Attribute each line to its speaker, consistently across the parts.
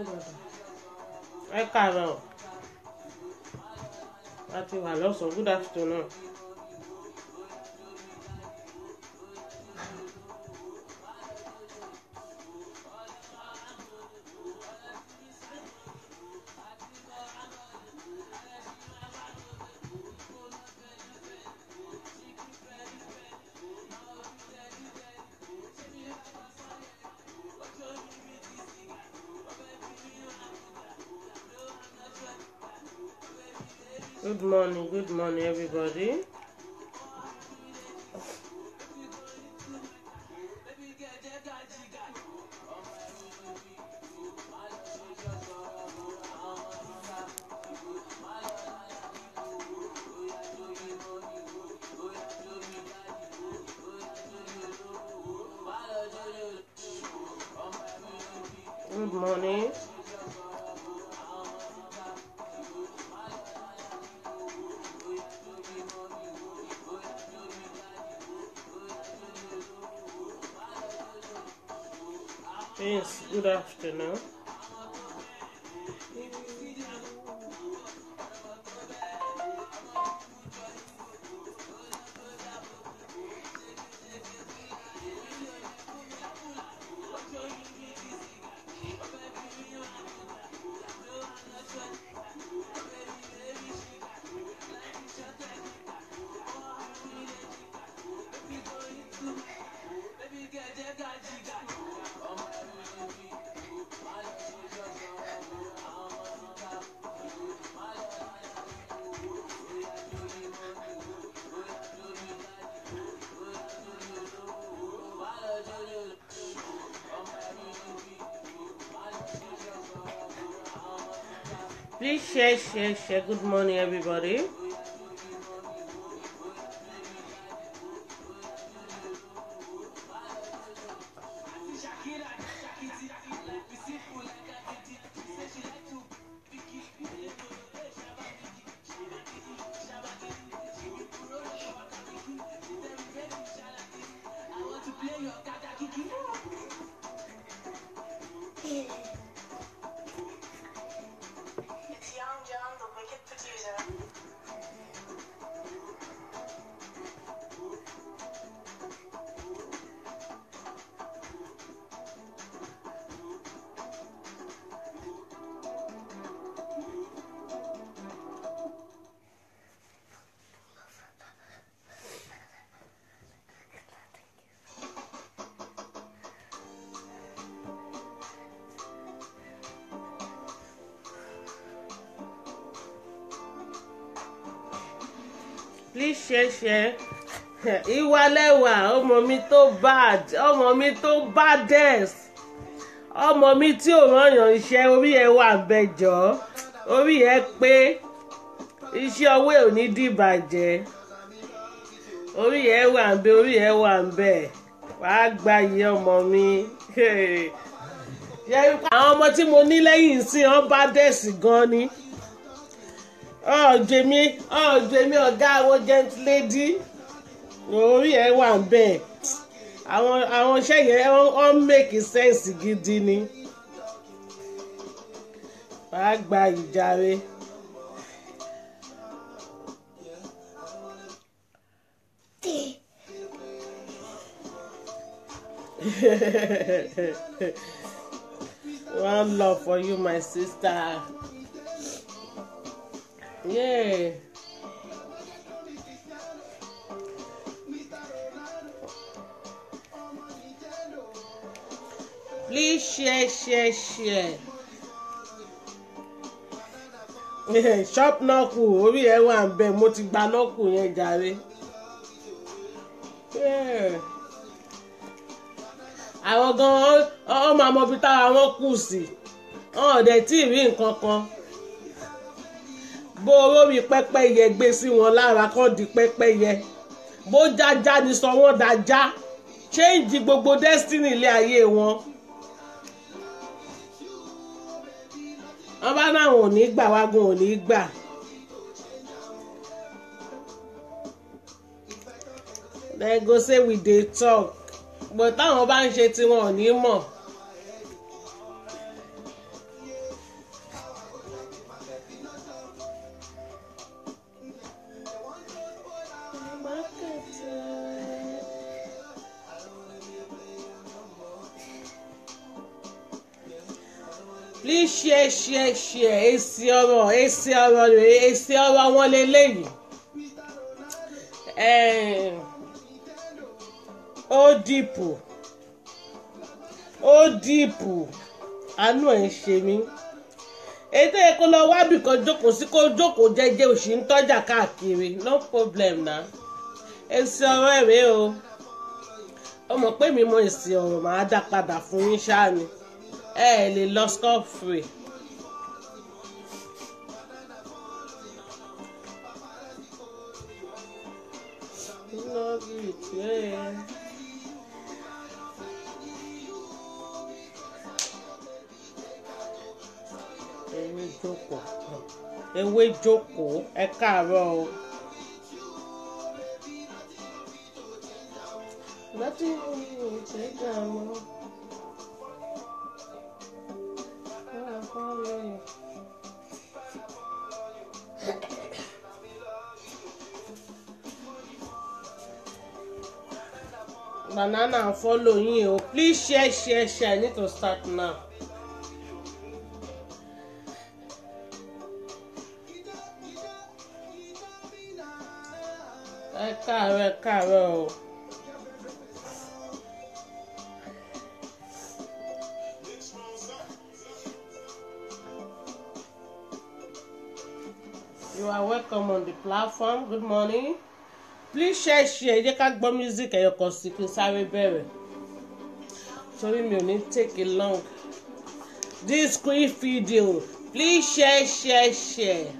Speaker 1: ẹ káàárọ̀ a ti wà lọ́sàn-án good afternoon. Good morning, good morning, everybody. Good morning. Yes, good afternoon. Please share, share, share. Good morning, everybody.
Speaker 2: It's Young John, the wicked producer.
Speaker 1: Please share, share. Ìwàlẹ́wà ọmọ mi tó bad ọmọ mi tó baddest ọmọ mi tí ò rányàn iṣẹ́ orí ẹ̀ wà bẹjọ́ orí ẹ̀ pé iṣẹ́ ọwọ́ ẹ̀ ò ní dìbàjẹ́ orí ẹ̀ wà ń bẹ orí ẹ̀ wà ń bẹ wàá gba iye ọmọ mi àwọn ọmọ tí mo ní lẹ́yìn sí wọn baddest gan ni ọ̀jẹ̀mí ọ̀jẹ̀mí ọ̀gá àwọn gent lady orí ẹ̀ wà ń bẹ̀ àwọn àwọn iṣẹ́ yẹn wọ́n make sense gidi ni wàá gba ìjàre. One love for you, my sister. Yeah. Please share, share, share. shop nọ́ọ̀kù orí ẹ̀ wà ń bẹ̀ mo ti gba nọ́ọ̀kù yẹn jàre. Yeah. àwọn gan-an ọmọ àmọ́bí táwa wọn kù sí ọ̀n dẹ̀ tí ì rí nǹkan kan bó olórí pẹ́pẹ́yẹ gbé sí wọn lára kọ́ di pẹ́pẹ́yẹ bó jájá ni sọ wọ́n dájá change gbogbo destiny ilé ayé wọn. wọ́n bá náà ò ní gbà wágun ò ní gbà. dem go say we dey talk but táwọn bá ń ṣe tiwọn ò ní mọ̀. please share share share èsì ọ̀rọ̀ èsì ọ̀rọ̀ rèé èsì ọ̀rọ̀ wọn lélẹ́yìí Eh, ó dìpù ó dìpù àánú ẹ̀ ń ṣe mí ètò yẹ kó lọ wábì kan jókòó sí kó jókòó jẹ́jẹ́ òsì ń tọ́jà káàkiri no problem na èsì ọ̀rọ̀ ẹ̀ rèé o ó mọ̀ pé mi mọ èsì ọ̀rọ̀ màá dá padà fún yín ṣáà ni ẹ ẹ lè lọ scot free. Love it, yeah. ewé jókòó ewé jókòó ẹ káàárọ̀ o. láti ṣe dààmú. banana follow yín o please share share share i need to start now. ẹ káàárọ̀ ẹ káàárọ̀ o. You are welcome on the platform. Good morning. Please share share jẹ́ ká gbọ́ music ẹ̀yọ̀ kan sí kí n sáré bẹ̀rẹ̀. Torí mi ò ní take it long. This quick video please share share share.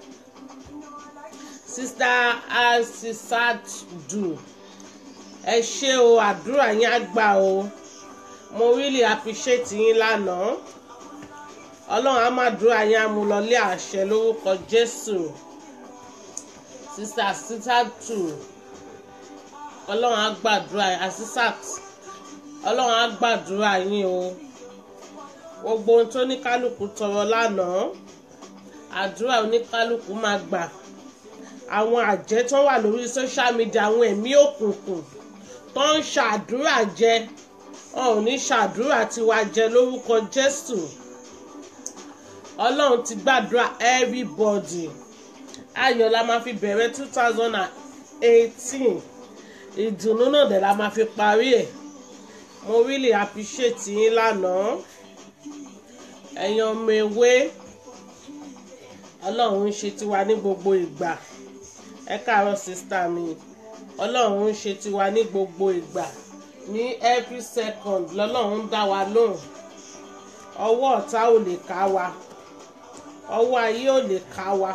Speaker 1: Sister Asisat Du ẹ ṣé o àdúrà yín á gbà o mo really appreciate yín lánàá ọlọ́run á máa dúrà yín á mú lọlé àṣẹ lórúkọ Jésù Sister Asisat Du ọlọ́run á gbàdúrà Asisat ọlọ́run á gbàdúrà yín o gbogbo ohun tó ní kálukú tọrọ lánàá àdúrà oníkálukú máa gbà àwọn àjẹ́ tó wà lórí social media àwọn ẹ̀mí òkùnkùn tó ń ṣàdúrà jẹ wọn ò ní ṣàdúrà tiwa jẹ lórúkọ Jésù Ọlọ́run ti gbàdúrà everybody ayọ̀ la máa fi bẹ̀rẹ̀ two thousand and eighteen ìdùnnú náà dẹ̀ la máa fi parí ẹ̀ mo really appreciate yín lánàá ẹ̀yin ọmọ ewé Ọlọ́run ń ṣe tiwa ní gbogbo ìgbà ẹ káàárọ̀ sísítà mi ọlọ́run ń ṣe tiwa ní gbogbo ìgbà ní every second lọ́lọ́run ń dá wa lóhùn ọwọ́ ọ̀tá ò lè ká wa ọwọ́ ayé ò lè ká wa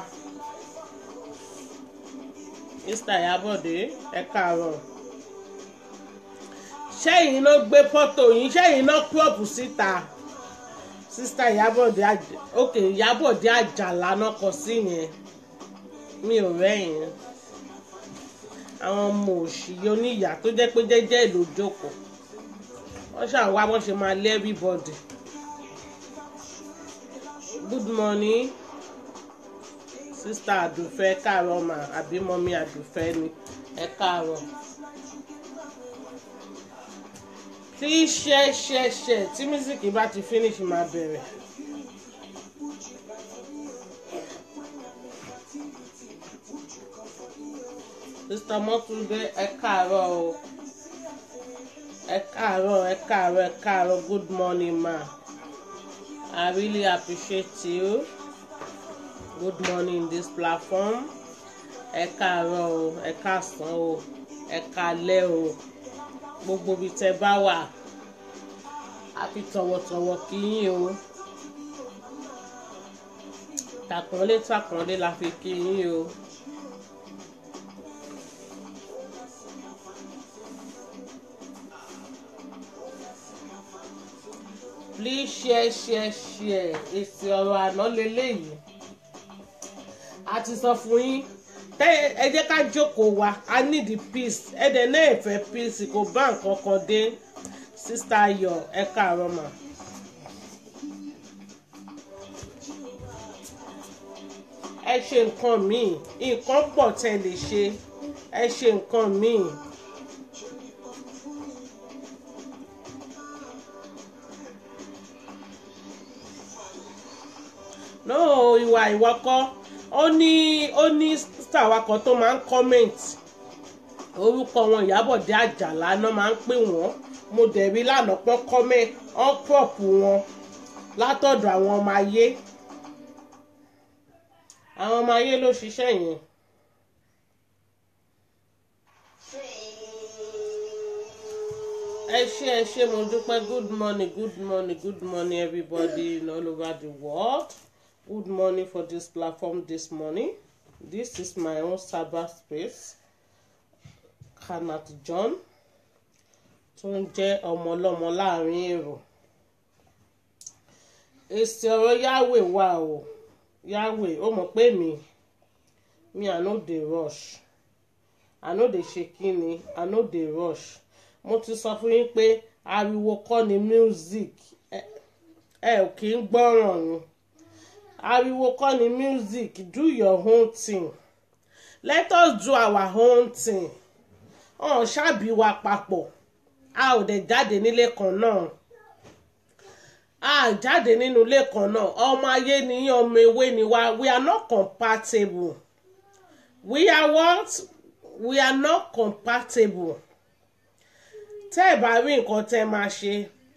Speaker 1: sísítà Ìyábọ̀dé ẹ káàárọ̀ ṣẹ́yìn ló gbé fọ́tò yín ṣẹ́yìn ló crop síta sísítà Ìyábọ̀dé ok Ìyábọ̀dé Àjàlá náà kọ sí yẹn mi ò rẹ́yìn àwọn ọmọ òṣì oníyà tó jẹ́ pé jẹ́jẹ́ ìlú jókòó wọ́n ṣàwá wọ́n ṣe máa lé everybody good morning sista àdùfẹ́ káàárọ̀ mà àbí mọ́mí àdùfẹ́ ni ẹ káàárọ̀ please share share share tí mísíkì bá ti finish máa bẹ̀rẹ̀. Mr. Mọ́túndé ẹ káàárọ̀ o ẹ káàárọ̀ ẹ káàárọ̀ ẹ káàárọ̀ good morning ma I really appreciate you good morning in this platform ẹ káàárọ̀ o ẹ káàsán o ẹ káalẹ́ o gbogbo ibi tẹ́ bá wà a fi tọ̀wọ̀tọ̀wọ̀ kí yín o tàkànlé tàkànlé la fi kí yín o. please share share share èsì ọ̀rọ̀ àná lélẹ́yìí a ti sọ fún yín ẹ jẹ́ ká jókòó wa i need the peace ẹ dẹ̀ náà ẹ̀fẹ̀ peace kò bá nǹkan kan dé sista ayọ̀ ẹ káàárọ̀ mà. ẹ ṣe nǹkan míì nǹkan pọ̀ tẹ́ lè ṣe ẹ ṣe nǹkan míì. no ìwà ìwọ kọ́ ó ní ó ní star wa kan tó máa ń comment orúkọ wọn Ìyábọ̀dé Àjàlá náà máa ń pè wọ́n mo dẹ̀ rí lánàá pọ́n comment on prop wọn látọ̀dọ̀ àwọn ọmọ ayé àwọn ọmọ ayé ló ṣiṣẹ́ yẹn. ẹ ṣé ẹ ṣé mo dúpẹ́ good morning good morning good morning everybody in all over the world good morning for this platform this morning this is my own cyber space Kanat John tó ń jẹ́ ọmọ ọlọ́mọ láàrin èrò èsì ọ̀rọ̀ Yahweh wà o Yahweh ó mọ̀ pé mi mi I no dey rush I no dey ṣe kíni I no dey rush mo ti sọ fún yín pé ariwo kọ́ ni music ẹ ò kì í gbọ́ràn ni ariwo kọ́ ni music do your own thing let us do our own thing ọ̀n ṣáàbí wa papọ̀ a ò dẹ̀ jáde nílé kan náà a jáde nínú ilé kan náà ọmọ ayé ni yín ọmọ ewé ni wá we are not compatible we are what we are not compatible tẹ́ ẹ̀ bá rí nǹkan tẹ́ máa ṣe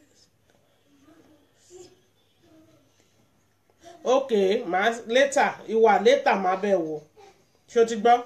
Speaker 1: ok màá later ìwà later máa bẹ̀ wò ṣé o ti gbọ́.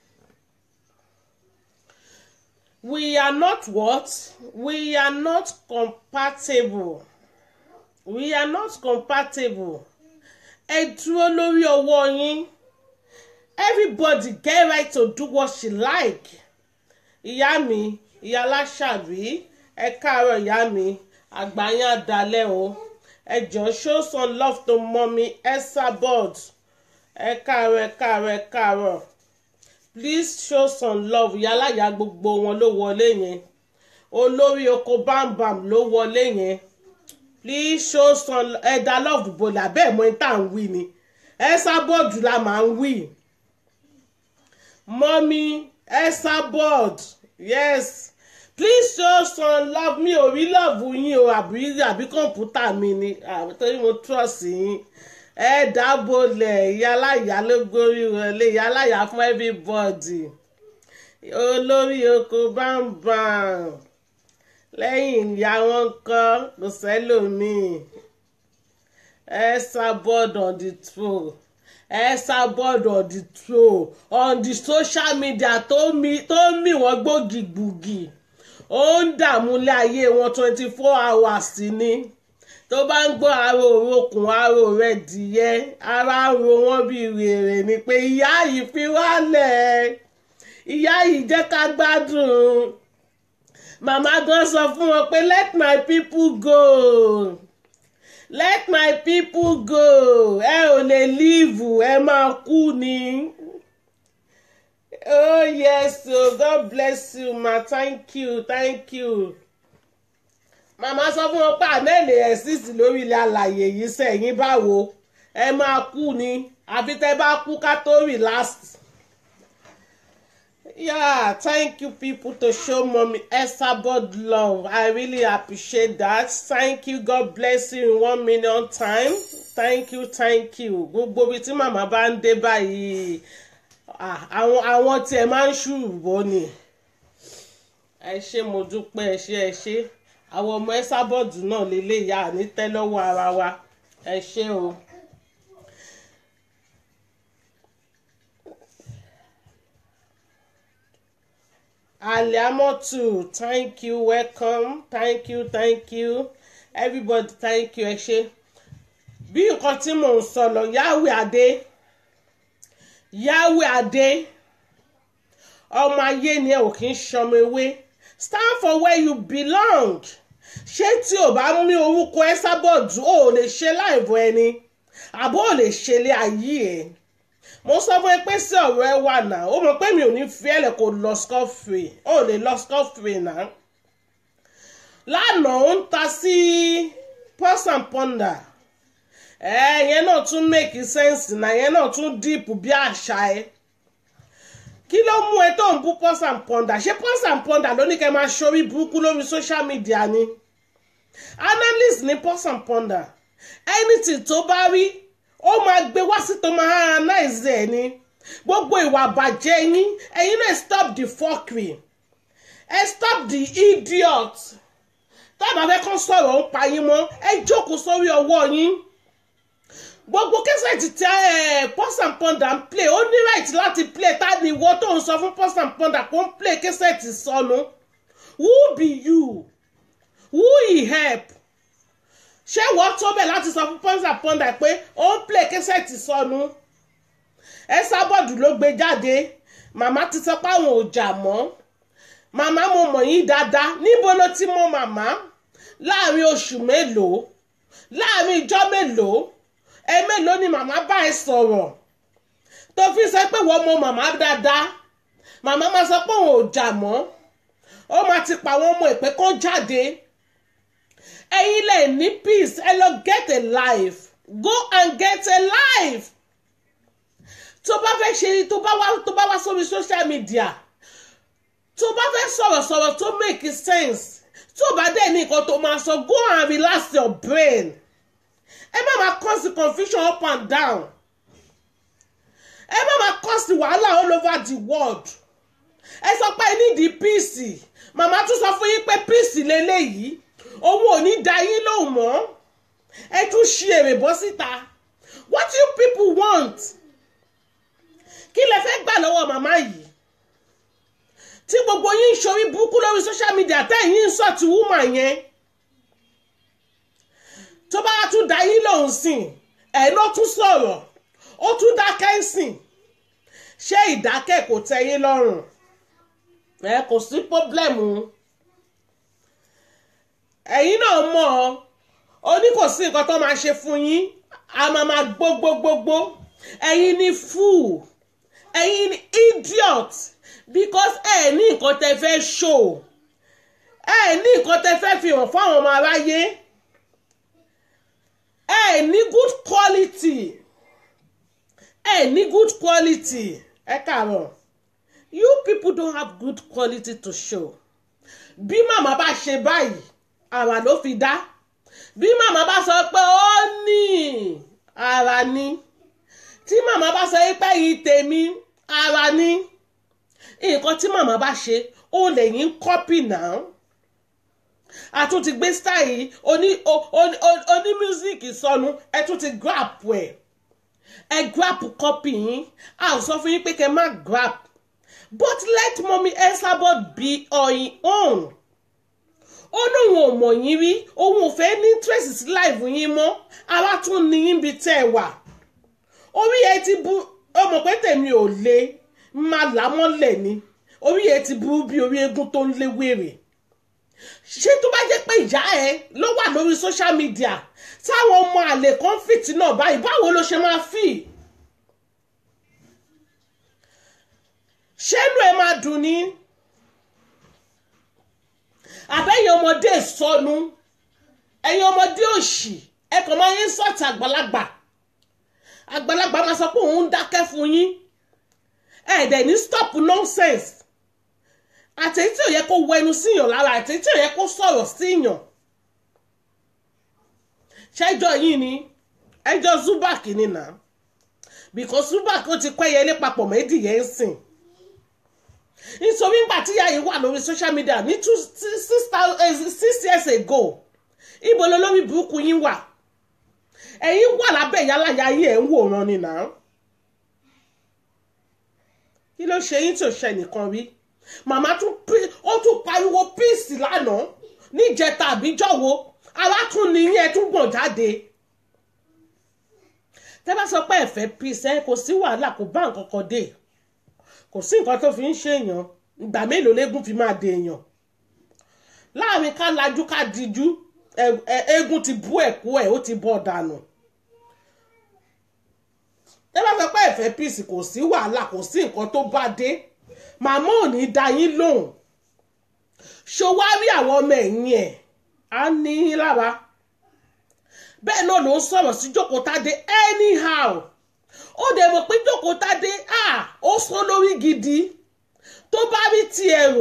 Speaker 1: we are not what we are not compatible we are not compatible ẹ dúró lórí ọwọ́ yín everybody get right to do what she like ìyá mi ìyá aláṣàbí ẹ káàárọ̀ ìyá mi àgbáyé àdálẹ́ o ẹ jọ̀ọ́ show some love to mommy Esabod ẹ káàárọ̀ ẹ káàárọ̀ ẹ káàárọ̀ please show some love yálàyà gbogbo wọn ló wọlé yẹn olórí oko bámbàm ló wọlé yẹn please show some ẹ̀dá love bọ̀lẹ̀ abẹ́ mọ́ ẹ̀ tá à ń wí ni Esabod la máa ń wí mommy Esabod yes please show some love mi ò rí love yín o àbí àbí kọ̀ǹpútà mi ni torí mo trust yín ẹ dábòlẹ̀ ìyáláyà ló gorí wọlé ìyáláyà fún everybody olórí oko bámbàm lẹ́yìn ìyá wọn kọ́ kò sẹ́lòmíì Esabod on the throne Esabod on the throne on the social media tó mi tó mi wọ́n gbòógì-gbòógì ó ń dààmú ilé ayé wọn twenty four hours ni tó bá ń gbọ́ aró òrokùn aró rẹ̀ dìyẹ ara ro wọ́n bí rèrè ni pé ìyá yìí fi wálẹ̀ ìyá yìí jẹ́ ká gbádùn màmá gan sọ fún wọn pé let my people go let my people go ẹ ò lè leave ẹ máa kú ni. oh yes o oh, god bless you ma thank you thank you màmá sọ fún wọn pé àmẹ́lẹ̀ exist lórí ilẹ̀ alàyè yìí sẹ́yìn báwo ẹ máa kú ni àfi tẹ́ bá kú ká tó relax. yeah thank you people to show mommy Esabod love i really appreciate that thank you god bless you in one million time thank you thank you gbogbo ibi tí màmá bá ń dé báyìí àwọn àwọn tí ẹ máa ń ṣùbọ́ ni ẹ ṣé mo dúpẹ́ ẹ ṣé ẹ ṣé àwọn ọmọ Esabod náà lélẹ́yà ní tẹ́lọ́wọ́ ara wa ẹ ṣé o. aliamotu thank you welcome thank you thank you everybody thank you ẹ ṣé bí nǹkan tí mò ń sọ lọ Yahweh Adé Yahweh Adé ọmọ ayé ni ẹ ò kí ń ṣọmọ ewé stand for where you belong ṣé tí o bá mú orúkọ Esabod o ò lè ṣe láìbọ ẹni àbó ò lè ṣe ilé ayé ẹ mo sọ fún ẹ pé sí ọ̀rọ̀ ẹ wà náà ó mọ̀ pé mi ò ní fi ẹ̀lẹ̀ kó lọ scot-free ó lè lọ scot-free náà lánàá ó ń ta sí pulse and ponder ẹ yẹn náà tún make sense náà yẹn náà tún deep bí àṣà ẹ kí ló mú ẹ tó ń bú pulse and ponder ṣé pulse and ponder ló ní kẹ́ máa ṣorí burúkú lórí social media ni analyst ní pulse and ponder anything tó bá rí ó máa tó máa analyze ẹ̀ ni gbogbo ìwà àbàjẹ́ yín ẹ̀yin náà stop the fuckery ẹ stop the idiot tábà fẹ́ kán sọ̀rọ̀ ń pa yín mọ́ ẹ jókòó sórí ọwọ́ yín gbogbo kẹsẹ̀tì tí ẹ Pulse and Pounder ń play ó ní right láti play tá ni ìwọ tó ń sọ fún Pulse and Pounder kó ń play kẹsẹ̀tì sọnù who be you who he help ṣé wọ́n tó bẹ̀ láti sọ fún Pulse and Pounder pé ó ń play kẹsẹ̀tì sọnù ẹ sábọ̀dù ló gbé jáde màmá ti sọ pé àwọn ò jà mọ́ màmá mo mọ̀ yín dáadáa níbo ló ti mọ màmá láàrin oṣù mélòó láàrin ìjọ mélòó ẹ mélòó ni màmá bá ẹ sọ̀rọ̀ tó fi sọ pé wọ́n mọ màmá dáadáa màmá máa sọ pé òun ò jà mọ́ ó máa ti pa àwọn ọmọ ìpẹ́ kan jáde ẹ̀yin lè ní peace ẹ lọ get a life go and get a life tó bá fẹ́ ṣe tó bá wá tó bá wá sórí social media tó bá fẹ́ sọ̀rọ̀ sọ̀rọ̀ tó make sense tó bá dẹ̀ ní nǹkan tó máa sọ go and relax your brain ẹ má máa cause confusion up and down ẹ má máa cause wàhálà all over the world ẹ sọ pé ẹ nídìí peace màmá tún sọ fún yín pé peace lélẹ́yìí òun ò ní da yín lóhùn mọ́ ẹ tún ṣí èrè bọ́ síta what do you people want kí lẹ fẹ́ gbà lọ́wọ́ màmá yìí tí gbogbo yín ń ṣorí burúkú lórí social media tẹ́yìn ń sọ̀tì woman yẹn tó bá tún da yín lòun sìn ẹ̀ ló tún sọ̀rọ̀ ó tún dákẹ́ ń sìn ṣé ìdákẹ́ kò tẹ́ yín lọ́rùn ẹ kò sí pọ́blẹ́mù ẹ̀yin náà mọ̀ ọ́ ó ní kò sí nǹkan tó máa ṣe fún yín a máa máa gbógbógbógbó ẹ̀yin ni fool ẹ̀yin ni idiot because ẹ ní nǹkan tẹ fẹ́ show ẹ ní nǹkan tẹ fẹ́ fi hàn fáwọn ọmọ aráyé ẹ ní good quality ẹ ní good quality ẹ kàárọ̀ you people don't have good quality to show bí màmá bá ṣe báyìí àrà ló fi dá bí màmá bá sọ pé ó ní ara ní tí màmá bá sọ pé yìí tèmi ara ní nǹkan tí màmá bá ṣe ó lẹ́yìn kọ́pì náà a tún ti gbé style yìí oní oní mísíkì sọnù ẹ tún ti grab ẹ ẹ grab kọ́pì yín a ò sọ fún yín pé kẹ́ má grab but let mommy Esabod be on your own ó lóun ò mọ̀ yín rí òun ò fẹ́ ní tracy sí live yín mọ́ ara tún ní yín bí tẹ́ ẹ wà orí ẹ ti bu ọmọ pé tèmi ò le máa là mọ́lẹ̀ ni orí ẹ ti burú bí orí eégún tó ń lé wèrè ṣé tó bá jẹ́ pé ìyá ẹ ló wà lórí social media táwọn ọmọ àlè kan fìtì náà báyìí báwo ló ṣe máa fì ṣé inú ẹ máa dùn ní àbẹ́yìn ọmọdé sọnù ẹ̀yin ọmọdé òṣì ẹ kàn máa ń sọ̀tì àgbàlagbà àgbàlagbà máa sọ pé òun ń dákẹ́ fún yín ẹ dẹ̀ ní stop nonsense àtẹ̀yí tí ò yẹ kó wọ ẹnu síyàn lára àtẹ̀yí tí ò yẹ kó sọ̀rọ̀ síyàn ṣẹ́jọ́ yìí ni ẹjọ́ Zubak ni nà because Zubak ó ti pẹ́yẹ ilé papọ̀ méjìyẹ ń sìn nítorí nígbà tí ìyá yìí wà lórí social media ní two six six years ago ibo lolórí burúkú yín wà ẹ̀yin wà lábẹ́ ìyálàyà yìí ẹ̀ ń wòran ni nà kí ló ṣe yín tí ò ṣe nìkan rí màmá tún ó tún pariwo píìsì lánàá níjẹta àbíjọ́wọ́ ara tún ní yín ẹ tún gbọ̀n jáde tẹ́ bá sọ pé ẹ fẹ́ píìsì ẹ kò sí wàhálà kò bá nǹkan kan dé kò sí nǹkan tó fi ń ṣèyàn ìgbà mélòó légún fi máa dé èèyàn láàrin ká lajú ká dijú eégún ti bú ẹ̀kú ẹ̀ ó ti bọ́ dànù tẹ́ bá sọ pé ẹ fẹ́ píìsì kò sí wàhálà kò sí nǹkan tó bá dé màmá ò ní dá yín lóhùn ṣòwárí àwọn ọmọ ẹ̀yìn ẹ̀ á ní yín lára bẹ́ẹ̀ náà ló ń sọ̀rọ̀ sí Jókòtádé anyhow ó dẹ̀ mọ̀ pé Jókòtádé ó sán lórí gidi tó bá rí tiẹ̀ rò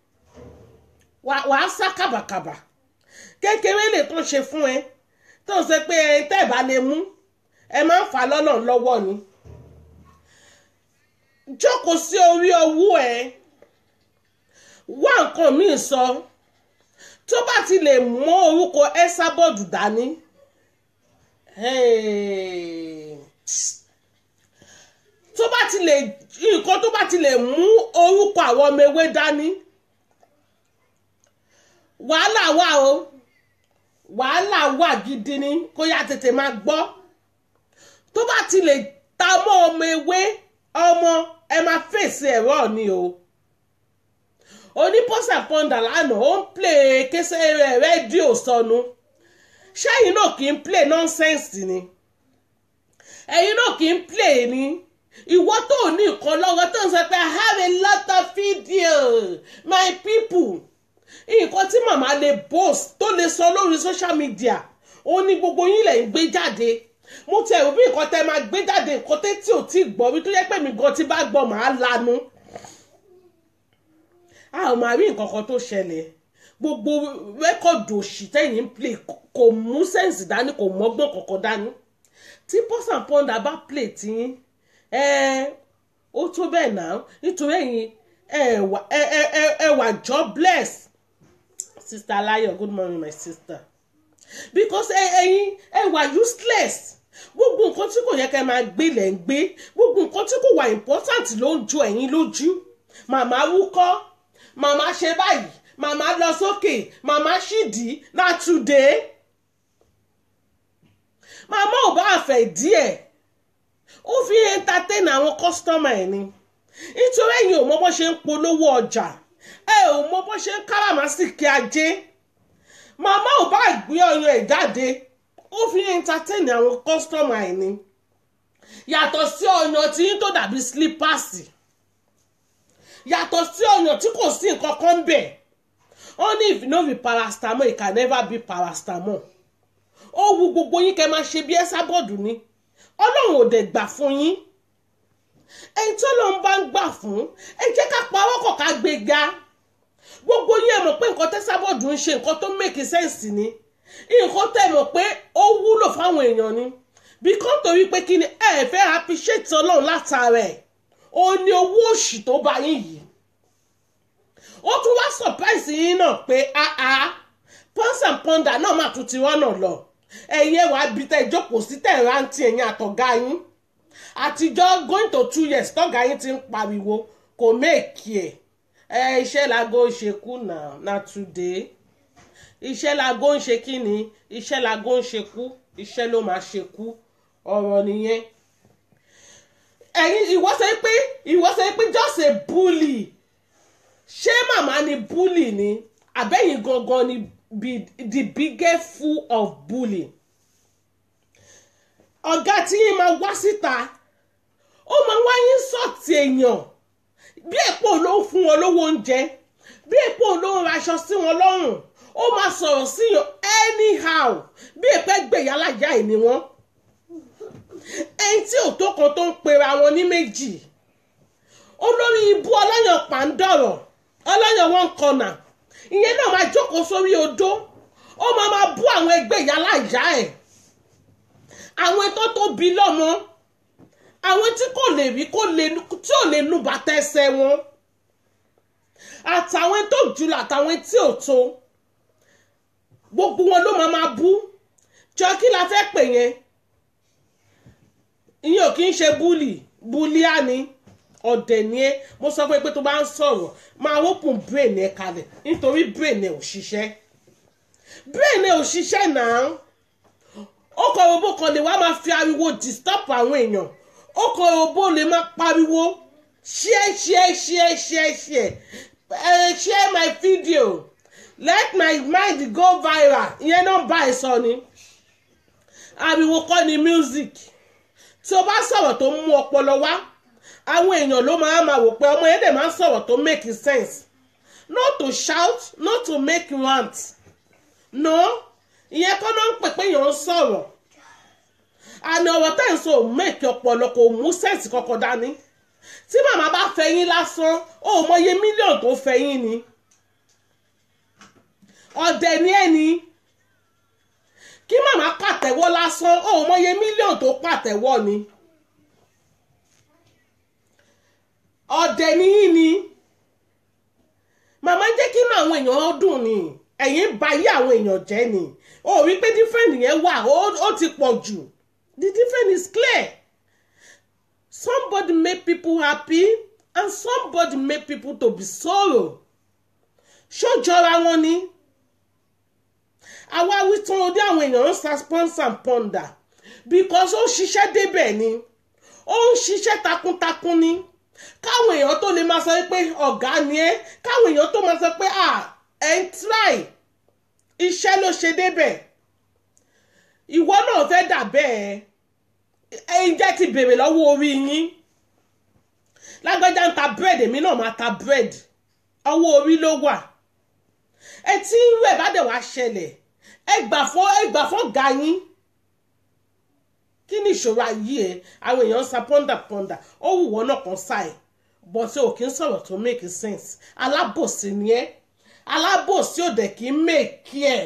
Speaker 1: wàá sá kàbàkàbà kékeré lè tó ṣe fún ẹ tó ń sọ pé ẹ tẹ́ ẹ bá lè mú ẹ máa ń fà á lọ́nà lọ́wọ́ ni jókòó sí orí ọwọ́ ẹ wá nǹkan míì sọ tó bá ti lè mọ orúkọ ẹ́sàbọ̀dù dání hey, tó bá ti lè nǹkan tó bá ti lè mú orúkọ àwọn ọmọ ewé dání wàhálà wà o wàhálà wà gidi ni kó yá tètè máa gbọ́ tó bá ti lè ta mọ́ ọmọ ewé ọmọ ẹ máa fèsì ẹ̀rọ ni o onípọ́sà pọ́ndà lánàá ó ń plé kẹsẹ̀ rẹ̀ rédíò sọnù ṣẹ́yìn náà kì í plé nọ́nsẹ́ǹsì ni ẹ̀yin náà kì í plé ni ìwọ tó ní nǹkan lọ́wọ́ tó ń sọ pé i have a lot of video my people nǹkan tí màmá lè post tó lè sọ lórí social media ó ní gbogbo yín lẹ̀ ń gbé jáde mo tẹ̀ rò bí nǹkan tẹ́ máa gbé jáde nǹkan tẹ́ tí ò tí gbọ́ wí tó yẹ pé mi gan tí bá gbọ́ màá lanu a ò máa rí nǹkan kan tó ṣẹlẹ̀ gbogbo rẹ́kọ̀dù òṣì tẹ̀yìn ń play kò mú sẹ́ǹsì dání kò mọ́gbọ́n kankan dání tí pọ́sà pọ́ndà bá play tiyín ẹ ó tó bẹ́ẹ̀ náà nítorí ẹ̀yin ẹ wà jobless sister Alayo good morning my sister because ẹ̀yin ẹ wà useless gbogbo nǹkan tí kò yẹ kẹ́ máa gbé lẹ̀ ń gbé gbogbo nǹkan tí kò wà important ló ń jo ẹ̀yin lójú màmá wúkọ́ màmá ṣe báyìí màmá lọ sókè màmá ṣìdí náà today màmá ò bá àfẹ́ díẹ̀ ó fi entertain àwọn kọ́sítọ́mà ẹ̀ ni nítorí ẹ̀yin ò mọ bó ṣe ń polówó ọjà ẹ ò mọ bó ṣe ń káràmásìkí ajé màmá ò bá gbé ọyàn ẹ̀ jáde ó fi entertain àwọn kọ́sítọ́mà ẹ̀ ni yàtọ̀ sí ọyàn tí yín tó dàbí sílípàsì yàtọ̀ sí ọyàn tí kò sí nǹkan kan bẹ̀ only if you no be paracetamol it can never be paracetamol ó wu gbogbo yín kẹ́ máa ṣe bí ẹ sábọ̀dù ni ọlọ́run ò dẹ̀ gbà fún yín ẹni tí ọlọ́run bá ń gbà fún ẹ jẹ́ ká pawọ́ kọ̀ ká gbé ga gbogbo yín ẹ mọ̀ pé nǹkan tẹ́ sábọ̀dù ń ṣe nǹkan tó make sense ni nǹkan tẹ́ mọ̀ pé ó wúlò fáwọn èèyàn ni bí kò torí pé kí ni ẹ fẹ́ appreciate ọlọ́run látara ẹ̀ ó ní owó òṣì tó bá yín yìí ó tún wá surprise yín náà pé áá pons and ponder náà má tún ti rọ́nà lọ ẹ̀yin ẹ̀wà bíi tẹ́ ìjókòó sí tẹ̀ rántí ẹ̀yin àtọ̀gá yín àtijọ́ going to two years tọ́gá yín ti ń pariwo kò méèkì ẹ̀ ẹ iṣẹ́ lago ń ṣe kú náà na today iṣẹ́ lago ń ṣe kí ni iṣẹ́ lago ń ṣe kú iṣẹ́ ló máa ṣe kú ọ̀rọ̀ nìyẹn ẹ̀yin ìwọ sọ pé ìwọ sọ pé just a bully ṣé màmá ni bully ni àbẹ́yìn gangan ni be the biggest fool of bully ọ̀gá tí yín máa wá síta ó máa wá yín sọ̀tì èèyàn bí èpò ló ń fún wọn lówó oúnjẹ bí èpò ló ń raṣọ sí wọn lọ́rùn ó máa sọ̀rọ̀ sí yàn anyhow bí èpè gbèyà lájà ẹ̀ ni wọ́n ẹni tí òtó kan tó ń pera wọn ní méjì olórí ibú ọlọ́yàn pàǹdọ̀rọ̀ ọlọ́yàn wọn kọ̀nà ìyẹn náà máa jókòó sórí odó ó máa máa bú àwọn ẹgbẹ́ ìyá láìyá ẹ̀ àwọn tó tóbi lọ́mọ àwọn tí kò lè rí kò lè tí ò lè nu bàtà ẹsẹ̀ wọn àtàwọn tó jùlọ àtàwọn tí ò tó gbogbo wọn ló máa máa bú jọ kí la fẹ́ pè yẹn ìyẹn ò kí ń ṣe búlì búlíà ni ọ̀dẹ̀ ni ẹ́ mo sọ fún ẹ pé tó bá ń sọ̀rọ̀ máa open brain ẹ kalẹ̀ nítorí brain ẹ ò ṣiṣẹ́ brain ẹ ò ṣiṣẹ́ náà ó kọ robó kan lè wá máa fi ariwo disturb àwọn èèyàn ó kọ robó lè máa pariwo share share share share share uh, share my video let my mind go viral ìyẹn náà bá ẹ sọ ni ariwo kọ́ ni music tí o bá sọ̀rọ̀ tó mú ọpọlọ wá àwọn èèyàn ló máa máa wò pé ọmọ yẹn dẹ̀ máa ń sọ̀rọ̀ tó make sense not to shout not to make rant no ìyẹn kọ́ ló ń pè pé èèyàn ń sọ̀rọ̀ àní ọ̀rọ̀ tẹ́ ń sọ make ọpọlọ kò mú sense kankan dání tí màmá bá fẹ́ yín lásán ó mọye mílíọ̀nù tó fẹ́ yín ni ọ̀dẹ̀ ni ẹ̀ ni kí màmá pàtẹ́wọ́ lásán ó mọye mílíọ̀nù tó pàtẹ́wọ́ ni ọ̀dẹ̀ níyìn ni màmá jẹ́ kí inú àwọn èèyàn dùn ni ẹ̀yin bà yí àwọn èèyàn jẹ́ ni ó rí pé different yẹn wà ó ti pọ̀ jù the different is clear somebody make people happy and somebody make people to be sorrow ṣó jọra wọn ni àwa wí tán ó dé àwọn èèyàn ń sa sponsor and ponder because ó ṣiṣẹ́ débẹ̀ ni ó ń ṣiṣẹ́ takuntakun ni káwọn èèyàn tó lè máa sọ pé ọ̀gá ni ẹ́ káwọn èèyàn tó máa sọ pé ah ẹ̀ ń try iṣẹ́ ló ṣe débẹ̀ ìwọ náà fẹ́ dà bẹ́ẹ̀ ẹ̀yin jẹ́ ti bèrè lọ́wọ́ orí yín lágbájá ń ta bread èmi náà máa ta bread ọwọ́ orí ló wà ẹ tí irú ẹ̀ bá dẹ̀ wá ṣẹlẹ̀ ẹ gbà fún ẹ gbà fún ọ̀gá yín kí ni ìṣòro ayé ẹ àwọn èèyàn ń sa pọ́ndà pọ́ndà ó wù wọ́n náà kan sáì bọ́ tí ò kí ń sọ̀rọ̀ tó make sense alábòsí ni ẹ́ alábòsí ò dẹ̀ kí ń make ẹ̀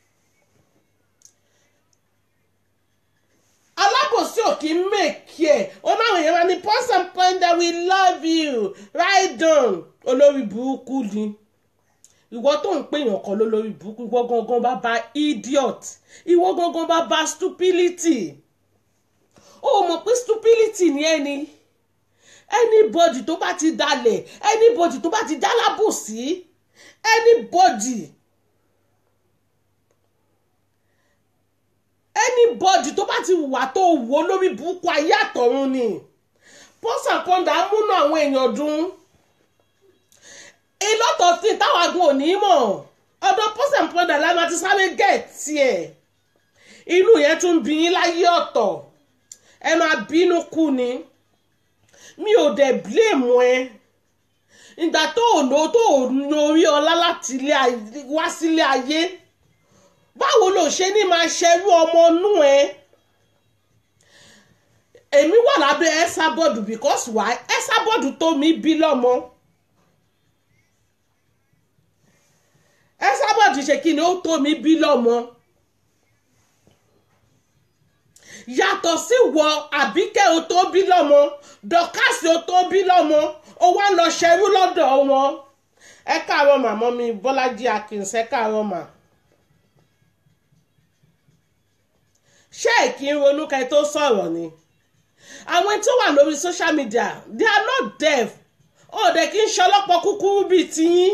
Speaker 1: alábòsí ò kí ń make ẹ̀ ó náà èèyàn máa ní pause and ponder we love you right down olórí burúkú ni ìwọ tó ń pèèyàn kan lólórí burúkú ìwọ gangan bá bá idiot ìwọ gangan bá bá stupidity ó mọ̀ pé stupidity ni ẹni anybody tó bá ti dalẹ̀ anybody tó bá ti jálábòsí anybody anybody tó bá ti wà tó wò lórí burúkú ayé àtọ̀run ni pọ́sà kọ́ńdà múnú àwọn èèyàn dùn a lot of things táwọn agun ò ní mọ̀ ọ̀dọ̀ pọ́sà kọ́ńdà la máa ti sáré gẹ̀ẹ́tì ẹ̀ inú yẹn tún bí yín láyé ọ̀tọ̀ ẹ máa bínú kú ni mi ò dẹ̀ blame ẹ ìgbà tó ò lo tó ò lórí ọlá láti wá sílé ayé báwo ló ṣe ní máa ṣerú ọmọ inú ẹ èmi wà lábẹ́ ẹ́sàbọ̀dù because why ẹ́sàbọ̀dù tó mi bí lọ́mọ ẹ́sàbọ̀dù ṣe kí ni ó tó mi bí lọ́mọ yàtọ̀ sí wọ àbíkẹ́ o tó bí lọ́mọ dọ́kásì o tó bí lọ́mọ o wá lọ ṣerú lọ́dọ̀ wọn ẹ káàárọ̀ màmá mi bọ́lájí akins ẹ káàárọ̀ mà. ṣé ẹ kí ń ronú kẹ́ tó sọ̀rọ̀ ni àwọn tó wà lórí social media they are not deaf ó dẹ̀ kí ń ṣọlọ́pọ̀ kúkúrú bíi tiyín.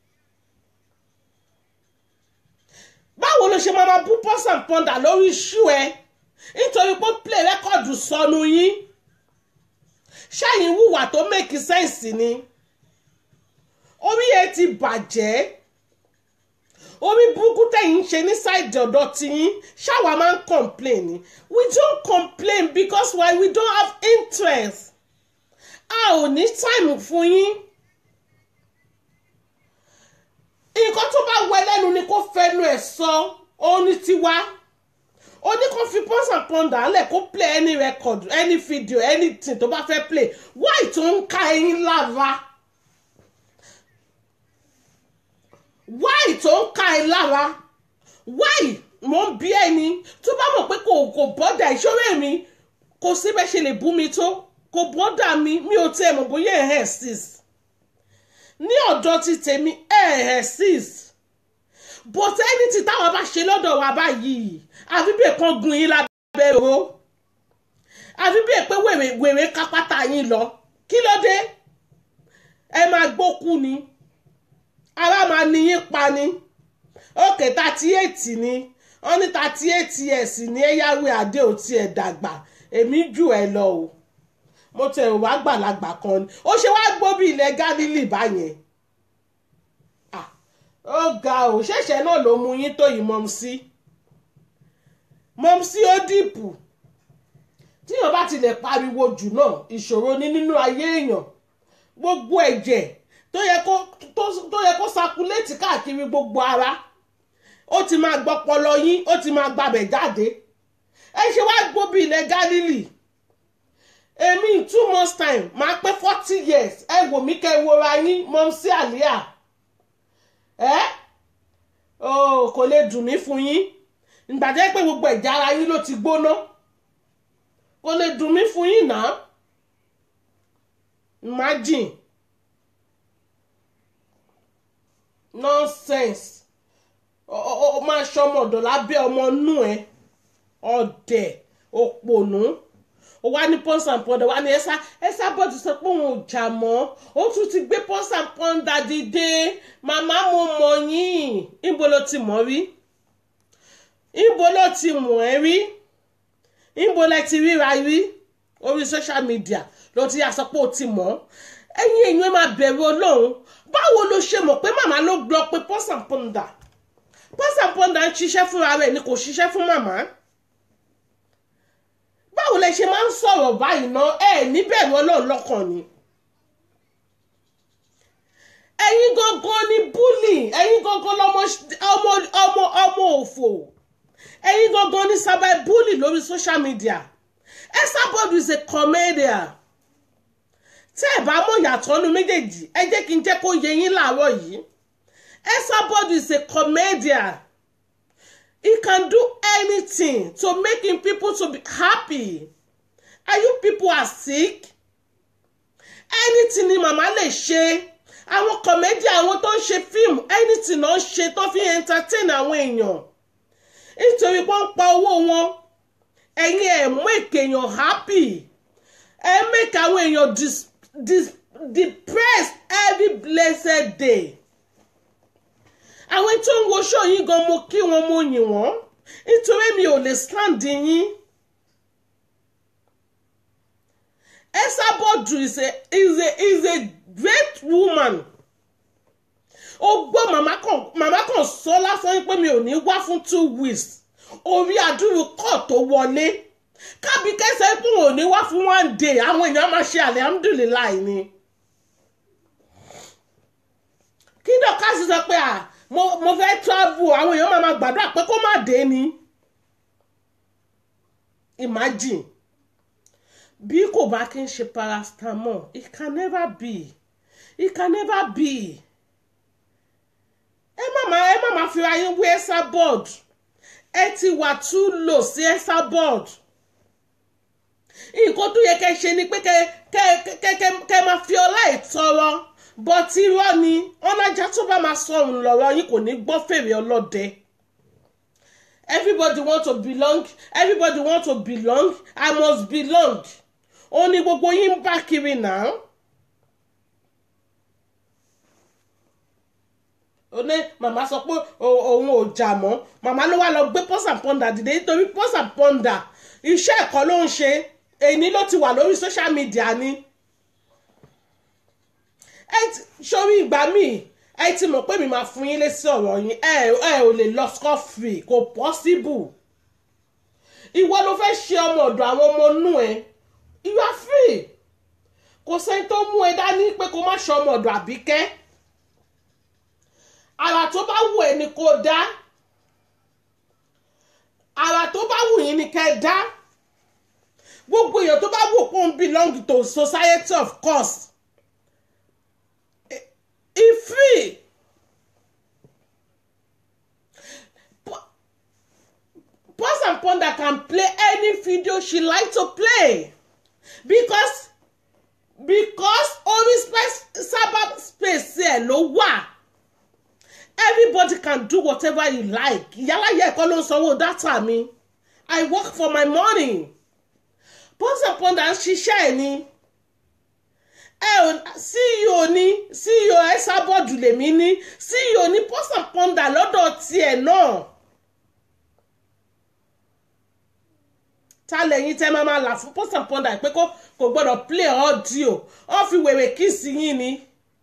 Speaker 1: báwo ló ṣe máa ma bú pọ́sàn pọ́ndà lórí iṣu ẹ nítorí pé play record sọnù yín ṣáyìn wùwà tó make sense ni orí ẹ ti bàjẹ́ orí burúkú tẹ̀yìn ṣe ní ṣáìdì ọ̀dọ̀ tiyín ṣáwa máa ń complain ni we don't complain because why we don't have interest a ò ní time fún yín nǹkan tó bá wẹ lẹ́nu ni kó fẹnu ẹ̀ sọ ó ní tiwa ó ní kó fi pọ́ns and ponder ńlẹ̀ kó play any record any video anything tó bá fẹ́ play why tó ń ka ẹyin lára why tó ń ka ẹ lára why mo ń bí ẹni tó bá mọ̀ pé kò kò bọ́dà ìṣòro mi kò síbẹ̀ ṣe lè bú mi tó kò bọ́dà mi mi ò tẹ́ ẹ̀ mọ̀ bóyá ẹ̀ ẹ̀ sis ní ọ̀dọ̀ ti tèmi ẹ̀ ẹ̀ sis but anything táwọn bá ṣe lọ́dọ̀ wa báyìí àfi bẹ́ẹ̀ kan gun yín lábẹ́ ro àfi bẹ́ẹ̀ pé wèrè wèrè kápátá yín lọ kí ló dé ẹ máa gbókú ni ara máa ní yín pa ni òkè thirty eight ni wọ́n ní thirty eight years ní ẹ̀yáwé adé ò tiẹ̀ dàgbà èmi jù ẹ lọ o mo tẹ̀ wá gbàlagbà kan ni ó ṣe wá gbóbi ilẹ̀ Gálílì báyẹn ó ga ò ṣẹ̀ṣẹ̀ náà ló mú yín tó yìí mọ́mísí mọ́mísí ó dìpù tíyàn bá ti lè pariwo jù náà ìṣòro ní nínú ayé èèyàn gbogbo ẹ̀jẹ̀ tó yẹ kó tó yẹ kó sakuléètì káàkiri gbogbo ara ó ti máa gbọ́pọlọ yín ó ti máa gbabẹ̀ jáde ẹ ṣe wá gbóbi ilẹ̀ Gálílì èmi in two months time máa pé forty years ẹ wò mí kẹ́ ẹ wora yín mọ́mísí àlíà ẹ oh, kò lè dùn mí fún yín ìgbà jẹ́ pé gbogbo ẹ̀já ara yín ló ti gbóná kò lè dùn mí fún yín náà imagine nonsense ọ máa ṣọmọ ọ̀dọ̀ lábẹ́ ọmọ inú ẹ ọ̀dẹ̀ òpònú ó wá ní pọ́ńsà pọ́ndà wá ní ẹ́sà ẹ́sà bọ́ọ̀dù sọ pé òun ò jà mọ́ ó tún ti gbé pọ́ńsà pọ́ndà dìde màmá mo mọ̀ yín níbo ló ti mọ̀ rí níbo ló ti mọ̀ ẹ́ rí níbo lẹ ti ríra rí orí social media ló ti yà sọ pé ó ti mọ̀ ẹ̀yin èèyàn máa bẹ̀rù ọlọ́run báwo ló ṣe mọ̀ pé màmá ló gbọ́ pé pọ́ńsà pọ́ndà pọ́ńsà pọ́ndà ń ṣiṣẹ́ fúnra rẹ̀ ni kò ṣiṣẹ́ fún màmá báwo lẹ ṣe máa ń sọ̀rọ̀ báyìí ná ẹ níbẹ̀rù ọlọ́run lọ́kàn ni ẹ̀yin gangan ni búlì ẹ̀yin gangan lọmọ ọmọ ọmọ ọmọ òfò ẹ̀yin gangan ni sábà búlì lórí social media Esabod is a comedian tẹ́ ẹ̀ bá mọ̀ yàtọ̀ nu méjèèjì ẹ jẹ́ kí n jẹ́ kó yé yín láàárọ̀ yìí Esabod is a comedian he can do anything to making people to be happy and you people are sick anything ni màmá lè ṣe àwọn comedian àwọn tó ń ṣe fíìmù anything náà ṣe tó fi entertain àwọn èèyàn nítorí wọ́n ń pa owó wọn ẹ̀yin ẹ̀ mú èkèèyàn happy ẹ̀ make àwọn èèyàn dis dis depressed every blessed day àwọn tó ń wo show yín gan mo kí wọn mo yìn wọ́n nítorí mi ò lè stand yín Esabod is a is a is a great woman ó gbọ́ màmá kan màmá kan sọ lásán pé mi ò ní wá fún two weeks orí àdúrú kọ́ tó wọlé kábí kẹsẹ̀ pé òun ò ní wá fún one day àwọn èèyàn máa ṣe alihamudulilayi ni kí dọ́kásì sọ pé à mo mo fẹ́ travel àwọn èèyàn máa ma gbàdúrà pé kó má dé ni imagine bí kò bá kí n ṣe paracetamol it can never be it can never be ẹ má ma ẹ má ma fi ayé wé Esabod ẹ ti wà too low sí Esabod nǹkan tó yẹ kẹ́ ṣe ni pé kẹ́ kẹ́ kẹ́ kẹ́ máa fi ọlá ìtọrọ bọ́tí irọ́ ni ọ̀nàjà tó bá máa sọ̀rùn lọ́rọ̀ yín kò ní gbọ́ fèrè ọlọ́dẹ. everybody want to belong everybody want to belong i must belong ó ní gbogbo yín ń bá kiri náà. ó ní màmá sọ pé òun ò jà mọ́ màmá ló wá lọ gbé pọ́sà pọ́ndà dìde nítorí pọ́sà pọ́ndà iṣẹ́ ẹ̀kọ́ ló ń ṣe èyí ló ti wà lórí social media ni sórí ìgbà míì ẹ ti mọ̀ pé mi máa fún yín lésì ọ̀rọ̀ yín ẹ ẹ ò lè lọ scot free kò possible ìwọ ló fẹ́ ṣe ọmọ ọ̀dọ̀ àwọn ọmọ inú ẹ you are free kò sẹ́ni tó mú ẹ dání pé kó má ṣe ọmọ ọ̀dọ̀ àbíkẹ́ àrà tó bá wù ẹ́ ni kò dá àrà tó bá wù yín ni kẹ́ dá gbogbo èèyàn tó bá wù kó ń belong to society of course e free Pause and Ponder can play any video she like to play because because orí space sábà space ẹ ló wà everybody can do whatever you like ìyálàyẹ ẹ̀kọ́ ló ń sanwó dátà mi I work for my money Pause and Ponder ń ṣiṣẹ́ ẹ̀ ni ẹ ò ceo ní ceo Esabod lèmi ní ceo ní Pause and Ponder lọ́dọ̀ tiẹ̀ náà ta lẹ́yìn tẹ́ máa máa là fún Pause and Ponder pé kò gbọ́dọ̀ play audio ó fi wèrè kíìsì yín ni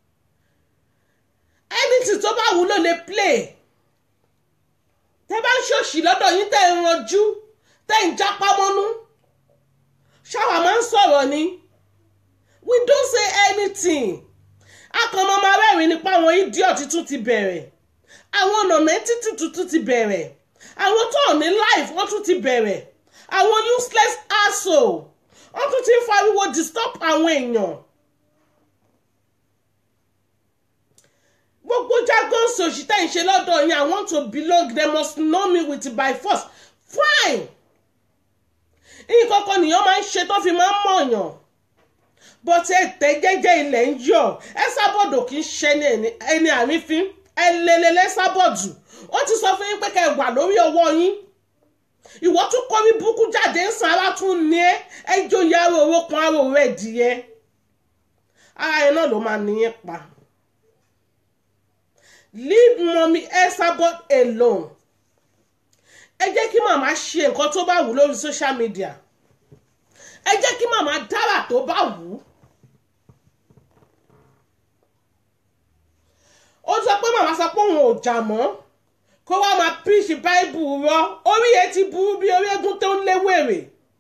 Speaker 1: anything tó bá wúlò lè play tẹ́ bá ń ṣòṣì lọ́dọ̀ yín tẹ́ ń ranjú tẹ́ ń jápá mọ́nú ṣáwa máa ń sọ̀rọ̀ ni we don't say anything akọ̀mọ́ máa rẹ́rìn nípa àwọn idiot tún ti bẹ̀rẹ̀ àwọn ọ̀nà títí tuntun ti bẹ̀rẹ̀ àwọn tó ní life wọ́n tún ti bẹ̀rẹ̀ àwọn useless asshole wọ́n tún ti ń fariwo disturb àwọn èèyàn gbogbo jargon sòṣì tẹ́ ń ṣe lọ́dọ̀ yín i want to belong they must know me with by force fine nǹkan kan nìyẹn máa ń ṣe tó fi máa ń mọ̀yàn but ẹ̀tẹ́ jẹ́jẹ́ ilẹ̀ ń yọ̀ ẹ sábọ̀dù kì í ṣe ẹni àrífín ẹ lelele sábọ̀dù ó ti sọ fún yín pé kẹ́ ẹ wà lórí ọwọ́ yín ìwọ tún kọ́ bí búkú jáde ń san ara tún ní ẹ ẹ jóye ara owó kan ara òwò ẹ̀dìyẹ ara ẹ náà ló máa níyẹn pa leave mommy Esabod alone ẹ jẹ́ kí màmá ṣe nǹkan tó bá wù lórí social media ẹ jẹ́ kí màmá dára tó bá wù ú ó sọ pé màmá sọ pé òun ò jà mọ́ kó wá máa píríṣì báìbù rọ orí ẹ ti burú bí orí eégún tó ń léwèrè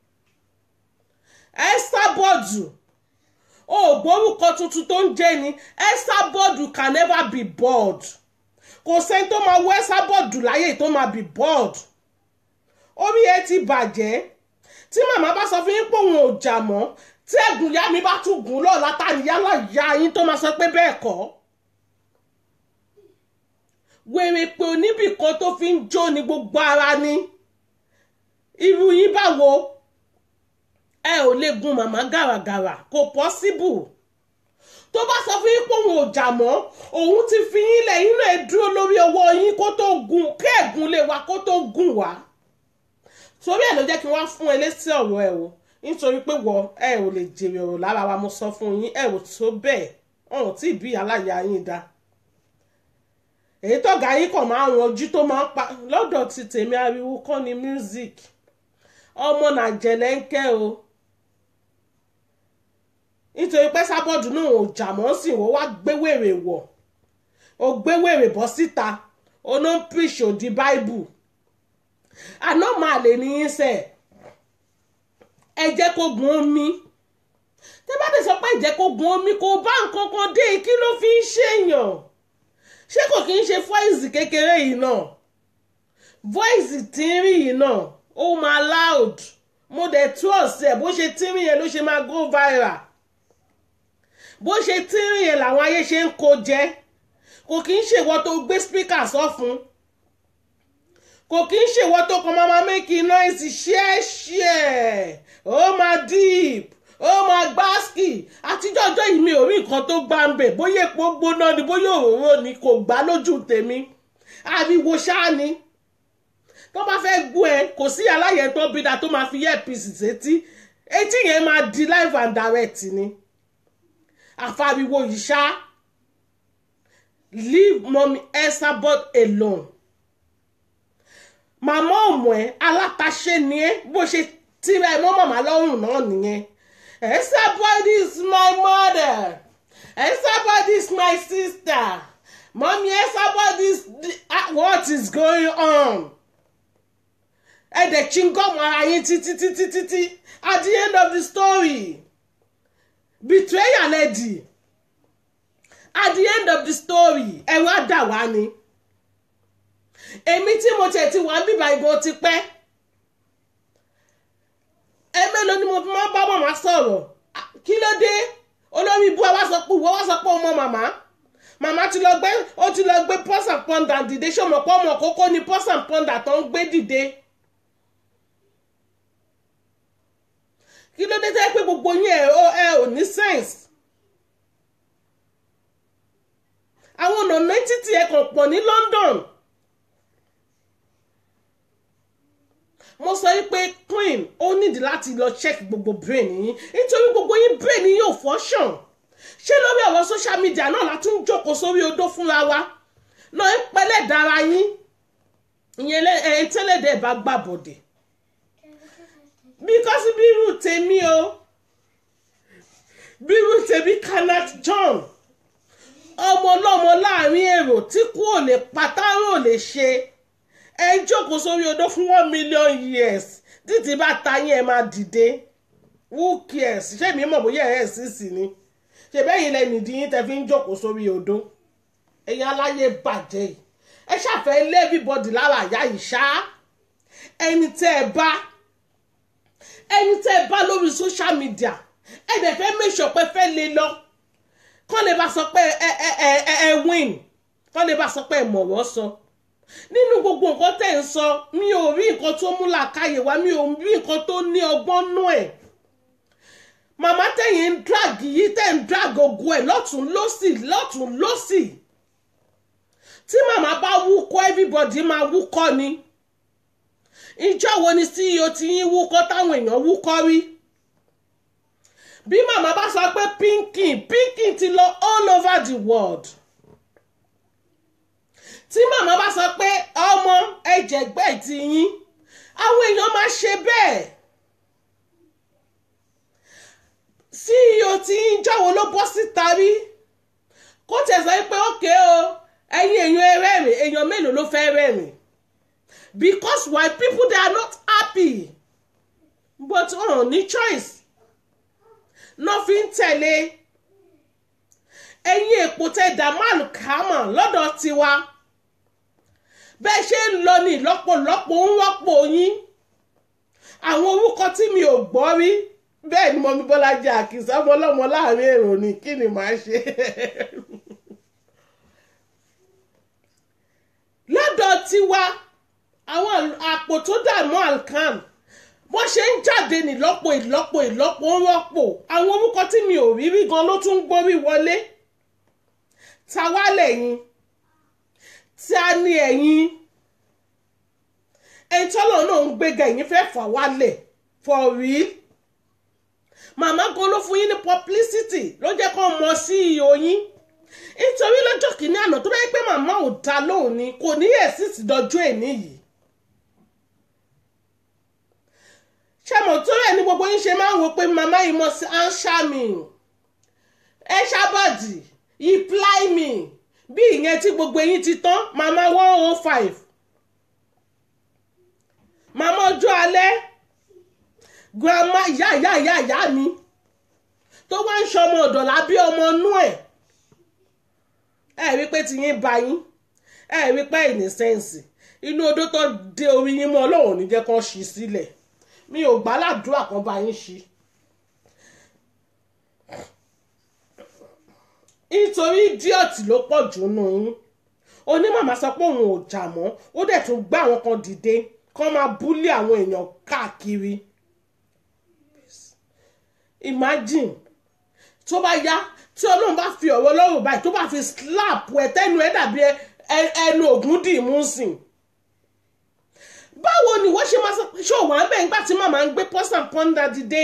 Speaker 1: Esabod o ò gbórúkọ tuntun tó ń jẹ́ ni Esabod can never be bored kò sẹ́ni tó máa wọ Esabod láyé tó máa be bored orí ẹ ti bàjẹ́ tí màmá bá sọ fún yín pé òun ò jà mọ́ tí ẹ̀gùn ìyá mi bá tún gùn lọ́ọ̀lá ta níyàlá ìyá yín tó máa sọ pé bẹ́ẹ̀ kọ́ wèrè pé oníbì kan tó fi ń jó ni gbogbo ara ni irú yín báwo ẹ ò lè gun màmá gàràgàrà kò pọ́síbù tó bá sọ fún yín pé òun ò jà mọ́ òun ti fi yín lẹ̀ yín náà dúró lórí ọwọ́ yín kó tó gun kí ẹ̀gún lè wá kó tó gùn wá torí ẹ̀ ló jẹ́ kí wọ́n fún ẹ lésì ọ̀rọ̀ ẹ o nítorí pé wọ ẹ ò lè jèrè ọ̀rọ̀ lára wa mo sọ fún yín ẹ ò tó bẹ́ẹ̀ ọ̀hún tí ìbí aláya yín dá èyí tọ́gà yín kàn máa ń ranjú tó máa ń pa lọ́dọ̀ ti tèmi ariwo kọ́ ni music ọmọ nàjẹ̀lẹ̀ ń kẹ́ o nítorí pé sábọ́ọ̀dù náà ò jà mọ́ sí ìwọ wá gbéwèrè wọ̀ ó gbéwèrè bọ́ síta ó ló ń preach òdi bible àná máa lè ní í sẹ̀ ẹ jẹ́ kó gun omi tẹ́ bá tẹ̀ sọ pé ẹ jẹ́ kó gun omi kò bá nǹkan kan dé kí ló fi ń ṣèyàn ṣé kò kí ń ṣe voice kékeré yìí náà voice tínrín yìí náà ó máa loud mo dẹ̀ tú ọ̀sẹ̀ bó ṣe tínrín yẹn ló ṣe máa go viral bó ṣe tínrín yẹn làwọn ayé ṣe ń kó jẹ kò kí ń ṣèwọ tó gbé speaker sọ fún kò kí ń ṣèwọ tó kàn máa máa make noise share share ó máa deep ó máa gbáàsì àtijọ́ ọjọ́ yìí mi ò rí nǹkan tó gbá ń bẹ̀ bóyá epo gbóná ni bóyá òróró ni kò gbá lójú tèmi ariwo ṣáá ni tó bá fẹ́ gbọ́ ẹ kò sí aláyẹ̀ tó bí da tó máa fi earpiece sétí etí yẹn máa di live and direct ni àfariwo yìí ṣá leave mommy Esabod alone màmá ọmọ ẹ alátaṣe ni ẹ bó ṣe tira ẹ mọ́ màmá lọ́rùn náà nìyẹn Esabod is my mother Esabod is my sister mommy Esabod is what is going on ẹ̀dẹ̀ chingom ara yín títí títí títí at the end of the story betrayal lẹ́dì at the end of the story ẹ wá dà wá ni èmi tí mo tiẹ̀ ti wà bíbá ìbò ti pẹ́ ẹ mélòó ni mo fi máa ń bá màmá sọ̀rọ̀ kí ló dé olórí ibú wa sọ pé ìwọ wá sọ pé ọmọ màmá màmá ti lọ gbé ó ti lọ gbé pọ́s and pọ́ndà dìde ṣé ọmọ pọ́ ọmọ kókó ni pọ́s and pọ́ndà tó ń gbé dìde. kí ló dé tẹ́ pé gbogbo yín ẹ ẹ ò ní sense. àwọn ọ̀nà títí ẹ kàn pọ̀ ní London. mo sọ pé queen ó nídìí láti lọ check gbogbo brain yín nítorí gbogbo yín brain yín yóò function ṣé lórí ọ̀rọ̀ social media náà la tún jókòó sórí odó fúnra wa náà ń pẹ́lẹ́ dára yín ìyẹn ẹ̀ tẹ́lẹ̀dẹ̀ bá gbàbọ̀dẹ̀ because bírú tèmi o bírú tèmi Kenneth John ọmọ ọlọ́mọ láàrin èrò tí kú ò lè pátárò ò lè ṣe ẹ ń jókòó sórí odó fún one million years títí bá ta yín ẹ máa dìde who cares ṣé mi mọ̀ bóyá ẹ̀ sì sì ni ṣe bẹ́yìn lẹ́nu ìdí yín tẹ́ fi ń jókòó sórí odó ẹ̀yin aláyé bàjẹ́ yìí ẹ ṣàfẹ́ lé everybody lára àyà yìí ṣá ẹni tẹ́ ẹ bá ẹni tẹ́ ẹ bá lórí social media ẹ dẹ̀ fẹ́ make sure pé fẹ́ lè lọ kọ́ lè bá sọ pé ẹ ẹ ẹ ẹ win kọ́ lè bá sọ pé ìmọ̀ràn sọ nínú gbogbo nǹkan tẹ̀ ń sọ mi ò rí nǹkan tó mú làákàyè wá mi ò rí nǹkan tó ní ọgbọ́n nú ẹ̀ màmá tẹ̀yìn ń drag yìí tẹ̀ ń drag ogun ẹ̀ lọ́tún lọ́sì lọ́tún lọ́sì tí màmá bá wúkọ́ everybody máa wúkọ́ ni ìjọ wo ni ceo ti yín wúkọ́ táwọn èèyàn wúkọ́ rí bí màmá bá sọ pé pinkin pinkin ti lọ all over the world tí màmá bá sọ pé ọmọ ẹ̀jẹ̀gbẹ́ ti yín àwọn èèyàn máa ṣe bẹ́ẹ̀ ceo tí yín jọ̀wọ́ ló bọ́ síta rí kó tẹ̀sán pé ókè o ẹ̀yin èèyàn ẹrẹ́rìn èèyàn mélòó ló fẹ́ rẹ́rìn because why people they are not happy but wọn ò ní choice náà fi ń tẹ̀lé ẹ̀yin èpò tẹ damal kama lọ́dọ̀ tiwa bẹ́ẹ̀ ṣe ń lọ ní lọ́pọ̀lọpọ̀ ń wọ́pọ̀ yín àwọn orúkọ tí mi ò gbọ́ rí bẹ́ẹ̀ ni mọ̀mí bọ́lájí àkìsà ọmọ ọlọ́mọ láàrin èrò ni kí ni màá ṣe. lọ́dọ̀ tiwa àwọn àpò tó dààmú alcan wọ́n ṣe ń jáde ní lọ́pọ̀ ìlọ́pọ̀ ìlọ́pọ̀ ń rọ́pò àwọn orúkọ tí mi ò rí rí gan ló tún gbórí wọlé ta wá lẹ́yìn ta ni ẹ̀yin ẹni tọ́lọ̀ náà ń gbéga ẹ̀yin fẹ́ fà wálẹ̀ for real màmá gan ló fún yín ní publicity ló jẹ́ kó mọ sí iyo yín nítorí lọ́jọ́ kìíní àná tó bá yẹ pé màmá ò dá lóhùn ni kò ní ẹ̀sìtì dọjọ́ èní yìí ṣàmọ̀ tó rẹ̀ ní gbogbo yín ṣe máa ń wo pé màmá yìí mọ̀ sí anṣámi ẹ ṣàbọ̀dì reply me bí ìyẹn tí gbogbo yín ti tán màmá one oh five màmá ọjọ́ alẹ́ grandma ìyá ìyá ìyá ìyá mi tó wá ń ṣọmọ ọ̀dọ̀ lábí ọmọ inú ẹ̀ ẹ rí pé ti yín ba yín ẹ rí pé ìní sẹ́ǹsì inú odó tó dé orí yín mọ́ ọlọ́run ní jẹ́ kó ṣí sílẹ̀ mi ò gbà ládùúrà kan bá yín ṣí. nítorí díọ̀tì ló pọ̀ jù nù yín onímọ̀mọ́ sọ pé òun ò jà mọ́ ó dẹ̀ tún gbá àwọn kan dìde kán máa búlé àwọn èèyàn káàkiri imagine tó bá yá tí ọlọ́run bá fi ọ̀rọ̀ ọlọ́run báyìí tó bá fi slap ẹ tẹ́nu ẹ dàbí ẹnu ògùn dì mú sìn báwo ni wọ́n ṣe máa sọ ṣó wà ń bẹ̀ nígbà tí màmá ń gbé pọ́sà pọ́ńdà dìde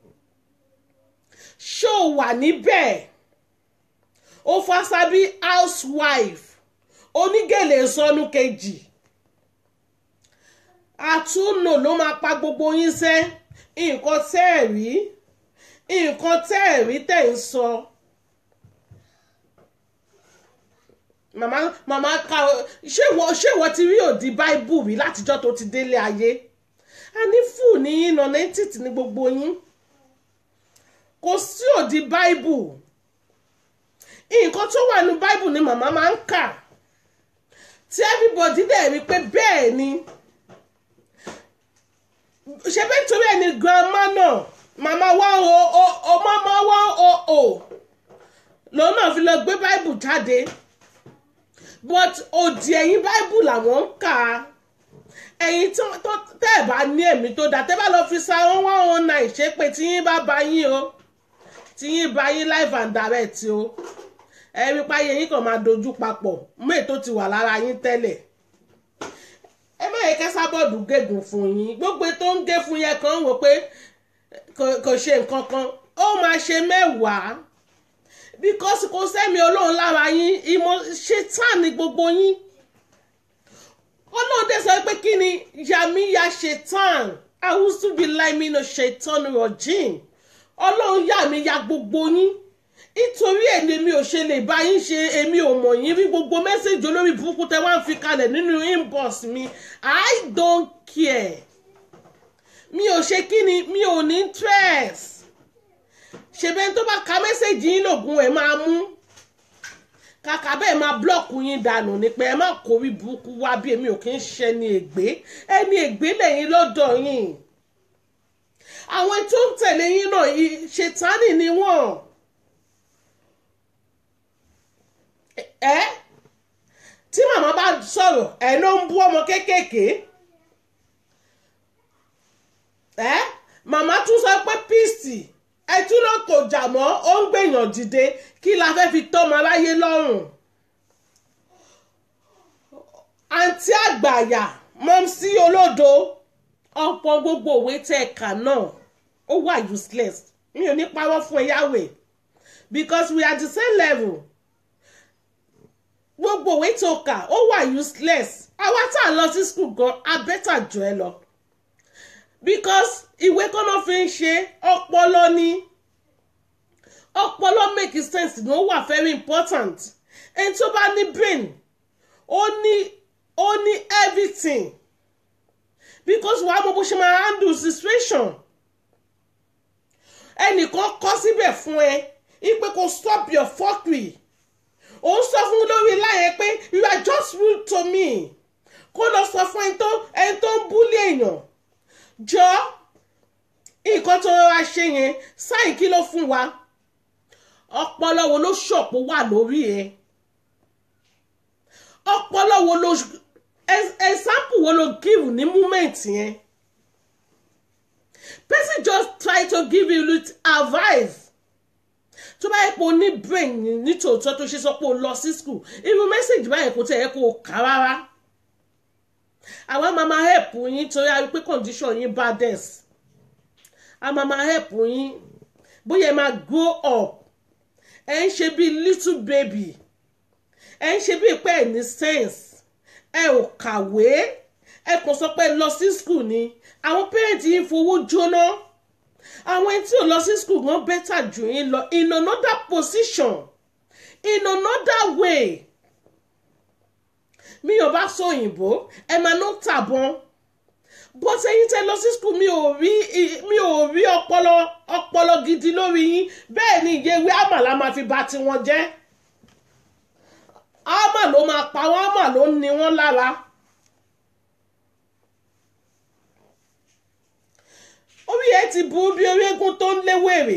Speaker 1: ṣó wà níbẹ̀ ó fásábí housewife onígèlè sọnù kejì àtúnò ló máa pa gbogbo yín sẹ́ nǹkan tẹ́ ẹ̀ rí nǹkan tẹ́ ẹ̀ rí tẹ̀ ń sọ. màmá màmá ka ṣé ìwọ ṣé ìwọ ti rí òdi báíbù rí látijọ́ tó ti délé ayé a ní fún ní nonentity ní gbogbo yín kò sí òdi báíbù nǹkan tó wà ní báíbù ni màmá máa ń kà tí everybody dẹ̀ rí pé bẹ́ẹ̀ ni ṣe bẹ́ẹ̀ torí ẹni grandma náà màmá wá o o o màmá wá o o lòun náà fi lọ gbé báíbù jáde but òdì ẹ̀yìn báíbù làwọn ń kà á ẹ̀yin tẹ́ ẹ̀ bá ní ẹ̀mí tó dáa tẹ́ bá lọ fi sa one one one nine ṣe pé tí yín bá ba yín o tí yín bá yín live and direct o ẹ̀rí páyé yín kàn máa dojú papọ̀ mú ètò ti wà lára yín tẹ́lẹ̀ ẹ má yẹ kẹsà bọ́ọ̀dù gégùn fún yín gbogbo tó ń gé fún yẹn kan wò pé kò ṣe nǹkan kan ó máa ṣe mẹ́wàá because kò sẹ́mi ọlọ́run lára yín ìmọ̀ ṣetán ni gbogbo yín ọlọ́run dẹ̀ sọ pé kí ni yàmi ya ṣetán àwùsùbí láìmí lọ ṣetán rọ̀jìn ọlọ́run yà mí ya gbogbo yín nítorí ẹ̀ ni èmi ò ṣe lè bá yín ṣe èmi ò mọ̀ yín rí gbogbo mẹ́sẹ̀jì olórí burúkú tẹ́ wá ń fi kalẹ̀ nínú inbox mi i don't care mi ò ṣe kí ni mi ò ní interest ṣèbẹ́ tó bá ka mẹ́sẹ̀jì yín lògùn ẹ̀ máa mú kàkà bẹ́ẹ̀ máa blọ́ọ̀kù yín dànù ni pé ẹ má kórí burúkú wá bí èmi ò kí ń ṣe ẹni ègbé ẹni ègbé lẹ́yìn lọ́dọ̀ yín àwọn tó ń tẹ̀lé yín náà ṣètánì ni wọ́n ẹ tí màmá bá sọ̀rọ̀ ẹ̀ ló ń bú ọmọ kéékèèké ẹ màmá tún sọ pé píìsì ẹ tún lọ kò jà mọ́ ó ń gbèyàn dìde kí la fẹ́ fi tọ́mọ aláyé lọ́rùn àǹtí àgbàyà mọ́mísí olódo ọ̀pọ̀ gbogbo òwe tẹ́ ẹ kà náà ó wà useless mi ò ní parọ́ fún ẹ yáwè because we are the same level gbogbo òwe tó kà ó wà useless àwa tá a lọ sí school gan a better jù ẹ lọ because ìwé kan náà fi ń ṣe ọpọlọ ní ọpọlọ make sense ní ó wà very important ẹni tó bá ní brain ó ní ó ní everything because wàá mọ bó ṣe máa handle situation ẹnìkan kọ́ síbẹ̀ fún ẹ ipe kò stop your fuckery ó ń sọ fún lórí láyé pé you are just rude to me kó lọ sọ fún ẹni tó ẹni tó ń búlé èèyàn jọ nǹkan tó rọra ṣe yẹn sáyìn kí ló fún wa ọpọlọ wo ló ṣọ̀pọ̀ wà lórí ẹ ọpọlọ wo ló example wo ló give ní moment yẹn person just try to give you little advice tó bá yẹ pé o ní brain ní tòótọ́ tó ṣe sọ pé o lọ sí school irú message báyẹn kò tẹ̀ yẹ kó o kà rárá àwa máa máa help yín torí a rí pé condition yín bad dess a máa máa help yín bóyá ẹ máa grow up ẹ ń ṣe bí little baby ẹ ń ṣe bí pé ẹ ní sense ẹ ò kàwé ẹ kàn sọ pé lọ sí school ni àwọn parents yín fowó jóná àwọn ẹni tí ò lọ sí school gan better jù yín lọ in another position in another way mi ò bá sọ òyìnbó ẹ máa ná tàbọn but ẹ̀yin tẹ́ lọ sí school mi ò rí mi ò rí ọpọlọ ọpọlọ gidi lórí yín bẹ́ẹ̀ ni ìyẹwé àmàlà máa fi bà tiwọn jẹ́ àmà ló máa pa wọ́n àmà ló ń ni wọ́n lára. orí ẹ ti burú bí orí eégún tó ń léwèrè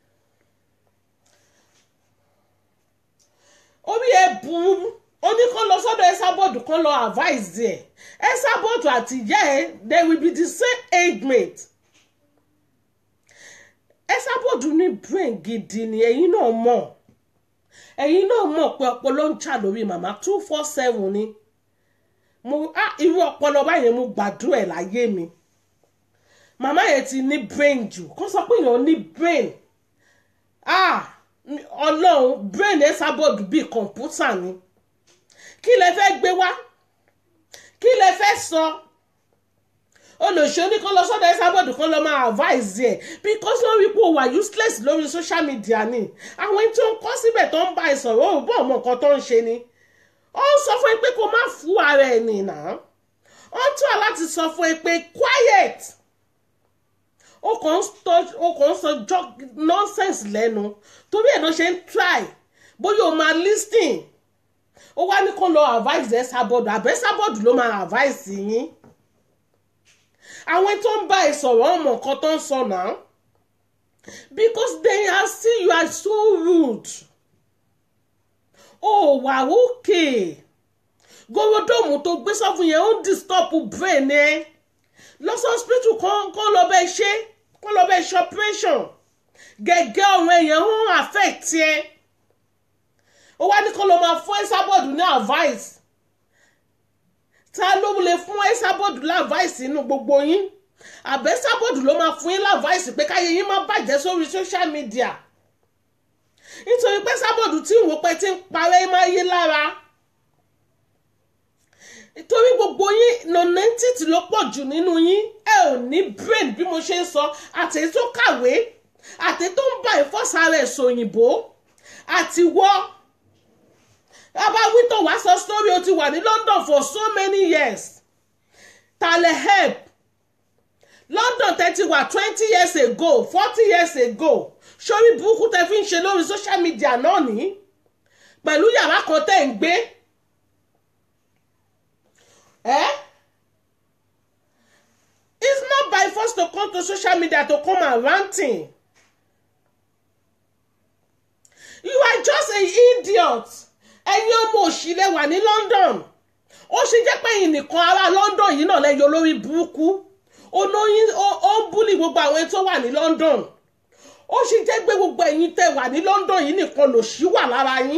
Speaker 1: orí ẹ burú ó ní kó lọ sọ́dọ̀ ẹsàbọọdù kó lọ advice ẹ ẹsàbọọdù àti ìyá ẹ they will be the same age mate ẹsàbọọdù ní brain gidi ni ẹ̀yin náà mọ̀ ẹ̀yin náà mọ̀ pé ọpọlọ ń jà lórí màmá two four seven ni mo ah irú ọpọlọ báyìí mo gbàdúrà ẹ̀ láyé mi màmá yẹn ti ní brain jù kó sọ pé èèyàn ní brain ah ọlọ́run brain ẹ̀ sábọ̀dù bíi kọ̀ǹpútà ni kí lẹ fẹ́ gbé wá kí lẹ fẹ́ sọ olùṣọ́ ní kó lọ sọ́dọ̀ ẹ̀ sábọ̀dù kan lọ máa advise ẹ̀ because wọ́n rí pé ó wà useless lórí social media ni àwọn ẹni tó ń kọ́ síbẹ̀ tó ń bá ẹ sọ̀rọ̀ ó bọ̀ ọmọ nǹkan tó ń ṣe ni ó ń sọ fún ẹ pé kó má fún ara ẹ̀ nìyà ó ń tọ́ láti sọ fún ẹ pé quiet ó kàn ń sọ nonsense lẹ́nu torí ẹ̀ ló ṣe ń try bóyá o máa listen ó wá ní kó lọ advice ẹ sábọ̀dù àbẹ́ sábọ̀dù ló máa advice yín àwọn tó ń bá ẹ sọ̀rọ̀ ọmọ nǹkan tó ń sọ náà because they are see you are so rude ó wà òkè gorodomu tó gbé sọ́fún yẹn ó ń disturb brain ẹ lọ sí hospital kan kan lọ bẹ ṣe kan lọ bẹ ṣe operation gẹ́gẹ́ ọ̀rọ̀ èèyàn ń affect ẹ ó wá ní kó lọ máa fún ẹ́sàbọ̀dù ní advice ta ló lè fún ẹ́sàbọ̀dù ní advice inú gbogbo yín àbẹ́ ẹ́sàbọ̀dù ló máa fún yín ní advice pé káyé yín má bàjẹ́ sórí social media nítorí pé ẹ́sàbọ̀dù tí ìwò pẹ́ ti ń parẹ́ máa yé lára torí gbogbo yín nonentity ló pọ̀ jù nínú yín ẹ ò ní brain bí mo ṣe ń sọ àtẹ̀yí tó kàwé àtẹ̀yí tó ń bá ìfọ́sà rẹ̀ sòyìnbó àti wọ́ bàbá wítọ̀ wá sọ story o ti wà ní London for so many years tale help London tẹ́tí wà twenty years ago forty years ago sórí burúkú tẹ́ fi ń ṣe lórí social media náà ní pẹ̀lú yàrá kan tẹ́ ń gbé Eh? It's not by force to come to social media to come and ranting. You are just an idiot. Ẹ ẹ̀yin ọmọ òṣìlẹ̀ wà ní London ó ṣe jẹ́ pé ẹ̀yin nìkan ará London yìí náà lẹ́yọ lórí burúkú olóyin ó ń búlì gbogbo àwọn tó wà ní London ó ṣe jẹ́ pé gbogbo ẹ̀yin tẹ́ wà ní London yìí nìkan lòṣì wà lára yín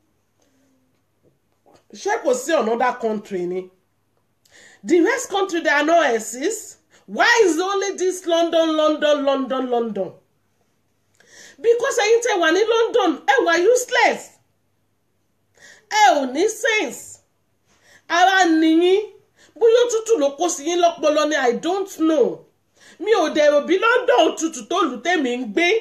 Speaker 1: ṣé kò sí another country ni the rest country they are not exist why is only this London London London London because ẹ̀yin tẹ́ wà ní London ẹ wà useless ẹ ò ní sense ara nìyí bóyá òtútù ló kó sí yín lọ́pọlọ ni i don't know mi ò dẹ̀rò bí London òtútù tó lù tèmi ń gbé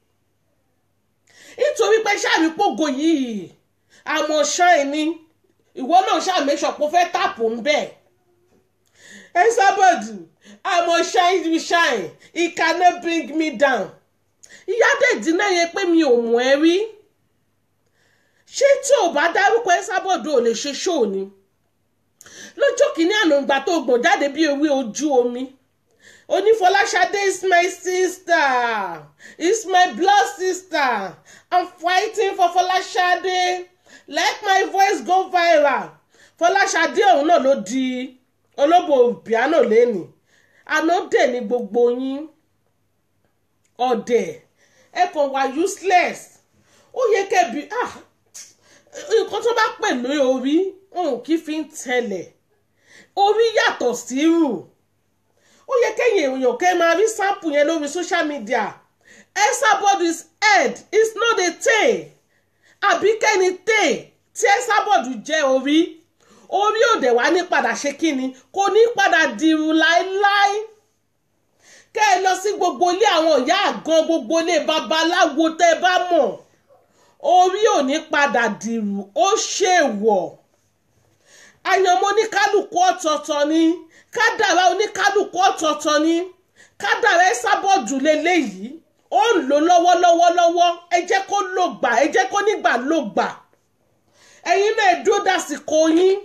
Speaker 1: nítorí pé sáàmì pògò yìí àmọ́ ṣáì ni ìwọ náà ṣàmì ṣọ̀pọ̀ fẹ́ tàpù ń bẹ̀ ẹ sábàdù àmọ́ ṣáì bí ṣáì it cannot bring me down ìyá dèjì náà yẹ pé mi ò mọ̀ ẹ́ rí ṣé tí ò bá dárúkọ ẹ sábọ̀dù ò lè ṣe ṣóò ni lọ́jọ́ kìíní àná ìgbà tó gbọ̀n jáde bí ewé ojú omi onífọláṣadé is my sister is my blood sister i'm fighting for fọláṣadé let my voice go viral fọláṣadé ọ̀hún náà ló di olóbò piano lẹ́nìí àná dè ní gbogbo yín ọ̀dẹ̀ ẹ kàn wá useless ó yẹ kẹ́bi ah nǹkan tó bá pè lórí orí òun kì í fi ń tẹ̀lẹ̀ orí yàtọ̀ sí rù ó yẹ kẹ́yìn èèyàn kẹ́ máa rí sample yẹn lórí social media Esabod's head is not a tail àbí kẹ́ni tail tí Esabod jẹ́ orí orí òde wá ní padà ṣe kíni kò ní padà dìrù láéláé kẹ́ ẹ lọ sí gbogbo ilé àwọn ìyá àgan gbogbo ilé babaláwo tẹ́ ẹ bá mọ̀ orí ò ní padà dìrù ó ṣèwọ̀ àyànmọ́ oníkálukú ọ̀tọ̀ọ̀tọ̀ ni kádàrá oníkálukú ọ̀tọ̀ọ̀tọ̀ ni kádàrá ẹ sábọ̀dù lélẹ́yìí ó ń lò lọ́wọ́lọ́wọ́lọ́wọ́ ẹ jẹ́ kó lò gbà ẹ jẹ́ kó nígbà lò gbà ẹ̀yin náà dúró dásìkò yín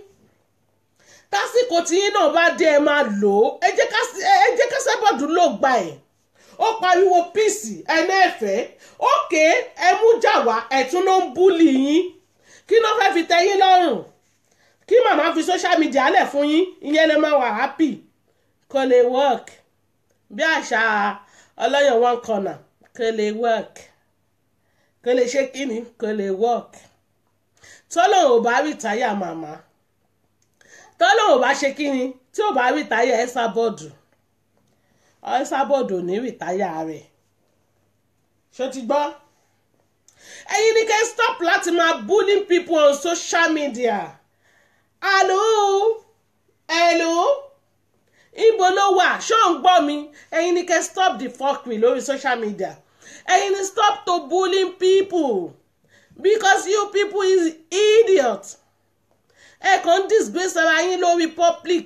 Speaker 1: tásìkò tí yín náà bá dé ẹ máa lò ó ẹ jẹ́ ká sábọ̀dù lò gbà ẹ̀ ó pariwo píìsì ẹni ẹ̀fẹ́ òkè ẹ mú jà wá ẹ̀tún ló ń búlì yín kí ló fẹ́ fi tẹ́ yín lọ́rùn kí màmá fi social media lẹ̀ fún yín ìyẹn lè máa wà happy kò lè work bí àṣà ọlọ́yọ̀ one corner kò lè work kò lè ṣe kíni kò lè work tọ́lọ̀ ò bá rí táyà màmá tọ́lọ̀ ò bá ṣe kíni tí ò bá rí táyà ẹ̀ sábọ́ọ̀dù ẹ̀ sábọ́ọ̀dù ò ní rí táyà rẹ̀ ṣó ti gbọ́ ẹ̀yin ni kẹ́ stop láti máa bullying people on social media hello hello ibo ló wà ṣó ń gbọ́ mi ẹ̀yin ni kẹ́ stop the fuckery lórí social media ẹ̀yin ni stop to bullying people because you people is idiot ẹ kàn ń disgrace ara yín lórí public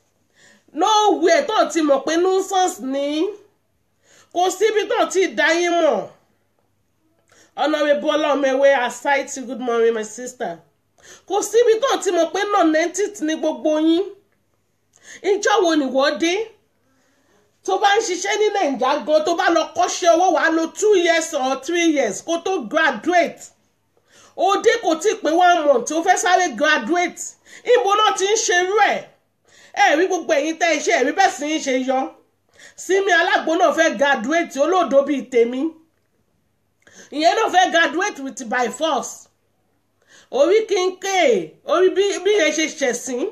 Speaker 1: nowhere tó ti mọ̀ pé nuisance ni kò síbi tó ti dá yín mọ̀ honourable ọlọ́mẹwé aside to good morning my sister kò síbi tó ti mọ̀ pé non-entity ni gbogbo yín ìjọ wo ni wọ́n dé tó bá ń ṣiṣẹ́ ní nàìjíríà gan tó bá lọ kọ́ṣẹ́ owó wàá lo two years or three years kó tó graduate òde kò tí ì pé one month tó fẹ́ sáré graduate ibo náà ti ń ṣerú ẹ̀ ẹ̀rí gbogbo ẹ̀yin tẹ́ iṣẹ́ ẹ̀rí bẹ́ẹ̀ sì ń ṣe yọ sími alágbo náà fẹ́ graduate olóòdó bíi tèmi ìyẹn náà fẹ́ graduate with by force orí kínkè orí bí yẹn ṣe ṣẹ̀sìn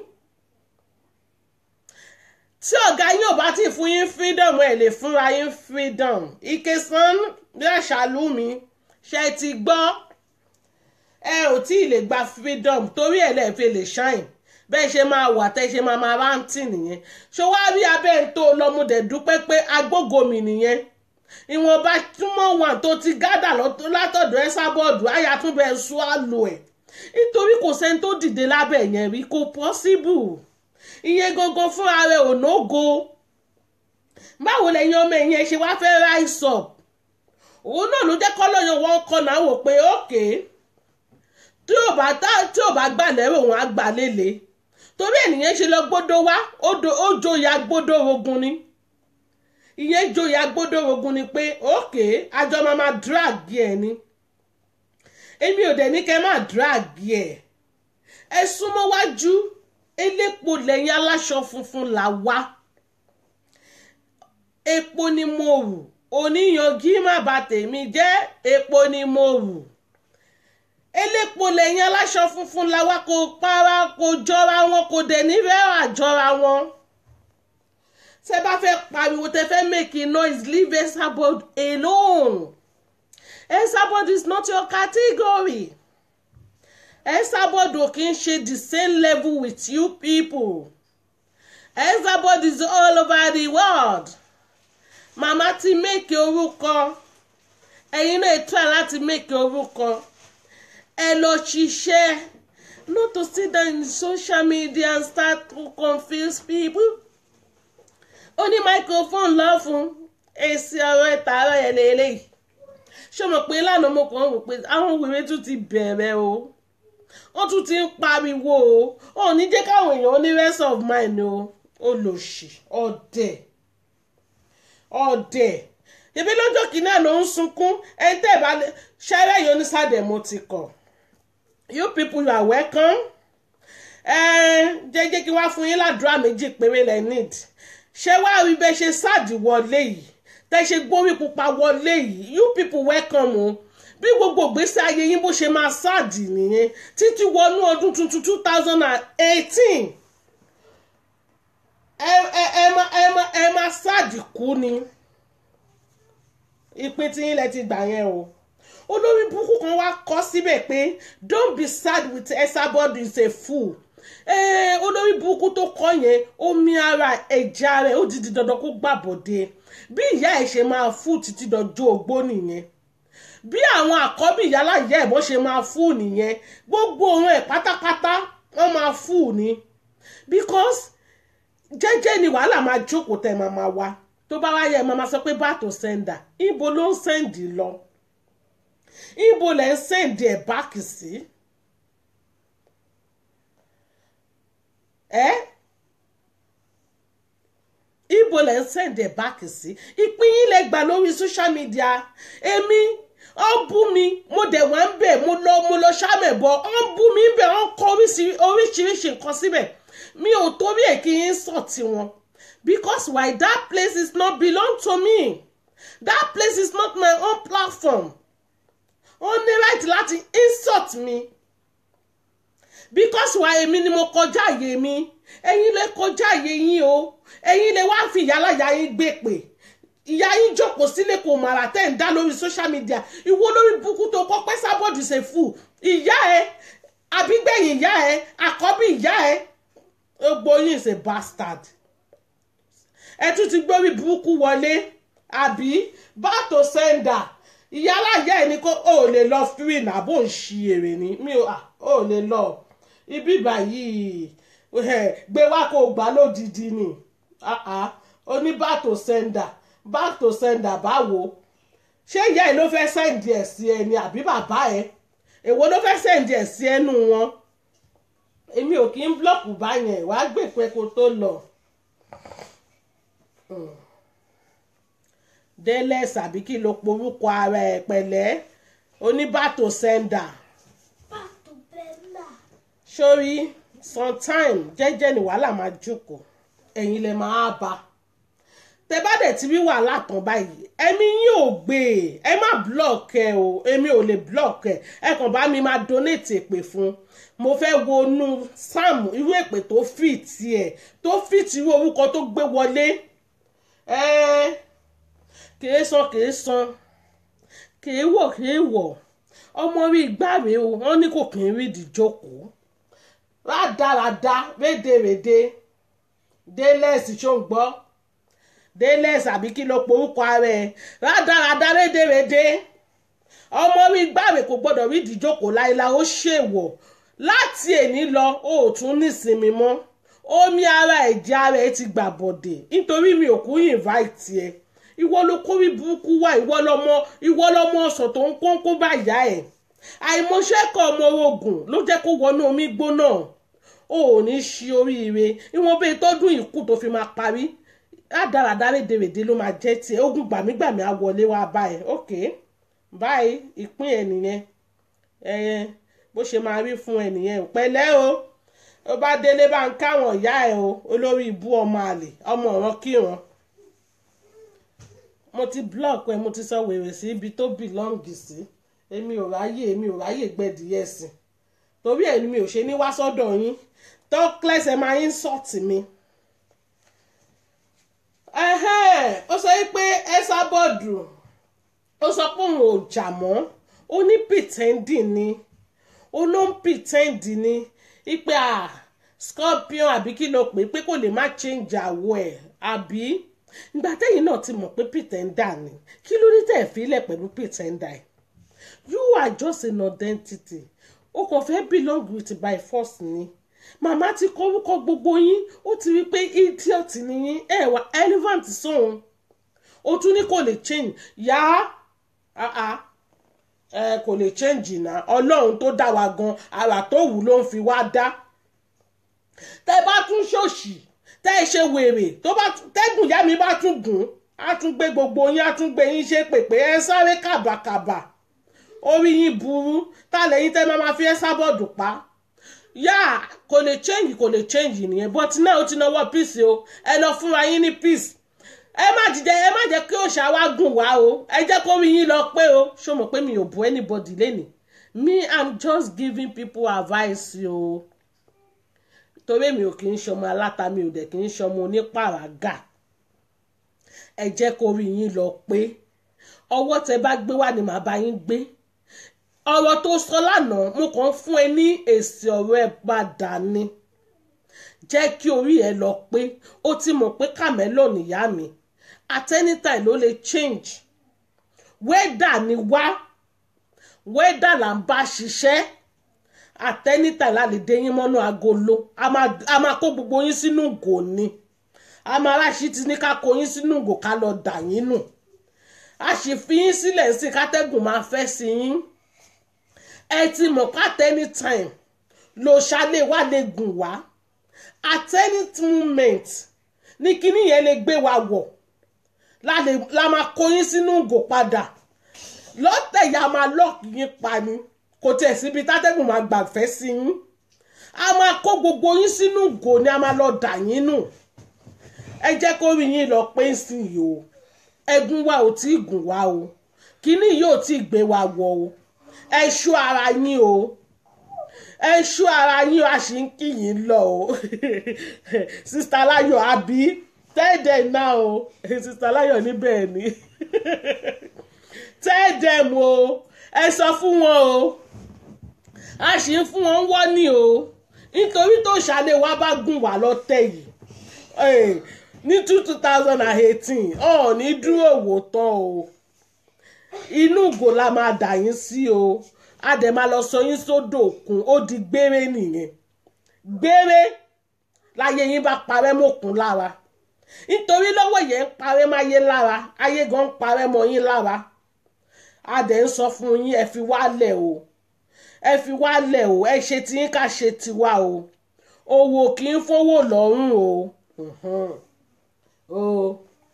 Speaker 1: tí ọ̀gá yín ò bá ti fún yín freedom ẹ̀ lè fúnra yín freedom ìkẹsàn bí àṣàlù mi ṣe ti gbọ́ ẹ ò tí ì lè gba freedom torí ẹ̀ lẹ́ẹ̀fẹ́ lè shine bẹ́ẹ̀ ṣe máa wà tẹ́ ṣe máa máa rántí nìyẹn ṣé wàá rí abẹ́ ń tó lọ́múdẹ dúpẹ́ pé agbógomi nìyẹn ìwọ̀nba túmọ̀ wà tó ti gádà látọ̀dọ̀ ẹ sábọ́ọ̀dù ayatúbẹ̀ sùn àlò ẹ̀ nítorí kò sẹ́ni tó dìde lábẹ́ yẹn rí kò possible ìyẹn gangan fúnra rẹ̀ ò nógo báwo lẹ́yìn ọmọ ẹ̀yìn ẹ̀ ṣe wá fẹ́ rise up òun náà ló jẹ́ kọ́lọ́yàn wọn kọ́ náà wò pé ókè tí ò bá tí ò bá gbà lẹ́rọ òun á gbà lélẹ̀ torí ènìyàn ṣe lọ gbódò wá ó joyà gbódò ogun ni ìyẹn joyà gbódò ogun ni pé ókè àjọ máa máa drag ẹ ni èmi ò dẹ̀ ní kẹ́ máa drag ẹ ẹ súnmọ́ wájú elépo lẹ́yìn aláṣọ funfun là wá epo ni mo rù oníyanjú má bà tèmi jẹ́ epo ni mo rù elépo lẹ́yìn aláṣọ funfun là wá kò para kò jọra wọn kò dẹ̀ nífẹ̀ẹ́ àjọra wọn tẹ bá fẹ́ pariwo tẹ fẹ́ make a noise leave Esabod alone Esabod is not your category Esabod ò kí ń ṣe the same level with you people Esabod is all over the world màmá ti make orúkọ ẹ̀yin náà try láti make orúkọ ẹ lọ ṣiṣẹ́ not to sit down in social media and start to confuse people ó ní microphone lọ fún èsì ọ̀rọ̀ ìtààrọ̀ yẹn lélẹ́yìí ṣé mo pé lánàá mo kàn ń rò pé àwọn wèrè tún ti bẹ̀rẹ̀ o wọ́n tún ti ń pariwo o ò ní jẹ́ káwọn èèyàn ní rest of mind o olòṣì ọ̀dẹ̀ ọ̀dẹ̀ ebi lọ́jọ́ kìíní àná ń sunkún ẹni tẹ́ ẹ̀ bá ṣẹ́rẹ́ yìí onísàdẹ̀ mo ti kọ̀ you people you are welcome jẹ́jẹ́ kí wá fún yín ládùúrà méjì péré lẹ́ need ṣé wàá rí bẹ́ẹ̀ ṣe sáàdì wọlé yìí tẹ́ ṣe gbórí pupa wọlé yìí you people welcome o bí gbogbo ìgbésí ayé yín bó ṣe máa sáàdì nìyẹn títí wọnú ọdún tuntun two thousand and eighteen ẹ ẹ ẹ máa ẹ máa ẹ máa sáàdì kú ni ìpín tí yín lẹ ti gbà yẹn o olórí burúkú kan wá kọ síbẹ̀ pé don't be sad with Esabod is a fool eh, olórí burúkú tó kọ yẹn omi ara ẹja rẹ̀ ó di di dandan kó gbàbọ̀dé bí ìyá ẹ̀ ṣe máa fún títí dọjọ́ ogbó nìyẹn bí àwọn àkọ́bí ìyálà ìyá ẹ̀ bó ṣe máa fún nìyẹn gbogbo ohun ẹ̀ pátápátá wọ́n máa fún ni because jẹ́jẹ́ ni wàhálà máa jókòó tẹ̀ máa máa wá tó bá wá yẹ máa sọ pé bàtò sẹ́ńdà ibo ló ń sẹ́ǹdì lọ ibo lẹ̀ ń sẹ́ǹdì ẹ̀ báàkì sí ẹ́ ibo lẹ̀ ń sẹ́ǹdì ẹ̀ báàkì sí ìpín yín lẹ gbà lórí social media èmi ó bú mi mo dẹ̀ wá ń bẹ̀ mo lọ mo lọ ṣàmẹ̀ bọ̀ ó ń bú mi bẹ̀ ó ń kọ oríṣiríṣi nǹkan síbẹ̀ mi ò torí ẹ̀ kí n sọ̀ tiwọn because why that place is not belong to me that place is not my own platform ó ní right láti insult mi because why èmi ni mo kọjá àyè mi ẹ̀yin lè kọjá àyè yín o ẹ̀yin lè wá fi ìyálàyà yín gbé pè ìyá yín jókòó sílé kò màrà tẹ́ ń dá lórí social media ìwọ lórí búkú tó kọ́ pẹ́ sábọ́ọ̀dù ṣe fù ìyá ẹ àbígbẹ̀yìn ìyá ẹ àkọ́bí ìyá ẹ gbogbo yín ṣe bastard ẹ tún ti gbórí burúkú wọlé àbí bàtò sẹ́ńdà ìyálà ìyá ẹ ní kó o lè lọ free náà bó ń ṣi èrè ni mi ò lè lọ ibi báyìí gbé wá kó gbà lódìdí ni oní bàtò sẹ́ńdà bàtò sẹ́ńdà báwo ṣé ìyá ẹ ló fẹ́ sẹ́ǹdì ẹ̀ sí ẹ ni àbí bàbá ẹ èwo ló fẹ́ sẹ́ǹdì ẹ̀ sí ẹnu wọn èmi ò kí ń blọ́ọ̀kù báyẹn wàá gbèpẹ́ kó tó lọ. délẹ̀ sàbí kí ló porúkọ ara ẹ̀ pẹ̀lẹ́ oníbàtò sẹ́ńdà.
Speaker 3: Pato Bella.
Speaker 1: sórí sometime jẹ́jẹ́ ni wàhálà máa jókòó ẹ̀yin lè máa bá tẹ bá dẹ̀ ti rí wàhálà tán báyìí ẹ̀mí yín ò gbé e ẹ má block ẹ o èmi ò lè block ẹ ẹ kàn bá mi máa donate èpè fún mo fẹ́ wọnú sam irú èpè tó fit ẹ̀ tó fit irú orúkọ tó gbé wọlé ẹ kìí san kìí san kìí wọ̀ kìí wọ̀ ọmọ rí gbàgbé o wọ́n ní kò kì í rí ìdíjókòó rádaràda rédèrèdè délẹ́sì ṣó ń gbọ́ délẹ́sì àbí kí ló porúkọ ara ẹ̀ rádaràda rédèrèdè ọmọ rí gbàgbé kò gbọ́dọ̀ rí ìdíjókòó láìláì ó ṣèwọ̀ láti èní lọ ó tún nísinmi mọ́ omi ara ẹ̀jẹ̀ ara ẹ̀ ti gbà bọ̀dẹ̀ nítorí mi ò kú invite ẹ̀ ìwọ ló kórí burúkú wá ìwọ lọmọ ìwọ lọmọ ọsàn tó ń kó ń kó bá ìyá ẹ̀ àìmọṣẹ́kọ̀ ọmọ ogun ló jẹ́ kó wọnú omi gbóná o ò ní ṣí oríire ìwọ̀n bẹ́ẹ̀ tọ́dún ìkú tó fi máa parí rádaràdá rédèrèdè ló máa jẹ́ tiẹ̀ ogun gbàmígbàmí á wọlé wá báyìí ok báyìí ìpín ẹ̀ nìyẹn ẹ̀yẹn bó ṣe máa rí fún ẹ nìyẹn pẹ̀lẹ́ o ó bá délé bá ń káwọn ìyá ẹ o olórí ibú ọmọ àlè ọmọ ọ̀ràn kíran mo ti block ẹ mo ti sọ wèrè sí ibi tó bìlọ́ǹgì sí èmi ò ráyè èmi ò ráyè gbẹ̀dìyẹ sí torí ẹ̀ ni mi ò ṣe ní wá sọ́dọ̀ yín tó clẹ́sẹ̀ máa ń sọ̀tì mi. ó sọ pé ẹ́sà bọ́ọ̀dù ó sọ pé òun ò jà mọ́ ó ní pìtẹ́ndì ni ó ló ń pìtẹ́ndì ni ipe à scorpion àbí kí ló pè é pé kò lè má change àwọ̀ ẹ̀ àbí ìgbà tẹ́yìn náà ti mọ̀ pé pìtẹ́ndà ni kí ló ní tẹ̀ fílẹ̀ pẹ̀lú pìtẹ́ndà ẹ̀ you are just an identity o kò fẹ́ belong with by force ni màmá ti kọ orúkọ gbogbo yín ó ti rí pé idiot ni yín ẹ wà relevant sóhun o tún ní kò lè change yá ẹ kò lè change náà ọlọ́run tó dá wa gan ara tó wù ló ń fi wá dá tẹ bá tún ṣòṣì tẹ ẹ ṣe wèrè tó bá tẹ́gùn ìyá mi bá tún gùn á tún gbé gbogbo yín á tún gbé yín ṣe pèpè ẹ sáré kàbàkàbà orí yín burú tá lẹ́yìn tẹ́ máa fi ẹ́ sábọ̀dù pa yá kò lè change kò lè change nìyẹn but náà ó ti náwó peace o ẹ lọ fúnra yín ní peace ẹ má jíjẹ ẹ má jẹ́ kí òòṣà wa gùn wá o ẹ jẹ́ kó rí yín lọ pé o ṣó mọ̀ pé mi ò bu anybody lẹ́nìí me i'm just giving people advice o torí mi ò kì í ṣọmọ aláta mi ò dẹ̀ kì í ṣọmọ onípàràgà ẹ jẹ́ kó rí yín lọ pé ọwọ́ tẹ bá gbé wá ni màá bá yín gbé ọ̀rọ̀ tó sọ lánàá mo kàn fún ẹ ní èsì ọ̀rọ̀ ẹ padà ni jẹ́ kí orí ẹ lọ pé ó ti mọ̀ pé kàmẹ́lò nìyá mi at any time ló lè change wẹ́dà ni wá wẹ́dà là ń bá ṣiṣẹ́ at any time la lè dé yín mọ́nú agolo a máa kó gbogbo yín sínú ìgò ni a máa ráṣí ti ní ká kó yín sínú ìgò ká lọ dà yín nù a sì fi yín sílẹ̀ sí kátẹ́gùn máa fẹ́ sí yín ẹ ti mọ̀ pàtẹ́ anytime ló ṣálẹ̀ wá lè gùn wá at any moment ní kíní yẹn lè gbé wa wọ̀ la máa kó yín sínú ìgò padà lọ́tẹ̀ ya máa lọ́ọ̀kì yín pa ni kò tẹ̀ síbi tátẹ́gùn máa gbàfẹ́ sí yín a máa kó gbogbo yín sínú ìgò ni a máa lọ dà yín nù ẹ jẹ́ kó rí yín lọ pé sí yìí o ẹ̀gún wa ò tí ì gùn wá o kíní yóò tí ì gbé wa wọ̀ o ẹ ṣọ́ ara yín o ẹ ṣọ́ ara yín o a sì ń kí yín lọ o sista Láyọ̀ àbí tẹ́ẹ̀dẹ̀ náà o sista Láyọ̀ níbẹ̀ ni tẹ́ẹ̀dẹ̀ mo ẹ sọ fún wọn o a sì ń fún wọn wọ́ ní o nítorí tó ṣàlẹ̀ wá bá gùn wá lọ́tẹ̀ yìí ní two thousand and eighteen ọ̀ ní dúró wò tán o inú ìgò la máa dà yín sí o a dẹ̀ máa lọ sọ yín sódò òkun ó di gbére nìyẹn gbére láyé yín bá parẹ́ mọ́kùn lára nítorí lọ́wọ́ yẹn ń parẹ́ máyé lára ayé gan ń parẹ́ mọ́ yín lára a dẹ̀ ń sọ fún yín ẹ fi wálẹ̀ o ẹ fi wálẹ̀ o ẹ ṣe tí yín ká ṣe tiwa o owó kì í fowó lọ́rùn o. o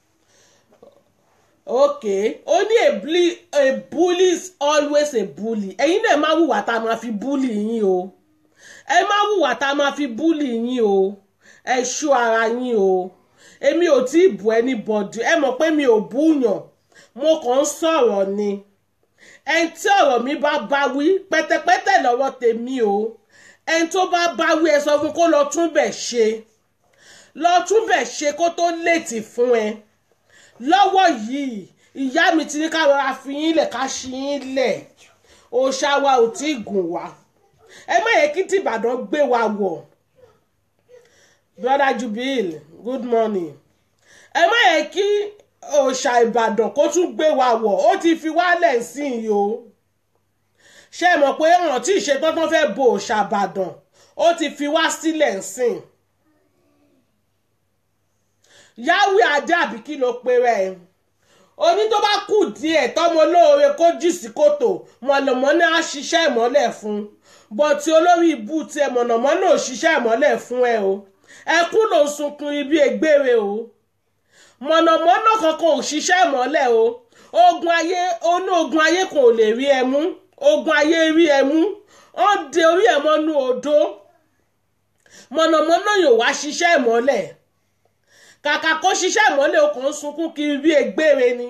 Speaker 1: okay ó ní a bully a bully is always a bully ẹ̀yin náà má wùwà tá a máa fi bully yín o ẹ má wùwà tá a máa fi bully yín o ẹ ṣọ́ ara yín o èmi ò tí ì bú anybody ẹ mọ̀ pé mi ò búyàn mo kàn ń sọ̀rọ̀ ni ẹni tí ọ̀rọ̀ mi bá bá wí pẹ́tẹ́pẹ́tẹ́ lọ́wọ́ tèmi o ẹni tó bá bá wí ẹ sọ fún kó lọ tún bẹ̀ ṣe lọ tún bẹ̀ ṣe kó tó létí fún ẹ lọ́wọ́ yìí ìyá mi ti ní ká rọra fi yín lẹ̀ ká ṣí yín lẹ̀ òòṣà wa ò tí ì gùn wá ẹ má yẹ kí tìbàdàn gbé wa wọ̀ brother jubil good morning ẹ má yẹ kí òòṣà ìbàdàn kó tún gbé wa wọ̀ ó ti fi wálẹ̀ sí i o ṣé ẹ mọ̀ pé ọ̀ràn tí ìṣetán tán fẹ́ bo òòṣà ìbàdàn ó ti fi wá sílẹ̀ sìn yáwé adé àbí kí ló pe rẹ̀ oní tó bá kù díẹ̀ tọ́mọ olóore kó jì sí kòtò mọ̀nàmọ́ná á ṣiṣẹ́ ìmọ́lẹ̀ fún bọ̀tí olórí ibú tiẹ̀ mọ̀nàmọ́ná ò ṣiṣẹ́ ìmọ́lẹ̀ fún ẹ o ẹkún ló ń sunkún ibi ègbére o mọ̀nàmọ́ná kankan ò ṣiṣẹ́ ìmọ́lẹ̀ o ogun ayé oní ogun ayé kan ò lè rí ẹ mú ogun ayé rí ẹ mú wọ́n de orí ẹ̀ mọ́nú odó mọ̀nàmọ́ná yóò wá ṣiṣẹ́ ìmọ́lẹ̀ kàkà kó ṣiṣẹ́ ìmọ́lẹ̀ o kàn ń sunkún kiri bí egbére ni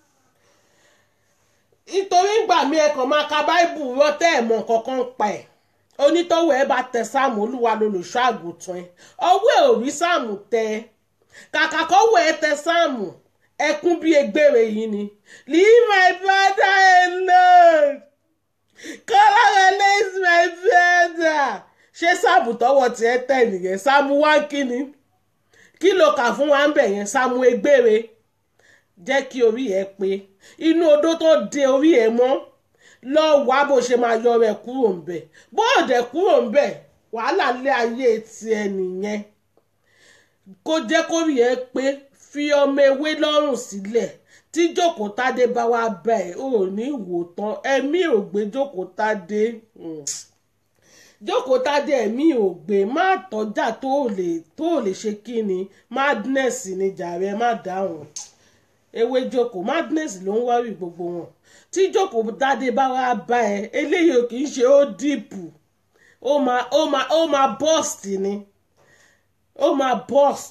Speaker 1: nítorí ìgbà mi ẹ kàn máa ka báìbù rọtẹ́ ẹ̀ mọ̀ kankan pa ẹ̀ onítọ́wọ́ ẹ bá tẹ sáàmù olúwa lolùṣọ́ àgùntàn ẹ ọwọ́ ẹ ò rí sáàmù tẹ kàkà kọ́wọ́ ẹ tẹ sáàmù ẹkún bí egbére yìí ni leave my brother alone kọ́lọ́rọ̀ is my brother ṣé sáàmù tọwọ́ tiẹ̀ tẹ̀ nìyẹn sáàmù wá kíni kí ló kà fún wa ń bẹ̀ yẹn sáàmù egbére jẹ́ kí orí ẹ pé inú odó tó de orí ẹ mọ́ lọ wá bó ṣe máa yọ rẹ kúrò ń bẹ̀ bó o dẹ̀ kúrò ń bẹ̀ wàhálà lé ayé tiẹ̀ nìyẹn kó jẹ́ kórìí ẹ pé fi ọmọ ewé lọ́rùn sílẹ̀ tí jókòó tádé bá wá bá ẹ ò ní wò tán ẹ̀mí ò gbé jókòó tádé jókòó tádé ẹ̀mí ò gbé má tọ́jà tó lè tó lè ṣe kí ni madness ni jàre má dáhùn ewé jókòó madness ló ń wárí gbogbo wọn tí jókòó tádé bá wá bá ẹ eléyìí ò kì í ṣe ó dìpù ó máa ó máa ó máa burst ni ó máa burst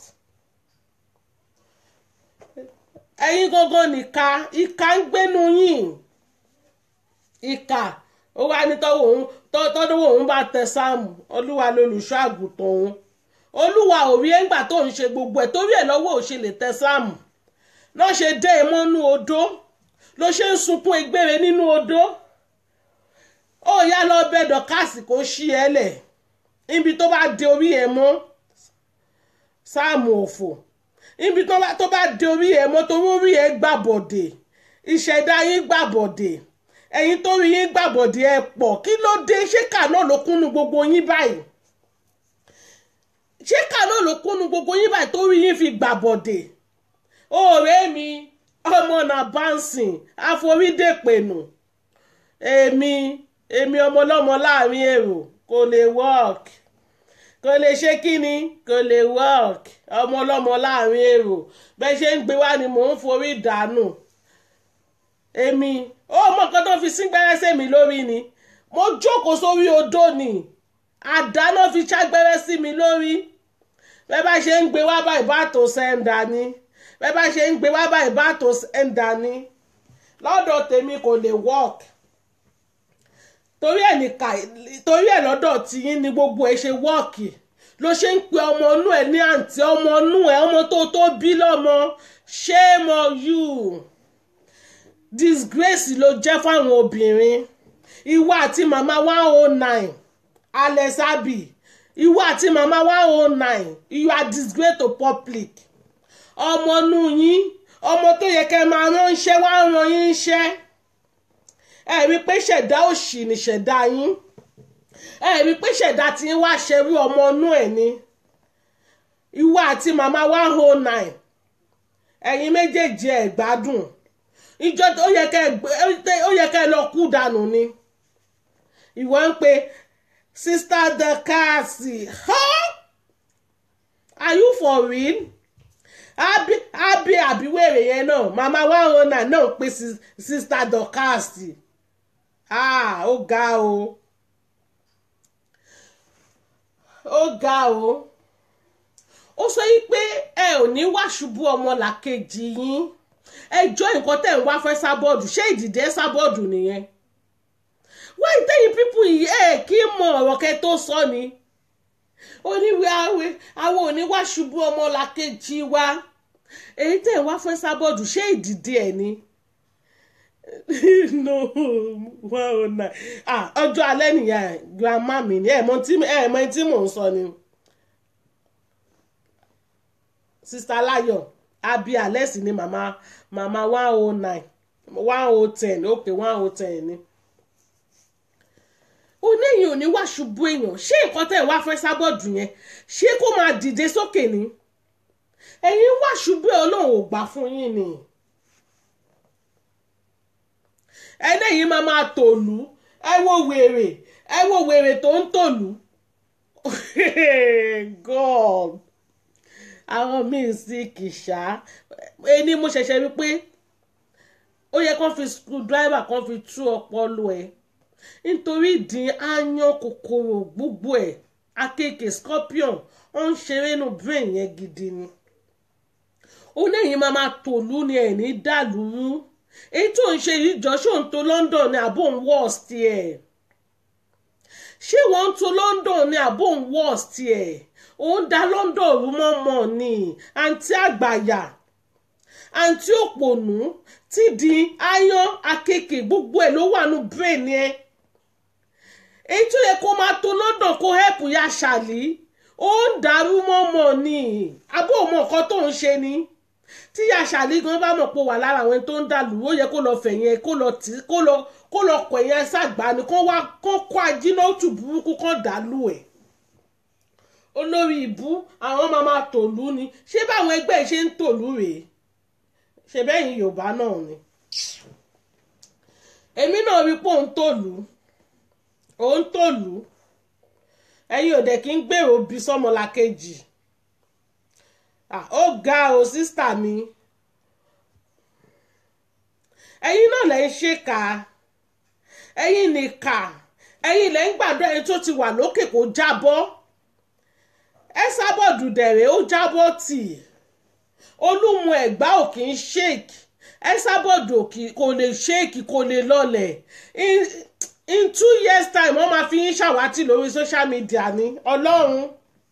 Speaker 1: ẹ̀yin gangan nìka ìka ń gbénu yín ìka ó wá ní tọ́wọ́ òun tọ́dọ́wọ́ òun bá tẹ sáàmù olúwa lolùṣọ́ àgùntàn òun olúwa ò rí ẹ̀ǹgbà tó ń ṣe gbogbo ẹ̀ torí ẹ̀ lọ́wọ́ ò ṣe lè tẹ sáàmù lọ́ ṣe dé e mọ́nú odó ló ṣe ń sunkún egbére nínú odó ó yá lọ bẹ dọ̀kásì kó ṣí ẹ lẹ̀ níbi tó bá de orí ẹ mọ́ sáàmù òfò níbi tó bá de orí ẹ mọ́ torí orí ẹ gbàbọ̀dè ìṣẹ̀dá yín gbàbọ̀dè ẹ̀yin tó rí yín gbàbọ̀dè ẹ pọ̀ kí ló dé ṣé kà náà ló kúnnu gbogbo yín báyìí ṣé kà náà ló kúnnu gbogbo yín báyìí tó rí yín fi gbàbọ̀dè ọ̀rẹ́ mi ọmọ náà bánsìn àforídèpẹ̀nù èmi èmi ọmọlọ́mọ láàrin èrò kò lè work kò lè ṣe kí ni kò lè work ọmọ ọlọ́mọ láàrin èrò bẹ́ẹ̀ ṣe ń gbé wá ni mò ń forí dànù èmi ó mọ nǹkan tó fi síngbẹ́rẹ́ sèmi lórí ni mo jókòó sórí odó ni àdáná fi ṣàgbẹ́rẹ́ sí mi lórí bẹ́ẹ̀ bá ṣe ń gbé wá báyìí bá tó sẹ́ńdà ni bẹ́ẹ̀ bá ṣe ń gbé wá báyìí bá tó sẹ́ńdà ni lọ́dọ̀ tèmi kò lè work torí ẹ̀ nìka torí ẹ̀ lọ́dọ̀ tiyín ni gbogbo ẹ̀ ṣe wọ́ọ̀kì ló ṣe ń pe ọmọ inú ẹ̀ ní àǹtí ọmọ inú ẹ̀ ọmọ tó tó bí lọ́mọ shame on you disgrace ló jẹ́ fáwọn obìnrin ìwọ àti màmá one oh nine alex abi ìwọ àti màmá one oh nine you are disgrace to public ọmọ inú yín ọmọ tó yẹ kẹ́ máa ránṣẹ́ wá rán yín iṣẹ́ ẹ rí i pé ṣẹ̀dá òṣì ni ṣẹ̀dá yín ẹ rí i pé ṣẹ̀dá tí ń wá ṣerú ọmọ inú ẹ̀ ni ìwọ àti màmá one oh nine ẹ̀yin méjèèjì ẹ̀ gbádùn ìjọ ó yẹ kẹ́ ó yẹ kẹ́ lọ kú dànù ni ìwọ ń pe sista dakasi are you for real abi abi àbíwèrè yẹn náà màmá one oh nine náà pe sista dakasi ah ó ga o ó ga o ó sọ yí pé ẹ ò ní wá ṣubú ọmọ làkejì yín ẹjọ́ nǹkan tẹ̀ ń wá fẹ́ sábọ́ọ̀dù ṣé ìdìdẹ́ sábọ́ọ̀dù nìyẹn wọ́n ìtẹ́yìn pípù yìí ẹ̀ kí mọ ọ̀rọ̀ kẹ́ tó sọ ni oníwèé àwẹ̀ àwọn ò ní wá ṣubú ọmọ làkejì wa èyí tẹ̀ ń wá fẹ́ sábọ́ọ̀dù ṣé ìdìdẹ́ ẹ̀ ni no one oh nine ah ọjọ́ alẹ́ nìyà grandma mi ni ẹ̀ mọ tí mò ń sọ ni sista Láyọ̀ abi alẹ́sì ni màmá màmá one oh nine one oh ten ok one oh ten ni oníyìn ò ní wá ṣubú èèyàn ṣé nǹkan tẹ̀ wá fẹ́ sábọ́ọ̀dù yẹn ṣé kó máa dìde sókè ni ẹ̀yin wá ṣubú ẹ̀ ọlọ́run ò gbà fún yín ni ẹlẹ́yìn máa máa tòlú ẹ wo wèrè ẹ wo wèrè tó ń tòlú god àwọn míì sí kìsà ẹni mo ṣẹ̀ṣẹ̀ rí pé ó yẹ kán fi screwdriver kán fi tú ọpọlọ ẹ nítorí ìdín áyán kòkòrò gbogbo ẹ̀ akéèké scorpion ó ń ṣeré nù brain yẹn gidi ni ó lẹ́yìn máa máa tòlú ni ẹ̀ ní dàlúrú èyí tó ń ṣe yìí jọ ṣó ń to London ni àbò ń worst ẹ̀ ṣé wọ́n ń to London ni àbò ń worst ẹ̀ ó ń da London rú mọ́mọ́ ni àǹtí àgbàyà àǹtí òpònú tí di áyán akéèké gbogbo ẹ̀ ló wà nù brain yẹn èyí tó yẹ kó máa to London kó help ya ṣàlì ó ń dàrú mọ́mọ́ ni àbó mọ nǹkan tó ń ṣe ni tí ya ṣàlì gan bá mọ̀ pé wà lára àwọn tó ń dàlú ó yẹ kó lọ fẹ̀yìn kó lọ tì kó lọ kó lọ kọ̀ ẹ̀yìn ṣàgbá ni kó wá kó kó ajínátù burúkú kó dàlú ẹ̀ olórí ìbú àwọn máa máa tòlú ni ṣé báwọn ẹgbẹ́ ṣe ń tòlú rèé ṣe bẹ́yìn Yorùbá náà ni èmi náà rí pé òun tòlú òun tòlú ẹ̀yin ò dẹ̀ kí ń gbèrò bí sọ́mọlàkejì ó ga o sísítà mi ẹ̀yin náà lẹ́ ń ṣèkà ẹ̀yin nìkà ẹ̀yin lẹ́ ń gbàdúrà ẹni tó ti wà lókè kó jábọ́ ẹ sábọ̀dù dẹ̀rẹ̀ ó jábọ́ tì olúmu ẹ̀gbá ò kì í ṣèkì ẹ sábọ̀dù kò lè ṣèkì kò lè lọlẹ̀ in two years time wọ́n máa fi yín ṣàwátì lórí social media ní ọlọ́run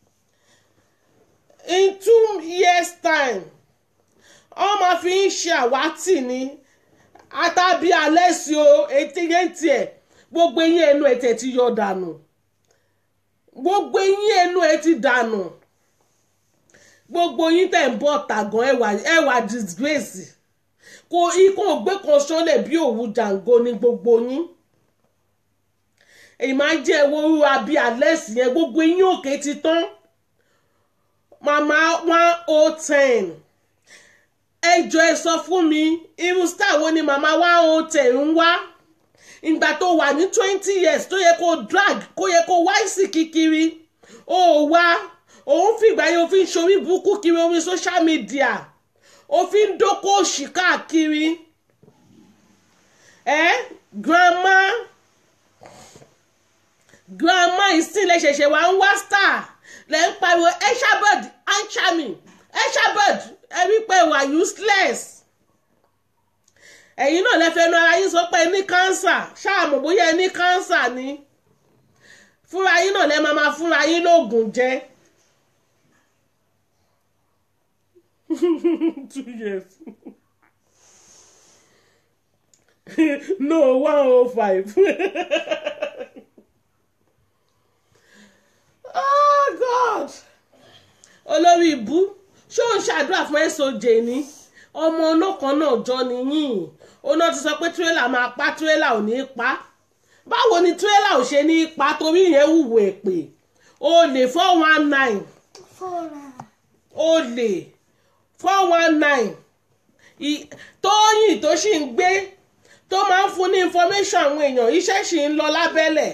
Speaker 1: in two years time wọ́n máa fi yín ṣàwátì ní àtàbí alẹ́ sí o etí yẹn tiẹ̀ gbogbo eyín ẹnu ẹ̀ tẹ̀ ti yọ dànù gbogbo eyín ẹnu ẹ̀ ti dànù gbogbo yín tẹ̀ ń bọ̀ tàgàn ẹwà ẹwà disgrace kò ikú ògbé kan ṣọlẹ̀ bí òwú jàǹgó ní gbogbo yín èyí máa ń jẹ́ ewúro àbí àlẹ́sì yẹn gbogbo eyín òkè ti tán màmá one oh ten ẹ jọ ẹ sọ fún mi irú star wo ni màmá one oh ten ń wá ìgbà tó wà ní twenty years tó yẹ kó drag kó yẹ kó wáìsì kíkiri ó wá òun fìgbà yẹn òfin ṣorí burúkú kiri orí social media òfin dókó òṣì káàkiri ẹ grandma grandma ìsìnlẹ̀ ṣẹ̀ṣẹ̀ wà ń wá star lẹ́ ń pariwo eshabod anchami eshabod ẹ rí pé wà useless ẹ̀yin náà lẹ́fẹ̀ẹ́ nu ara yín sọ pé ẹ ní cancer ṣáàmù bóyá ẹ ní cancer ni fúnra yín náà lẹ́ máa ma fúnra yín lóògùn jẹ. two years no one oh five. oh god olórí ibú ṣé ò ń ṣàdúrà fún soj ni ọmọ olókan náà jọ nìyín oná ti sọ pé tírélà máa pa tírélà ò ní pa báwo ni tírélà ò ṣe ní pa torí ìyẹn wùwò èpè olè four one nine
Speaker 3: Fọ́ra.
Speaker 1: olè four one nine tóyìn tó sì ń gbé tó máa ń fún ní information àwọn èèyàn iṣẹ́ sì ń lọ lábẹ́lẹ̀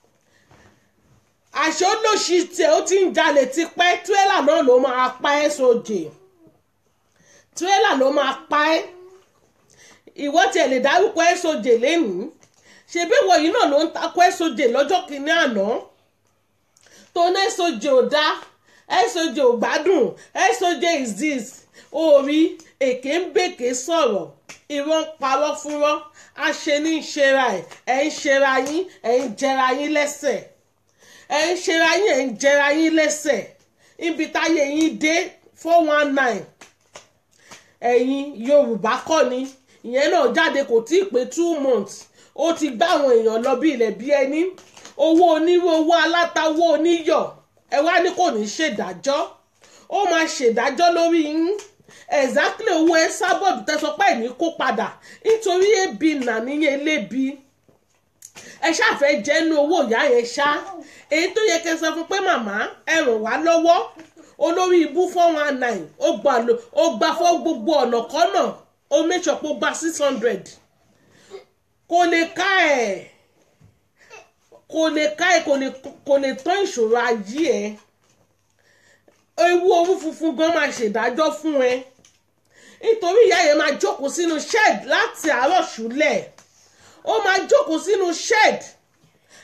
Speaker 1: àṣọ lòṣì tẹ ó ti ń jalè tipẹ́ tírélà náà ló máa pa ẹ́ sóde tírélà ló máa pa ẹ́ ìwọ tiẹ̀ lè dárúkọ ẹ́ sóde lẹ́nu ṣebí ìwọ yìí náà ló ń takọ ẹ́ sóde lọ́jọ́ kìíní àná tó ní ẹ́ sóde ò dá ẹ́ sóde ò gbádùn ẹ́ sóde is this orí èké ń bèké sọ̀rọ̀ irọ́ ń parọ́ fúnrọ́ àṣẹ ní í ṣera ẹ̀ ẹ̀ ń ṣera yín ẹ̀ ń jẹra yín lẹ́sẹ̀ ẹ̀ ń ṣera yín ẹ̀ ń jẹra yín lẹ́sẹ̀ ibi táyé yín dé four one nine ẹ̀yin yorùbá kọ́ ni ìyẹn náà jáde kò tí ì pé two months ó ti gbá àwọn èèyàn lọ bí ilẹ̀ bí ẹni owó onírú owó aláta owó oníyọ̀ ẹ wá ní kò ní ṣèdájọ́ ó máa ṣèdájọ́ lórí yín exactly owó ẹ sábọ̀dù tẹ́sọpẹ́ ní kó padà nítorí ebi nà níyẹn lébi ẹ ṣàfẹ́ jẹ́nu owó ìyá yẹn ṣá èyí tó yẹ kẹ́ sọ fún pé màmá ẹ ràn wá lọ́wọ́ olórí ibú four one nine ó gbà lò ó gbà fọ́ gbogbo ọ̀nà kọ́nà ó make sure pé ó gba six hundred kò lè ká ẹ̀ kò lè ká ẹ̀ kò lè kò lè tán ìṣòro ayé ẹ̀ ewu owó funfun gan máa ṣèdájọ́ fún ẹ nítorí ìyá yẹn máa jókòó sínú shed láti àárọ̀ ṣúlẹ̀ ó máa jókòó sínú shed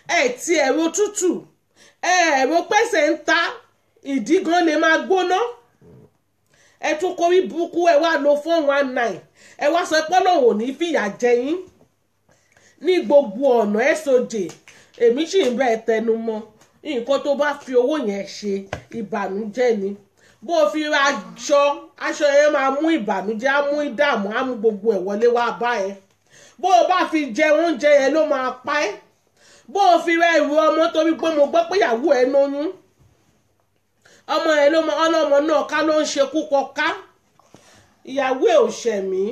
Speaker 1: ẹ ti ẹ̀rọ tútù ẹ ẹ̀rọ pẹ́sẹ̀ ń ta ìdí gan lè máa gbóná ẹ tún kórí burúkú ẹ wá lo four one nine ẹ wá sọ pé Ọlọ́run ò ní fìyà jẹ yín ní gbogbo ọ̀nà ẹ sojè èmi sì ń bẹ ẹ tẹnu mọ́ nǹkan tó bá fi owó yẹn ṣe ìbànújẹ́ ni bó o fi ra aṣọ aṣọ yẹn máa mú ìbànújẹ́ á mú ìdààmú á mú gbogbo ẹ̀ wọlé wá bá ẹ bó o bá fi jẹ oúnjẹ yẹn ló máa pa ẹ́ bó o fi ra ìrù ọmọ torí pé mo gbọ́ pé ìyàwó ẹ lóyún ọmọ ẹ ló mọ ọlọ́mọ náà ká ló ń ṣekú pọ ká ìyàwó ẹ ò ṣẹ̀mí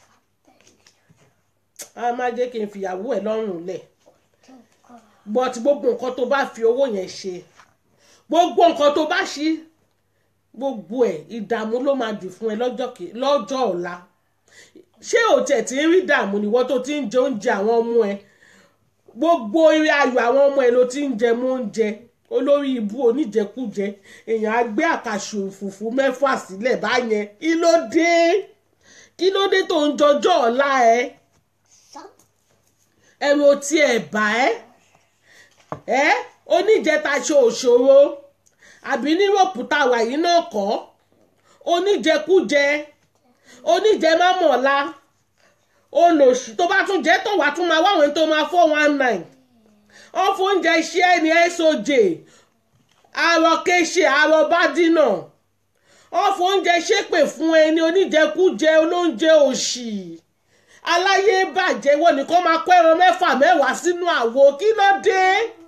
Speaker 1: a máa jẹ́ kí n fi ìyàwó ẹ lọ́rùn lẹ̀ but gbogbo nǹkan tó bá fi owó yẹn ṣe gbogbo nǹkan tó bá ṣí gbogbo ẹ̀ ìdààmú ló máa dì fún ẹ lọ́jọ́ kí- lọ́jọ́ ọ̀la ṣé ò tẹ̀ tí ń rí dààmú níwọ́ tó ti ń jẹ oúnjẹ àwọn ọmọ ẹ gbogbo eré ayọ̀ àwọn ọmọ ẹ ló ti ń jẹ mọ́ oúnjẹ olórí ibú oníjẹkújẹ èèyàn á gbé àkàṣù fùfú mẹ́fà sílẹ̀ báyẹn kí ló dé kí ló dé tó ń jọjọ́ ọ̀la ẹ ẹ̀rù ò tiẹ̀ bà ẹ́ ẹ́ oníjẹta ṣe òṣòro àbí nírọ̀pù táwa yìí náà kọ́ oníjẹkújẹ oníjẹmámọ̀lá olòṣì tó bá tún jẹ́ tó wàá tún máa wáwọn tó máa four one nine wọ́n fún oúnjẹ iṣẹ́ ní soj àrò kéṣe àrò bádínà wọ́n fún oúnjẹ ṣépè fún ẹni oníjẹkújẹ olóúnjẹ òṣì aláyé bàjẹ́ wọ́n nìkan máa kó ẹran mẹ́fà mẹ́wàá sínú àwo kí ló dé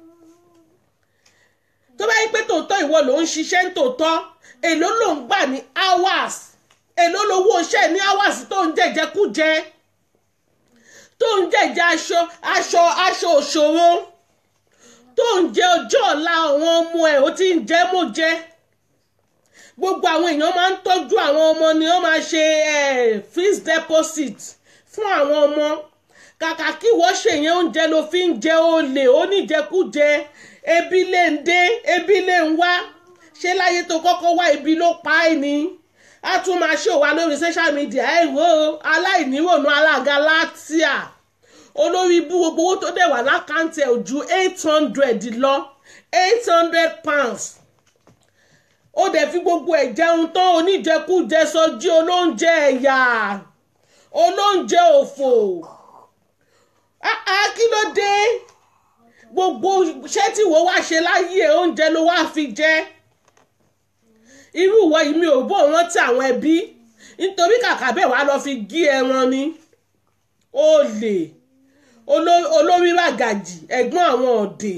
Speaker 1: tó bá yí pé tòótọ́ ìwọ ló ń ṣiṣẹ́ ní tòótọ́ èló ló ń gbà ní hours èló lówó iṣẹ́ ní hours tó ń jẹjẹkújẹ tó ń jẹjẹ aṣọ aṣọ aṣọ òṣòro tó ń jẹ ọjọ́ ọ̀la àwọn ọmọ ẹ̀ ó ti ń jẹ́ mọ́ jẹ́ gbogbo àwọn èèyàn máa ń tọ́jú àwọn ọmọ ni wọ́n máa ṣe eh, fixed deposit fún àwọn ọmọ kàkà kí wọ́n ṣèyẹn oúnjẹ ló fi ń jẹ olè oníjẹkújẹ ebi lè ń dé ebi lè ń wá ṣé láyé tó kọ́kọ́ wá ibi ló pa ẹ́ ni a tún máa ṣe òwa lórí social media ẹ wò ó aláìnírònú alága látíà olórí ibú gbogbo owó tó dẹ̀ wà lákàntì ẹ̀ ò ju eight hundred lọ eight hundred pounds ó dẹ̀ fi gbogbo ẹ̀ jẹun tán oníjẹkújẹ sọjí olóúnjẹ ẹ̀yà olóúnjẹ òfò Ah, ah, kí ló dé gbogbo iṣẹ́ tí wọ́n wá ṣe láyé ẹ̀ oúnjẹ ló wá fi jẹ irú ìwọ yìí mi ò bó rántí àwọn ẹbí nítorí kàkà bẹ́ẹ̀ wá lọ fi gí ẹran ni olè oló- olórí ràgàjì ẹ̀gbọ́n àwọn ọ̀dẹ̀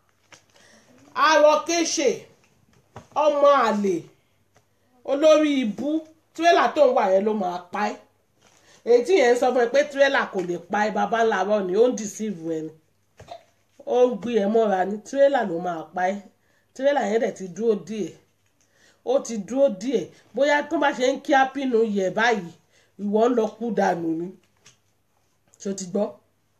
Speaker 1: arọkéṣe ọmọ àlè olórí ibú tírélà tó ń wà yẹn ló máa pa ẹ́ èyí tí yẹn ń sọ fún ẹ pé tírélà kò lè pa ẹ́ bàbá ńlá rọ ni ó ń dìsíìvù ẹ ni ó ń gbé ẹ mọ́ra ní tírélà ló máa pa ẹ́ tírélà yẹn dẹ̀ ti dúró díẹ̀ ó ti dúró díẹ̀ bóyá tó bá ṣe ń kí ápínú yẹ báyìí ìwọ ń lọ kú dànù ni ṣó ti gbọ́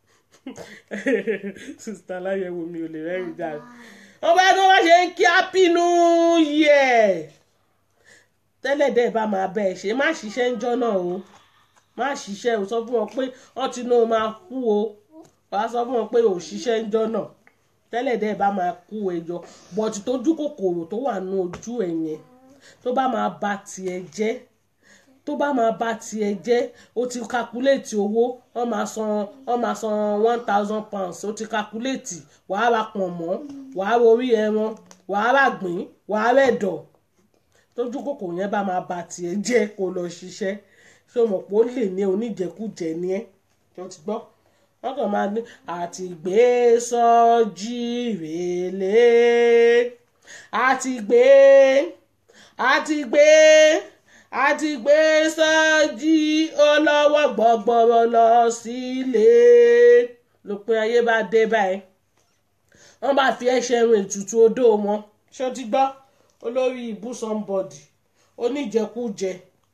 Speaker 1: sista láyẹ̀wò mi ò lè rẹ́rìn dànù wọ́n bá tó bá ṣe ń kí ápínú yẹ tẹ́lẹ̀ dẹ́ bá máa bẹ́ ẹ ṣe má ṣiṣẹ́ ń jọ́ náà o má ṣiṣẹ́ o sọ fún wọn pé wọ́n ti ní o máa kú o wàá sọ fún wọn pé o ṣiṣẹ́ ń jọ́ náà tẹ́lẹ̀ dẹ́ bá máa kú ẹjọ́ bọ̀tì tójú kòkòrò tó wà ní ojú ẹ̀ yẹn tó bá máa ba tiẹ̀ jẹ́ tó bá máa ba tiẹ̀ jẹ́ ó ti kakuléètì owó wọ́n máa san wọ́n máa san one thousand pounds ó ti kakuléètì wàá ra pọ̀nmọ́ wàá ra orí ẹran wàá ra gbìn wàá rẹ̀ dọ̀ tójú kòkòrò yẹn bá máa ba tiẹ̀ jẹ́ kó lọ ṣiṣẹ́ ṣé o mọ̀ pé ó lè ní oníjẹkújẹ ní ẹ́ tó ti gbọ́ wọ́n kàn máa ní àti gbé sọ́jí rèlé àti gbé àti gbé àti gbé sọ́jí olówó gbọ́gbọ́rọ̀ lọ sílé lópin ayé bá dé báyìí wọ́n bá fi ẹ̀ṣẹ̀ rìn ètùtù odó wọn ṣé o ti gbọ́ olórí ibú somebody oníjẹkújẹ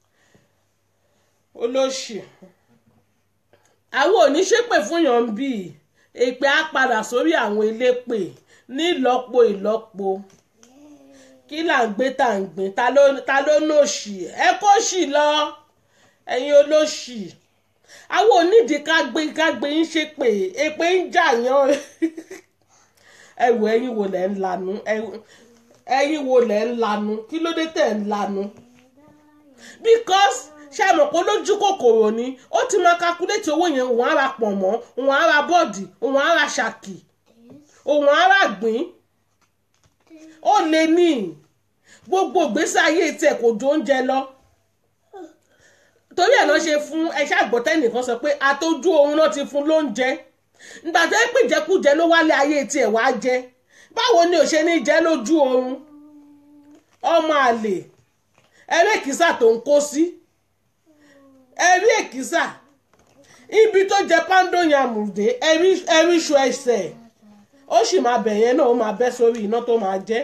Speaker 1: olóṣì àwọn oníṣépè fún yàn ń bì èpè á padà sórí àwọn elépè ní ìlọ́po ìlọ́po kí là ń gbé tá à ń gbìn ta ló ta ló nòṣì ẹ kó ṣì lọ ẹ̀yin olóṣì àwọn onídìí ká gbé ká gbé ń ṣépè èpè ń jà yàn ẹ wò ẹ̀yin wo lẹ̀ ń lanu ẹ- ẹ̀yin wo lẹ̀ ń lanu kí ló dé tẹ̀ ń lanu because ṣé ẹ mọ̀ pé lójú kòkòrò ni ó ti máa calculate owó yẹn òun á ra pọ̀nmọ́ òun á ra bọ́ọ̀dì òun á ra ṣàkì òun á ra gbìn ó lè ní gbogbo ìgbésí ayé tiẹ̀ kò jó oúnjẹ lọ torí ẹ̀ náà ṣe fún ẹṣẹ́ àgbọ̀tẹ́ nìkan sọ pé àtọ́jú oorun náà ti fún lóúnjẹ nígbà tó ń pìjẹkújẹ ló wálé ayé tiẹ̀ wá jẹ báwo ni ò ṣe ní jẹ lójú oorun ọmọ àlè ẹrí èkìsà tó ń kó sí ẹrí èkìsà ibi tó jẹ pando yamùdé ẹrí iṣu ẹsẹ̀ ó sì máa bẹ̀ yẹn náà ó máa bẹ́ sórí iná tó máa jẹ́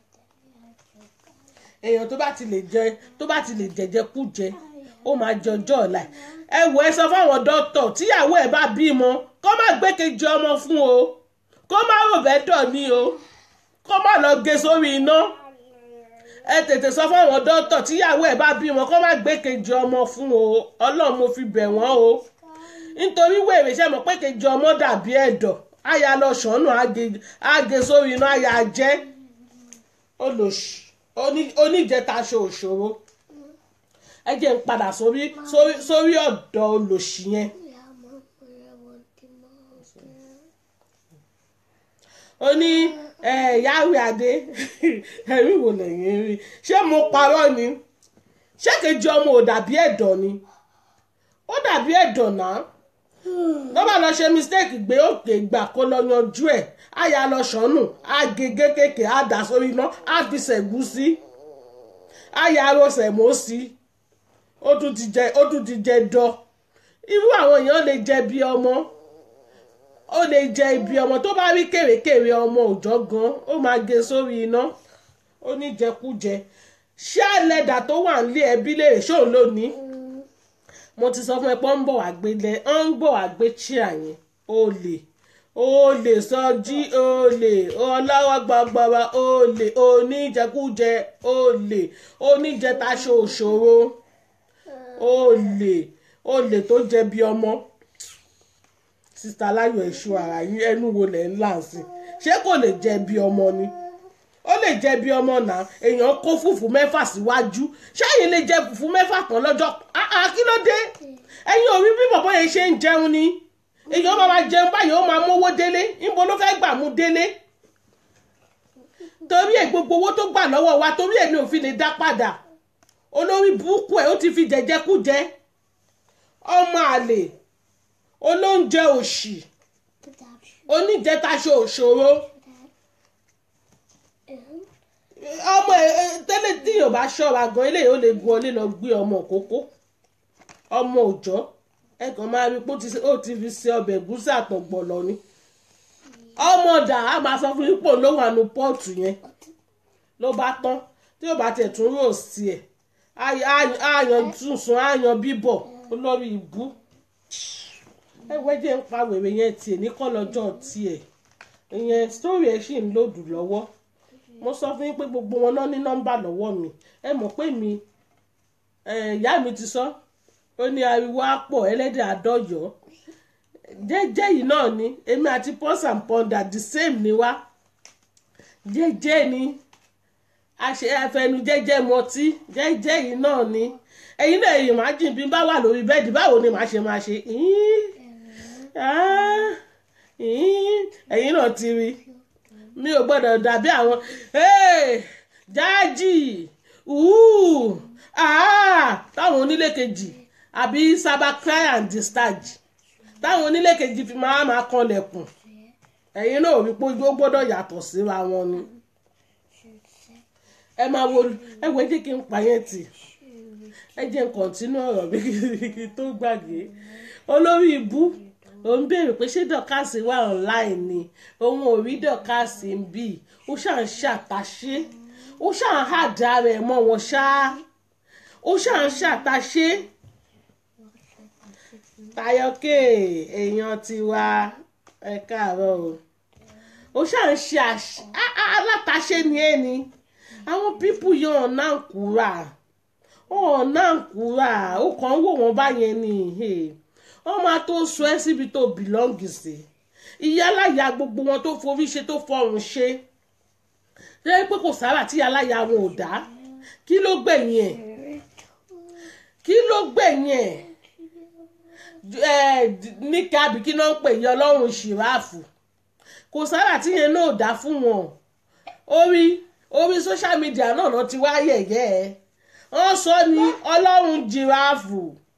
Speaker 1: èèyàn tó bá ti lè jẹ tó bá ti lè jẹjẹ kú jẹ ó máa jọjọ́ ọ̀la ẹ̀. ẹ wò ẹ sọ fáwọn dókítà tíyàwó ẹ̀ bá bímọ kó má gbékejì ọmọ fún o kó má rò bẹ́ẹ̀ dọ̀ ní o kó má lọ gé sórí iná ẹ tètè sọ fáwọn dókítà tíyàwó ẹ̀ bá bímọ kó má gbékejì ọmọ fún o ọlọ́run mo fi bẹ̀ wọ́n o nítorí wèrè ṣe mọ̀ pé kejì ọmọ dàbí ẹ̀dọ̀ àyà lọ ṣọ́nù àgé sórí iná àyà jẹ́ olóṣì oní- oníjẹta aṣọ òṣòro ẹ jẹ́ ń padà sórí sórí sórí ọ̀dọ̀ olóṣì yẹn ó ní yàwé adé ẹ̀rí wò lẹ́yìn rí ṣé mo parọ́ ni ṣé kejì ọmọ ò dàbí ẹ̀dọ̀ ni ó dàbí ẹ̀dọ̀ náà ló bá lọ ṣe mistake gbé òkè gbà kó lọ yanjú ẹ̀ á yà lọ ṣọ́nù á gé kékèké á dà sórí iná á fi ṣẹ̀gúsí á yà ro sẹ̀mó sí ó tún ti jẹ ó tún ti jẹ dọ irú àwọn èèyàn lè jẹ bí ọmọ ó lè jẹ ibi ọmọ tó bá rí kèrèkèrè ọmọ òòjọ́ gan ó máa gé sórí iná ó ní jẹkújẹ ṣé àlẹ́dà tó wà nílé ẹbí lè ṣóun lónìí mo ti sọ fún ẹ pé ó ń bọ̀ wá gbé lẹ ó ń bọ̀ wá gbé chíà yẹn olè olè sọjí olè ọlọ́wọ́ gbọgbọrọ olè oníjẹkújẹ olè oníjẹtaṣọ òṣòro olè olè tó jẹ bí ọmọ sista láyọ̀ ẹ̀ṣọ́ ara yín ẹnu wo lẹ̀ ń là sí ṣé kò lè jẹ bí ọmọ ni ó lè jẹ bí ọmọ náà èèyàn kó fùfú mẹ́fà síwájú ṣáàyè lè jẹ fùfú mẹ́fà tán lọ́jọ́ Ah, ah, kí ló dé ẹ̀yin ò rí bí bọ̀bọ̀ yẹn ṣe ń jẹun ni èèyàn máa máa jẹun báyìí ó máa mówó délé níbo ló fẹ́ gbà mú délé torí ẹ̀ gbogbo owó tó gbà lọ́wọ́ wa torí ẹ̀ ní òfin lè dá padà olórí burúkú ẹ̀ ó ti fi jẹjẹkújẹ ọmọ àlè olóúnjẹ òṣì oníjẹtaṣọ òṣòro ọmọ ẹ ẹ, tẹ́lẹ̀ tí yóò bá ṣọ́ra gan eléyìí ó lè gun ọlé lọ gbé ọmọ kókó ọmọ òòjọ́ ẹ kàn máa rí pé ó ti ṣe- ó ti fi ṣe ọbẹ̀ ẹ̀gúsí àtọ̀gbọ̀lọ̀ ni ọmọ ọ̀dà á máa sọ fún ipò ló wà nù pọ́ọ̀tù yẹn ló bá tán tí yóò bá tẹ̀ tún rò sí ẹ̀ àyàn túnṣun àyàn bíbọ̀ olórí ìbú ẹwẹ́ jẹ́ ń pa wèrè yẹn tiẹ̀ ní kọ́lọ́jọ́ tiẹ̀ ìyẹn sítórì ẹ̀ sì ń lòdù lọ́wọ́ mo sọ fún yín pé gbogbo wọn náà ní nọ́mbà lọ́wọ́ mi ẹ mọ̀ pé mi eh, ìyá mi ti sọ ó ní ariwo àpọ̀ ẹlẹ́dẹ̀ àdọ́yọ̀ jẹ́jẹ́ yìí náà ni èmi àti pọ́s and pọ́ndà the same ni wá jẹ́jẹ́ ni àṣẹ àfẹnu jẹ́jẹ́ mọtí jẹ́jẹ́ yìí náà ni ẹ̀yin náà èyí máa jìn bí n bá wà lórí bẹ́ẹ̀dì báwo ni màá ṣe máa ṣe Ín, ah, ín, ẹ̀yin náà ti rí mi ò gbọ́dọ̀ dàbí àwọn "Hey, jáàjì ùú ah, táwọn onílé kejì àbí sábà cry and discharge táwọn onílé kejì fi máa máa kanlẹ̀kùn ẹ̀yin náà ò rí pé ó gbọ́dọ̀ yàtọ̀ síra wọn ni ẹ máa wo ẹ wo ẹ jẹ́ kí n pa yẹn tì ẹ jẹ́ n kọ̀ntínú ọ̀rọ̀ mi kí n tó gbàgbé olórí ibú òun béèrè pé ṣé dọ̀kásì wà online ni òun ò rí dọ̀kásì ń bì ó ṣáà ń ṣàtàṣe ó ṣáà ń hàdá rẹ̀ mọ́ wọn ṣáá ó ṣáà ń ṣàtàṣe tayọ̀kẹ́ èèyàn tiwa ẹ káàárọ̀ o ó ṣáà ń ṣe àṣ- á- á- alátaṣe ni ẹ ni àwọn pípù yẹn ọ̀nà ń kúra ọ̀nà ń kúra ó kàn ń wò wọ́n báyẹn ni hey. wọ́n máa tó sọ ẹ́ síbi tó bìlọ́ǹgì sí ìyá aláya gbogbo wọn tó forí ṣe tó fọrùn ṣe lẹ́yìn pé kò sára tí ìyá aláya wọn ò dá kí ló gbẹ̀yìn ẹ̀ kí ló gbẹ̀yìn ẹ̀ ẹ̀ níkà àbí kí náà ń pè yí ọlọ́run ṣìráàfù kò sára tí yẹn náà dá fún wọn orí orí social media náà náà ti wá yẹ̀yẹ́ ẹ̀ wọ́n sọ ní ọlọ́run jìráàfù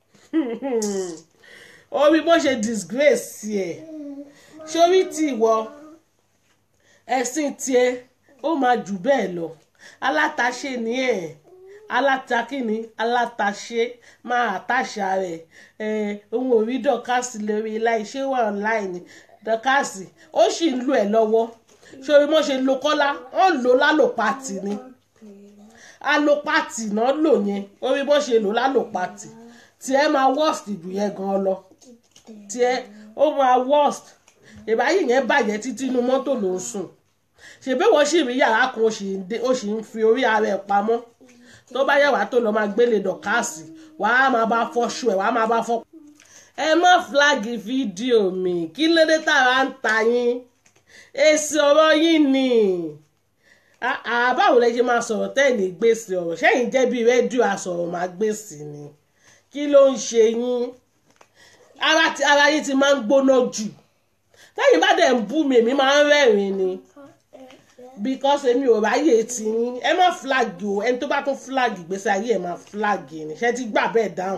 Speaker 1: orí bó ṣe disgrace ẹ̀ sórí tí ìwọ ẹ̀sìn tiẹ̀ ó máa jù bẹ́ẹ̀ lọ alátaṣe ni ẹ̀ alátakíni alátaṣe máa àtàṣà rẹ̀ ẹ̀ ohun òrí dọ̀kásì lórí iléeṣẹ́ wà online dọ̀kásì ó sì ń lo ẹ̀ lọ́wọ́ sórí mo ṣe lo kọ́lá wọ́n lò lálòpatì ni alopati náà lò yẹn orí bó ṣe lò lálòpatì tiẹ̀ máa worst jù yẹn gan lọ tiẹ̀ ó máa worst ìbáyìí yẹn bàjẹ́ títí inú mọ́tò ló ń sùn ṣèbí wọ́n sì rí yàrá kan ó sì ń dé- ó sì ń fi orí ara ẹ̀ pamọ́ tó bá yẹ wàá tó lọ máa gbélé dọ̀kásì wàá máa bá fọ́ṣù ẹ̀ wàá máa bá fọ́. ẹ má flagi fídíò mi kí ló dé tààrà ń ta yín èsì ọ̀rọ̀ yín ni Ah, ah, báwo lẹ ṣe máa sọ̀rọ̀ tẹ́ẹ̀lì gbèsè ọ̀rọ̀ ṣẹ́yìn jẹ́ bí rédíò àsọ̀rọ̀ máa gbèsè ni kí ló ń ṣe yín ara ti- ara yín ti máa ń gbóná jù tẹ́yìn bá dẹ̀ ń bú mi èmi máa ń rẹ́rìn ni because èmi ò ráyè tí yín ẹ má flag o ẹni tó bá tún flag ìgbésí ayé ẹ máa flag ni ṣe ti gbà bẹ́ẹ̀ dáhùn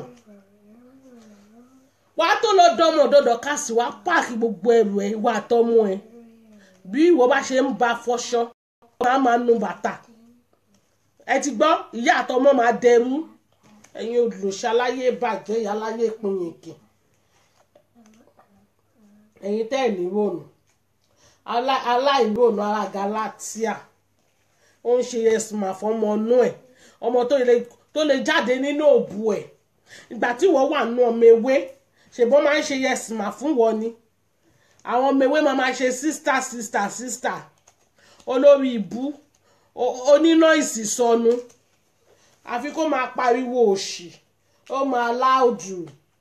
Speaker 1: wàá tó lọ dánmọ̀ dọ́dọ̀ káàsì wàá páàkì gbogbo ẹrù ẹ wà tọ́mú ẹ bí ìwọ bá ṣe ń ba fọṣọ máa máa nu bàtà ẹ ti gbọ́ ìyá àtọmọ máa dẹrú ẹ̀yin olùṣàlàyé bàjẹ́ ìyáláyé pinyìnkì ẹ̀yin tẹ́ ẹ̀ ní rònú alá- aláìrónú ara galatia ó ń ṣe ẹ̀sùnmọ̀ fọmọ ọnú ẹ̀ ọmọ tó lè tó lè jáde nínú òbú ẹ̀ ìgbà tí wọ́n wà nù ọmọ ewé ṣèbọn máa ń ṣe ẹ̀sùnmọ̀ fún wọn ni àwọn ọmọ ewé máa máa ṣe sísítà sísítà sísítà olórí ìbú o- oníná ìsìsọnu àfi kó máa pariwo òṣì ó máa láòdù.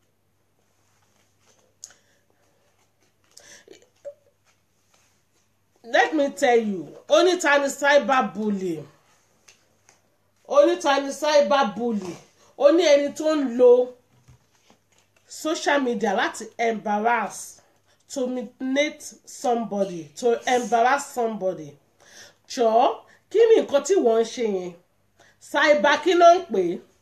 Speaker 1: let me tell you onítàní cyber bully onítàní cyber bully ó ní ẹni tó ń lo social media láti embarrass to humiliate somebody to embarrass somebody jọ̀ọ́ kí ni nǹkan tí wọ́n ń ṣe yẹn cyber kí ló ń pè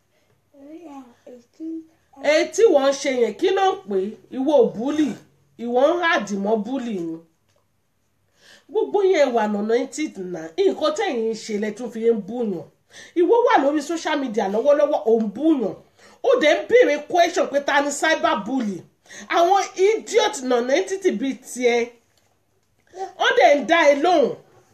Speaker 1: é èyí tí wọ́n ń ṣe yẹn kí ló ń pè é ìwọ ò búlì ìwọ ń ràdìmọ́ búlì ni gbogbo yẹn wà nànà tí nà nǹkan tẹ̀yìn ń ṣe lẹ́tún fi ń búyàn ìwọ wà lórí social media lọ́wọ́lọ́wọ́ ò ń búyàn ó dẹ̀ ń béèrè question pé ta ni cyber bully àwọn idiot nànà entity bíi tiẹ̀ wọ́n dẹ̀ ń dá ẹ lóhùn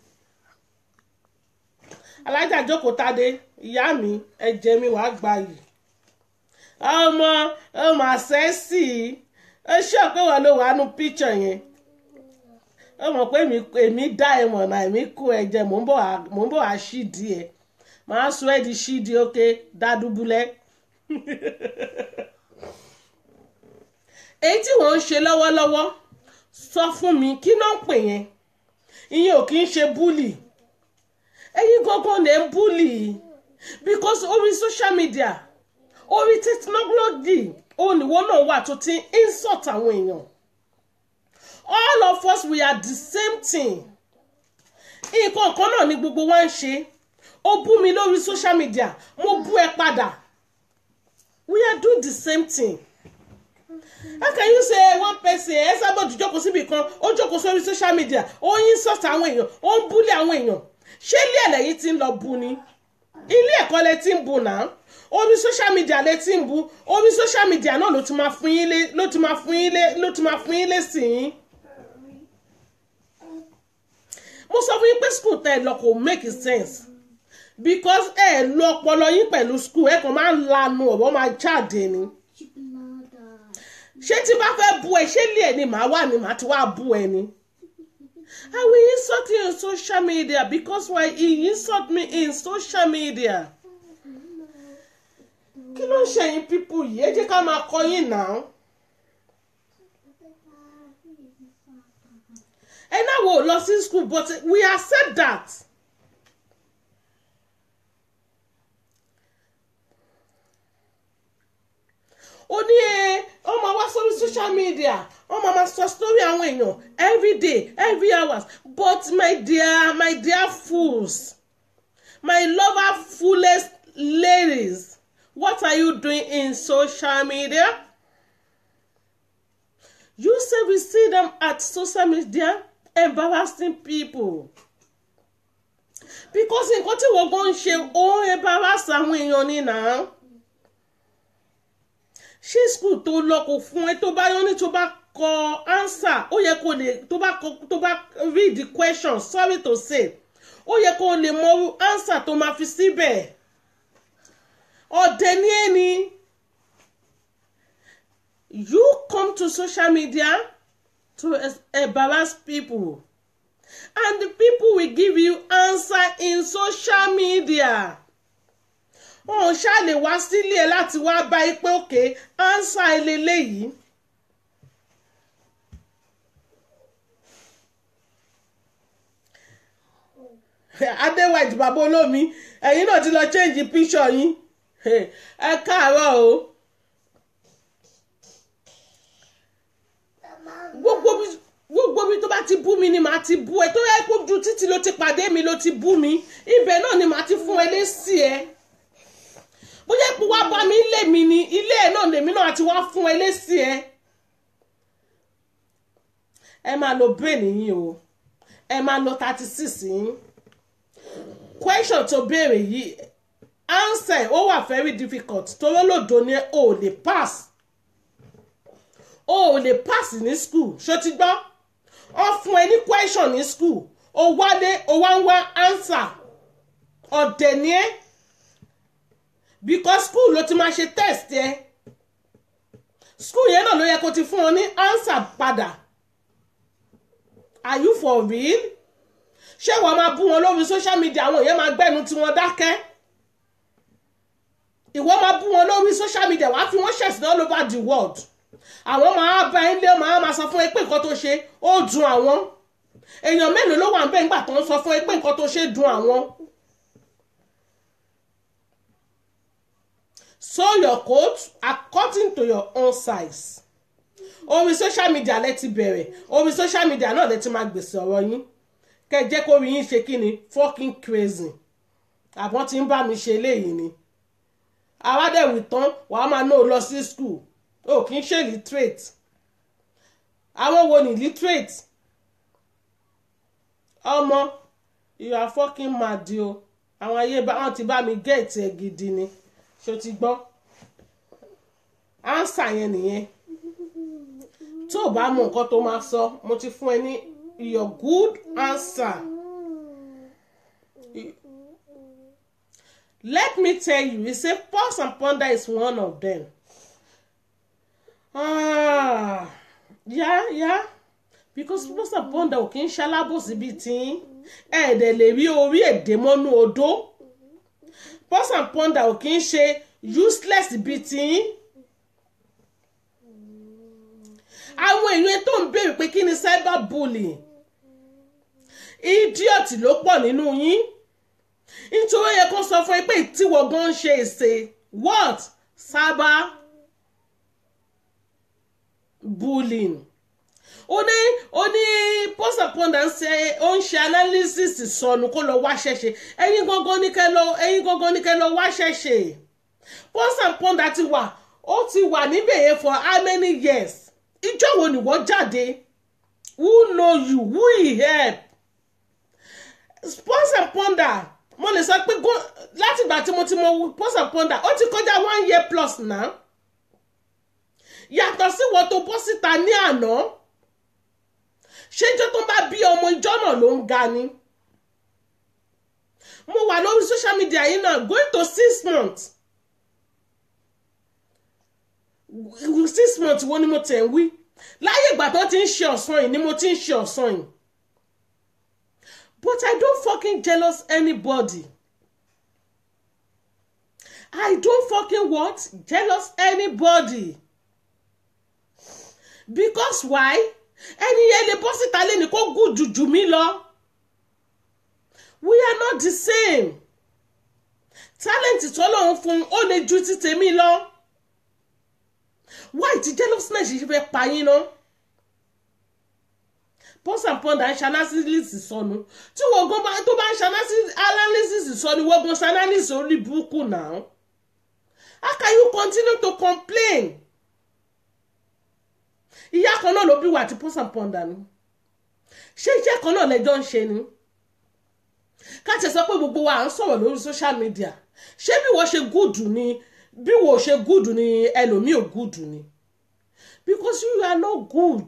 Speaker 1: alájà jókòó tadé ìyá mi ẹ̀jẹ̀ mi wàá gbà yìí ọmọ ọmọ àṣẹ́sì ó ṣọ́ pé wọ́n ló wà nù píṣọ̀ yẹn ó mọ̀ pé èmi èmi dá ẹ mọ̀ náà èmi kó ẹ jẹ mò ń bọ̀ wá mò ń bọ̀ wá ṣídìí ẹ màá sọ ẹ di ṣídìí ókè dádúbúlẹ̀. èyí tí wọ́n ń ṣe lọ́wọ́lọ́wọ́ sọ fún mi kí ló ń pè yẹn ìyẹn ò kì í ṣe búlì ẹ̀yin gangan lè ń búlì because orí social media orí technology òníwó náà wà tó ti ń insult àwọn èèyàn all of us we are the same thing nǹkan kan náà ni gbogbo wa ń ṣe ó bú mi lórí social media mo bú ẹ padà we are doing the same thing how can you say one person ẹ sábà jù jókòó síbi kan ó jókòó sórí social media ó yín sọ̀tà àwọn èèyàn ó ń búlé àwọn èèyàn ṣé ilé ẹ̀lẹ́yìn ti ń lọ bú ni ilé ẹ̀kọ́ lẹ ti ń bú náà orí social media lẹ ti ń bú orí social media náà ló ti máa fún yín lé ló ti máa fún yín lé ló ti máa fún yín lé sí yín mo sọ fún yín pé school tẹ ẹ lọ kò make sense because ẹ lo ọpọlọ yín pẹ̀lú school ẹ kàn máa ń lanu ọ̀rọ̀ máa jáde ni ṣé tí bá fẹ́ bú ẹ ṣé lé ẹ ni màá wà ní màá ti wá bú ẹ ni I will insult you on social media because why he insult me in social media kí ló ń ṣe yín people yìí ẹ jẹ́ ká máa kọ́ yín náà ẹ náà wò lọ sí school but we accept that. ó ní ẹ ọ máa wá sórí social media ọ máa máa sọ story àwọn èèyàn every day every hours but my dear my dear fools my lover foolest ladies what are you doing in social media you say we see them at social media embarrassing people because nǹkan tí wọ́n gan ń ṣe ó ń embarrass àwọn èèyàn ní náà ṣé school tó lọ kò fún ẹ tó bá yọ ní tó bá kọ answer ó yẹ kó lè tó bá kọ tó bá read the question sorry to say ó yẹ kó lè mọ answer tó máa fi síbẹ̀ ọ̀dẹ̀ ní ẹni you come to social media to embarrass people and the people will give you answer in social media wọn ò ṣáà lè wá sílé ẹ láti wá bá yí pé òkè ánsà eléyìí. adéwájú bàbá olómi ẹ̀yin náà ti lọ change picture yín ẹ káàárọ̀ o gbogbo bí gbogbo bí tó bá ti bú mi ni màá ti bú ẹ tó yẹ kó ju títí ló ti pàdé mi ló ti bú mi ibẹ̀ náà ni màá ti fún ẹ lésì ẹ bóyá ipò wá bá mi ilé mi ni ilé ẹ náà lèmi náà àti wá fún ẹ lésì ẹ ẹ máa lo brain yín o ẹ máa lo thirty six yín question tó béèrè yìí answer ó wà very difficult torí lòdò ni o ò lè pass o ò lè pass ní school ṣó ti gbọ́ ọ fún ẹ ní question ní school o wálé o wá ń wá answer ọ̀dẹ̀ ni ẹ́ because school ló ti máa ṣe test ẹ school yẹn náà ló yẹ kó ti fún ọ ní answer padà are you for real ṣé wàá máa bú wọn lórí social media àwọn èèyàn máa gbẹ́nu tí wọ́n dákẹ́ ìwọ máa bú wọn lórí social media wàá fi wọ́n ṣẹ̀sìn all over the world àwọn máa bá ẹ lé máa máa sọ fún ẹ pé nǹkan tó ṣe ó dùn àwọn èèyàn mélòó ló wà ń bẹ́ẹ̀ nígbà tó ń sọ fún ẹ pé nǹkan tó ṣe dùn àwọn. sew your coat according to your own size orí social media lẹ ti bẹ̀rẹ̀ orí social media náà lẹ ti máa gbèsè ọ̀rọ̀ yín kẹ́ jẹ́ kó rí yín ṣe kí ni fucking crazy àbọ̀n tí ń bá mi ṣe léyìí ni àwádẹ́wì tán wàá máa ná o lọ sí school o kì í ṣe literate àwọn wo ni literate ọmọ you are fucking mad o àwọn ayé bá wọn ti bá mi gẹ̀ẹ́tì ẹ̀ gidi ni ṣó ti gbọ́ ánsà yẹn nìyẹn tó o bá mọ nǹkan tó máa sọ mo ti fún ẹ ní your good answer let me tell you he say pause and ponder is one of them ah yeah yeah because pause and ponder ò kí ń ṣalábòsí bíi tí ẹ̀ẹ́dẹ̀ lè rí orí èdè mọ́nú odó pause and ponder ò kí ń ṣe useless bíi tí àwọn èèyàn tó ń béèrè pé kí ni cyber bullying idiot ló pọ̀ nínú yín nítorí yẹ kó sọ fún ẹ pé tíwọ́ gan ń ṣe èsè what cyber bullying ó ní ó ní post upon and ṣe ó ń ṣe analysis sọnù kó lọ wá ṣẹṣẹ ẹ̀yin gangan ní kẹ́ lọ ẹ̀yin gangan ní kẹ́ lọ wá ṣẹṣẹ post upon ti wà ó ti wà níbẹ̀ yẹn for how many years ìjọ wo ni wọ́n jáde who know you who he help sponsor ponder mo lè sọ pé láti ìgbà tí mo ti mọ sponsor ponder ó ti kọjá one year plus náà yàtọ̀ sí wọ́n tó bọ́ síta ní àná ṣé ìjọ tó bá bí ọmọ ìjọ náà ló ń ga ni mo wà lórí social media yìí náà going to six months six months wo ni mo tẹ̀ ń wí láyé ìgbà tó ti ń ṣe ọ̀sán yìí ni mo ti ń ṣe ọ̀sán yìí but I don't fucking jealous anybody I don't fucking what jealous anybody because why ẹni yẹn lè bọ́ síta lẹ́ni kó gùn jùjù mí lọ we are not the same talent tọ́lọ́run fún un ó lè ju ti tèmi lọ why ti jealousness ṣe fẹ́ pa yín náà pause and ponder ń ṣanalysis sọnù tí wọ́n gan bá tó bá ń ṣanalysis sọnù wọ́n gan ṣanalysis orí burúkú náà how can you continue to complain ìyá kan náà ló bí wà tí pause and ponder ni ṣé iṣẹ́ kan náà lẹ́jọ́ ń ṣe ni ká tẹ̀ sọ pé gbogbo wa à ń sọ̀rọ̀ lórí social media ṣé bí wọ́n ṣe gúdù ni bí wọ́n ṣe gúdù ni ẹlòmíì ò gúdù ni because you are not good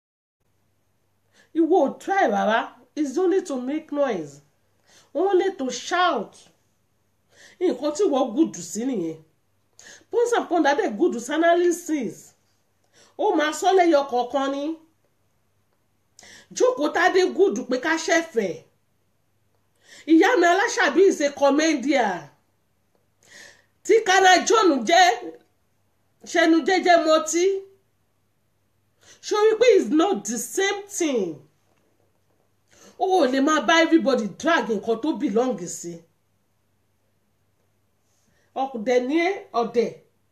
Speaker 1: ìwọ ò try rárá it's only to make noise only to shout nǹkan tí wọ́n gúdù sí nìyẹn pons and ponder dẹ̀ gúdù sí analysis ó máa sọ lẹ́yọ kọ̀ọ̀kan ni jókòó tádé gúdù pé ká ṣẹ̀fẹ̀ẹ́ ìyá mi aláṣàbí ìṣe kọmẹ́ndíà tí kana john jẹ́ ṣẹnu jẹ́jẹ́ mọtí sori pé it's not the same thing o ò lè máa bá everybody drag nǹkan tó belong sí ọ̀dẹ̀ ní ọ̀dẹ̀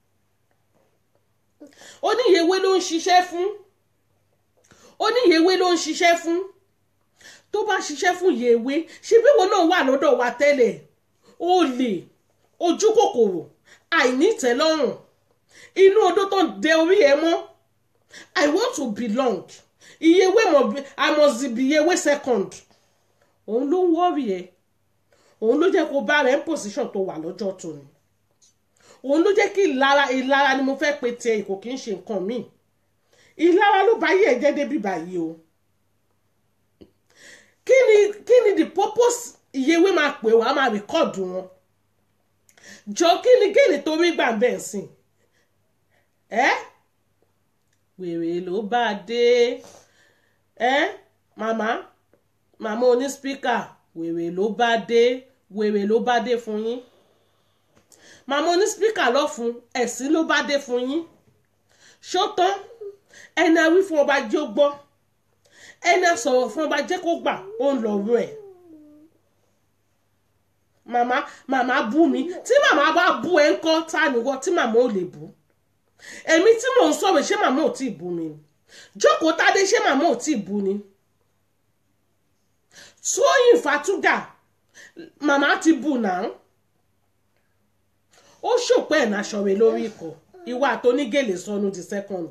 Speaker 1: oníyèwé ló ń ṣiṣẹ́ fún oníyèwé ló ń ṣiṣẹ́ fún tó bá ṣiṣẹ́ fún yèwé ṣe bí wọn náà wà lọ́dọ̀ wa tẹ́lẹ̀ olè ojú kòkòrò àìnítẹ́lọ́rùn inú odó tó ń dẹ orí ẹ mọ́ i want to belong ìyèwé mọ̀ bí i must be ìyèwé second òun ló ń wọ́ọ̀rì ẹ òun ló jẹ́ kó bá rẹ̀ ń position tó wà lọ́jọ́ tóní òun ló jẹ́ kí ìlara ìlara ni mo fẹ́ pe tiẹ̀ kò kí ń ṣe nǹkan míì ìlara ló bá yẹ̀ jẹ́ débi báyìí o kí ni kí ni the purpose ìyẹwé máa pè wá máa rìkọ́ọ̀dù wọn jọ kí ni géènì tó rí gbà bẹ́ẹ̀ sìn ẹ́ wèrè ló bá a dé ẹ́ màmá màmá oní spíkà wèrè ló bá dé wèrè ló bá dé fún yín màmá oní spíkà lọ́fun ẹ̀sìn ló bá dé fún yín ṣó tán ẹni àwí fún ọba jẹ́ ó gbọ́ ẹni sọ̀rọ̀ fún ọba jẹ́ kó gbà ó ń lọ́rọ̀ ẹ̀ màmá màmá bú mi tí màmá bá bú ẹ ń kọ́ ta nìwọ tí màmá ò lè bú èmi tí mò ń sọ̀rọ̀ ṣé màmá ò tí ì bú mi ni jókòó tádé ṣé màmá ò tí ì bú ni tóyìn fatúgà màmá ti bú náà ó ṣòpẹ́ ẹ̀ náà ṣọ̀rẹ́ lórí ikọ̀ ìwà àtọ́nígèlè sọnù the second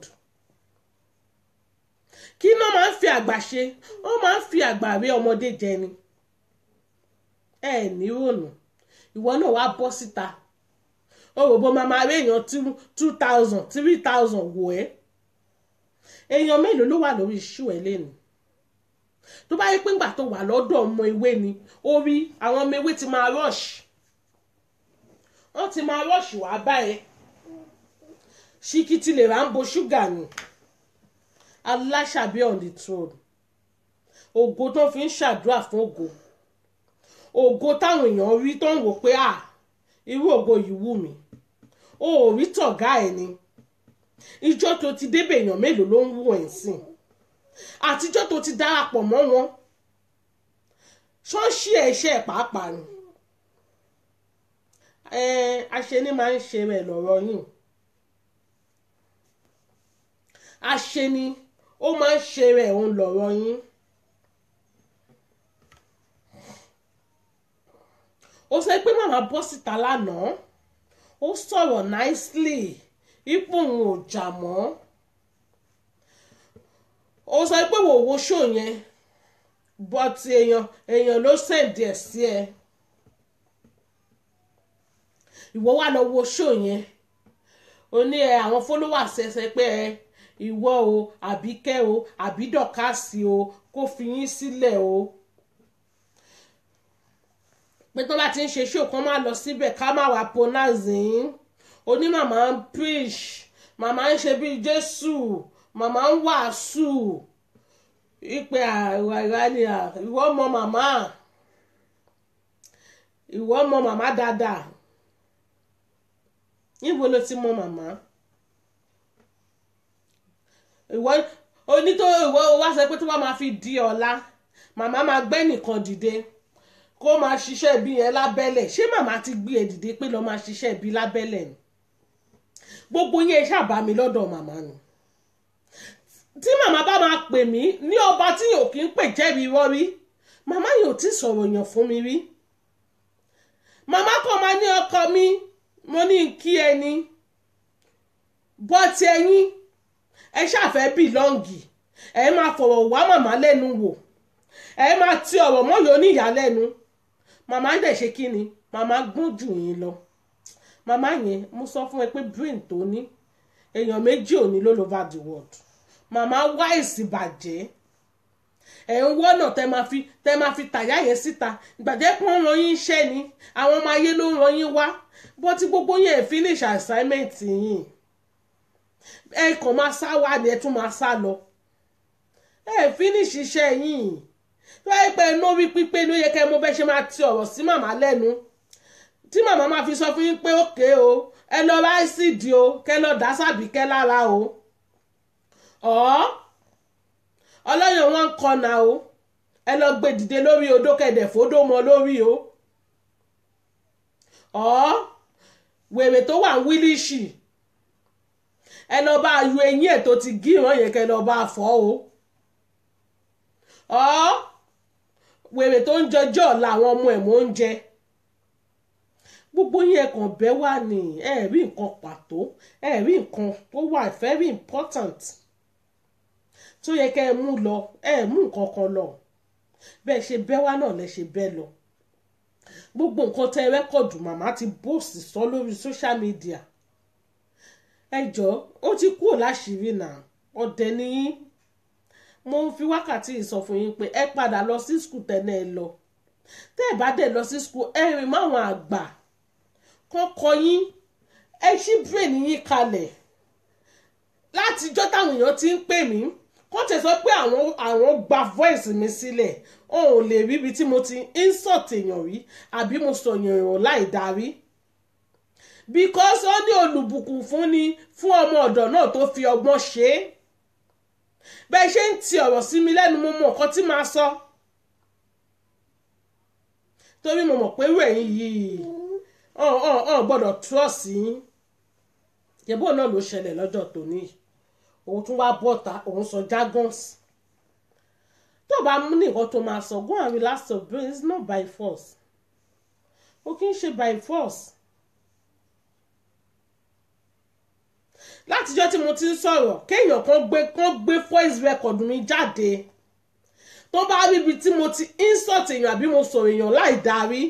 Speaker 1: kí iná máa ń fi àgbà ṣe wọ́n máa ń fi àgbà rí ọmọdé jẹ ni ẹ ní rònú ìwọ náà wá bọ́ síta ó rò bó máa máa rí èèyàn two thousand three thousand wò ẹ́ èèyàn mélòó ló wà lórí iṣu ẹ lẹ́nu tó bá yẹ pé ńgbà tó wà lọ́dọ̀ ọmọ ewé ni ó rí àwọn ọmọ ewé ti máa rush wọ́n ti máa rush wá báyẹn ṣíkìtì lè rà ń bo ṣúgà ni aláṣàbí on the throne ògo tó fi ń ṣàdúrà fún ògo ògo táwọn èèyàn rí tó ń wò pé à irú ògo yìí wù mí o ò rí tọ̀gá ẹ̀ ni ìjọ tó ti débè èèyàn mélòó ló ń wù ẹ̀ sìn àtijọ́ tó ti darapọ̀ mọ́ wọn ṣọ́ọ̀ṣì ẹ̀ iṣẹ́ ẹ̀ pàápàá ni aṣeni máa ń ṣe rẹ̀ lọ́rọ̀ yìí aṣeni ó máa ń ṣe rẹ̀ òun lọ́rọ̀ yín. ó sọ pé màmá bọ́ síta lánàá ó sọ̀rọ̀ nicely ipò òun ò jà mọ́ ó sọ pé wò wo ṣó yẹn but èèyàn èèyàn ló sẹ̀dí ẹ̀ sí ẹ ìwọ wà lọ wo ṣó yẹn ó ní ẹ àwọn followers ẹ sẹ pé ẹ ìwọ o àbíkẹ́ o àbídọ̀kásì o kó fi yín sílẹ̀ o pé tó bá ti ń ṣe ṣó kan máa lọ síbẹ̀ ká má wàá ponazin oní màmá ń preach màmá ń ṣe bíi jésù màmá ń wàásù ìpè àìwá ìrànìyà ìwọ mọ màmá ìwọ mọ màmá dáadáa níbo ló ti mọ màmá ìwọ onítò ìwọ wá sọ pé tó bá máa fi di ọ̀la màmá máa gbé nìkan dìde kó máa ṣiṣẹ́ bí yẹn lábẹ́lẹ̀ ṣé màmá ti gbé ẹ dìde pé lọ́ọ́ máa ṣiṣẹ́ bí lábẹ́lẹ̀ ni gbogbo yẹn ṣàbá mi lọ́dọ̀ màmá ni tí màmá bá máa pè mí ní ọba tí yóò kí ń pè jẹ́bi rọ́rí màmá yóò ti sọ̀rọ̀ yàn fún mi rí màmá kan máa ní ọkọ mi mo ní kí ẹni bọ́tí ẹyin ẹ ṣàfẹ́ bìlọ́ǹgì ẹ máa fọ̀rọ̀ wá màmá lẹ́nu wò ẹ máa ti ọ̀rọ̀ mọ́yọ́ níyà lẹ́nu màmá dẹ̀ ṣe kí ni màmá gbọ́n jù yín lọ màmá yẹn mo sọ fún ẹ pé brain tó ní èèyàn méjì ò ní ló over the world màmá wá èsì bàjẹ́ ẹ̀ ń wọ́nà tẹ́ máa fi tẹ́ máa fi tàyà yẹn síta ìgbàjẹ́ pé wọ́n ran yín iṣẹ́ ni àwọn ọmọ ayé ló ń ran yín wá bọ́ tí gbogbo yẹn finish assignment yín ẹ kàn máa sá wá ni ẹ tún máa sá lọ ẹ finish iṣẹ́ yín tó yẹ pé lórí pípé ló yẹ kẹ́ mo bẹ́ ṣe máa ti ọ̀rọ̀ sí màmá lẹ́nu tí màmá máa fi sọ fún yín pé òkè o ẹ lọ bá ẹ́sìdì o kẹ́ lọ dá sàbíkẹ́ lára o ọ̀ ọlọ́yàn wọn ń kọnà o ẹ lọ gbé dìde lórí odó kẹdẹ fódó mọ lórí o ọ̀ wèrè tó wà ń wílíṣì ẹ lọ bá yọ eyín ẹ̀ tó ti gíran yẹn kẹ́ lọ bá fọ́ o ọ̀ wèrè tó ń jọjọ́ làwọn ọmọ ẹ̀ mọ́ ń jẹ gbogbo yín ẹ̀kàn bẹ́ wà ní ẹ̀ rí nǹkan pàtó ẹ̀ rí nǹkan tó wà very important tó yẹ kẹ́ ẹ mú lọ ẹ mú nǹkan kan lọ bẹ́ẹ̀ ṣe bẹ́ wá náà lẹ ṣe bẹ́ lọ gbogbo nǹkan tẹ rẹ́kọ̀dù màmá ti bóòsì sọ lórí social media ẹ jọ ó ti kúrò láṣìírí náà ọ̀dẹ̀ nìyí mo ń fi wákàtí yìí sọ fún yín pé ẹ padà lọ sí skul tẹ́lẹ̀ ẹ lọ tẹ́ ẹ bá dẹ̀ lọ sí skul ẹ rìn máwọn àgbà kọ́kọ́ yín ẹ ṣí brain yín kalẹ̀ látijọ́ táwọn èèyàn ti ń pè mí wọ́n ti sọ pé àwọn àwọn gba voice mi sílẹ̀ wọn ò lè rí ibi tí mo ti insult èèyàn rí àbí mo sọ èèyàn láì darí because ó ní olùbùkún fún ni fún ọmọ ọ̀dọ̀ náà tó fi ọgbọ́n ṣe é bẹ́ẹ̀ ṣe ń ti ọ̀rọ̀ sí mi lẹ́nu mo mọ nǹkan tí màá sọ torí mo mọ̀ pé wẹ̀yìn yìí ọ̀n ọ̀n ọ̀n gbọ́dọ̀ trust yín yẹ̀bọ́ náà ló ṣẹlẹ̀ lọ́jọ́ tòní yìí òun tún wá bọ́ta òun sọ jargons tó bá mú nìkan tó máa sọ go and relax your brain it's not by force o kì í ṣe by force látijọ́ tí mo ti ń sọ̀rọ̀ kéèyàn kan gbé kan gbé voice record mi jáde tó bá rí ibi tí mo ti insult èèyàn àbí mo sọ̀rọ̀ èèyàn láì darí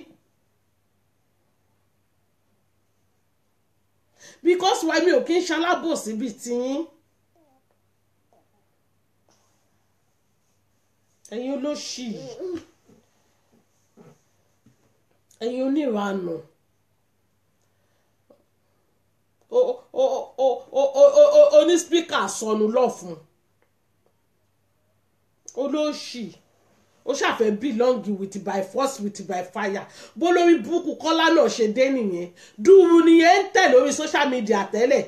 Speaker 1: because why mi ò kí ń ṣalábòsí bíi tiyín. ẹ̀yin olóṣì ẹ̀yin oníranù oní spíkà sọnù lọ́fun olóṣì ó ṣàfẹ́ belong with by force with by fire bó lórí búkú kọ́lá náà ṣe dé nìyẹn dùrù nìyẹn ń tẹ̀ lórí social media tẹ́lẹ̀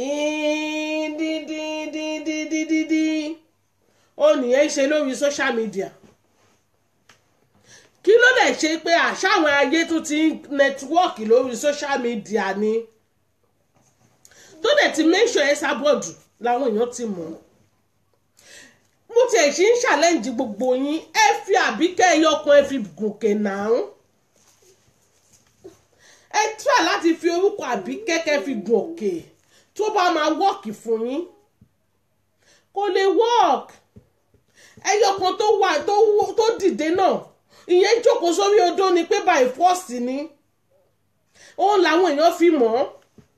Speaker 1: díndíndíndíndíndíndín ó nìyẹn ṣe lórí social media kí ló dẹ̀ ṣe pé àṣàwọn ayé tún ti ń nẹtíwọ́ọ̀kì lórí social media ni tó dẹ̀ ti mention ẹ sábọ̀dù làwọn èèyàn ti mọ̀ mo tiẹ̀ ṣe ń challenge gbogbo yín ẹ fi àbíkẹ́ ẹyọkan ẹ fi gòkè náà ẹ try láti fi orúkọ àbíkẹ́ kẹ́ fi gòkè tó bá máa wọ́ọ̀kì fún yín kò lè wọ́ọ̀kì ẹyọ kan tó wà tó tó dìde náà ìyẹn jókòó sórí odó ni pé by force ni òun làwọn èèyàn fi mọ̀ ọ́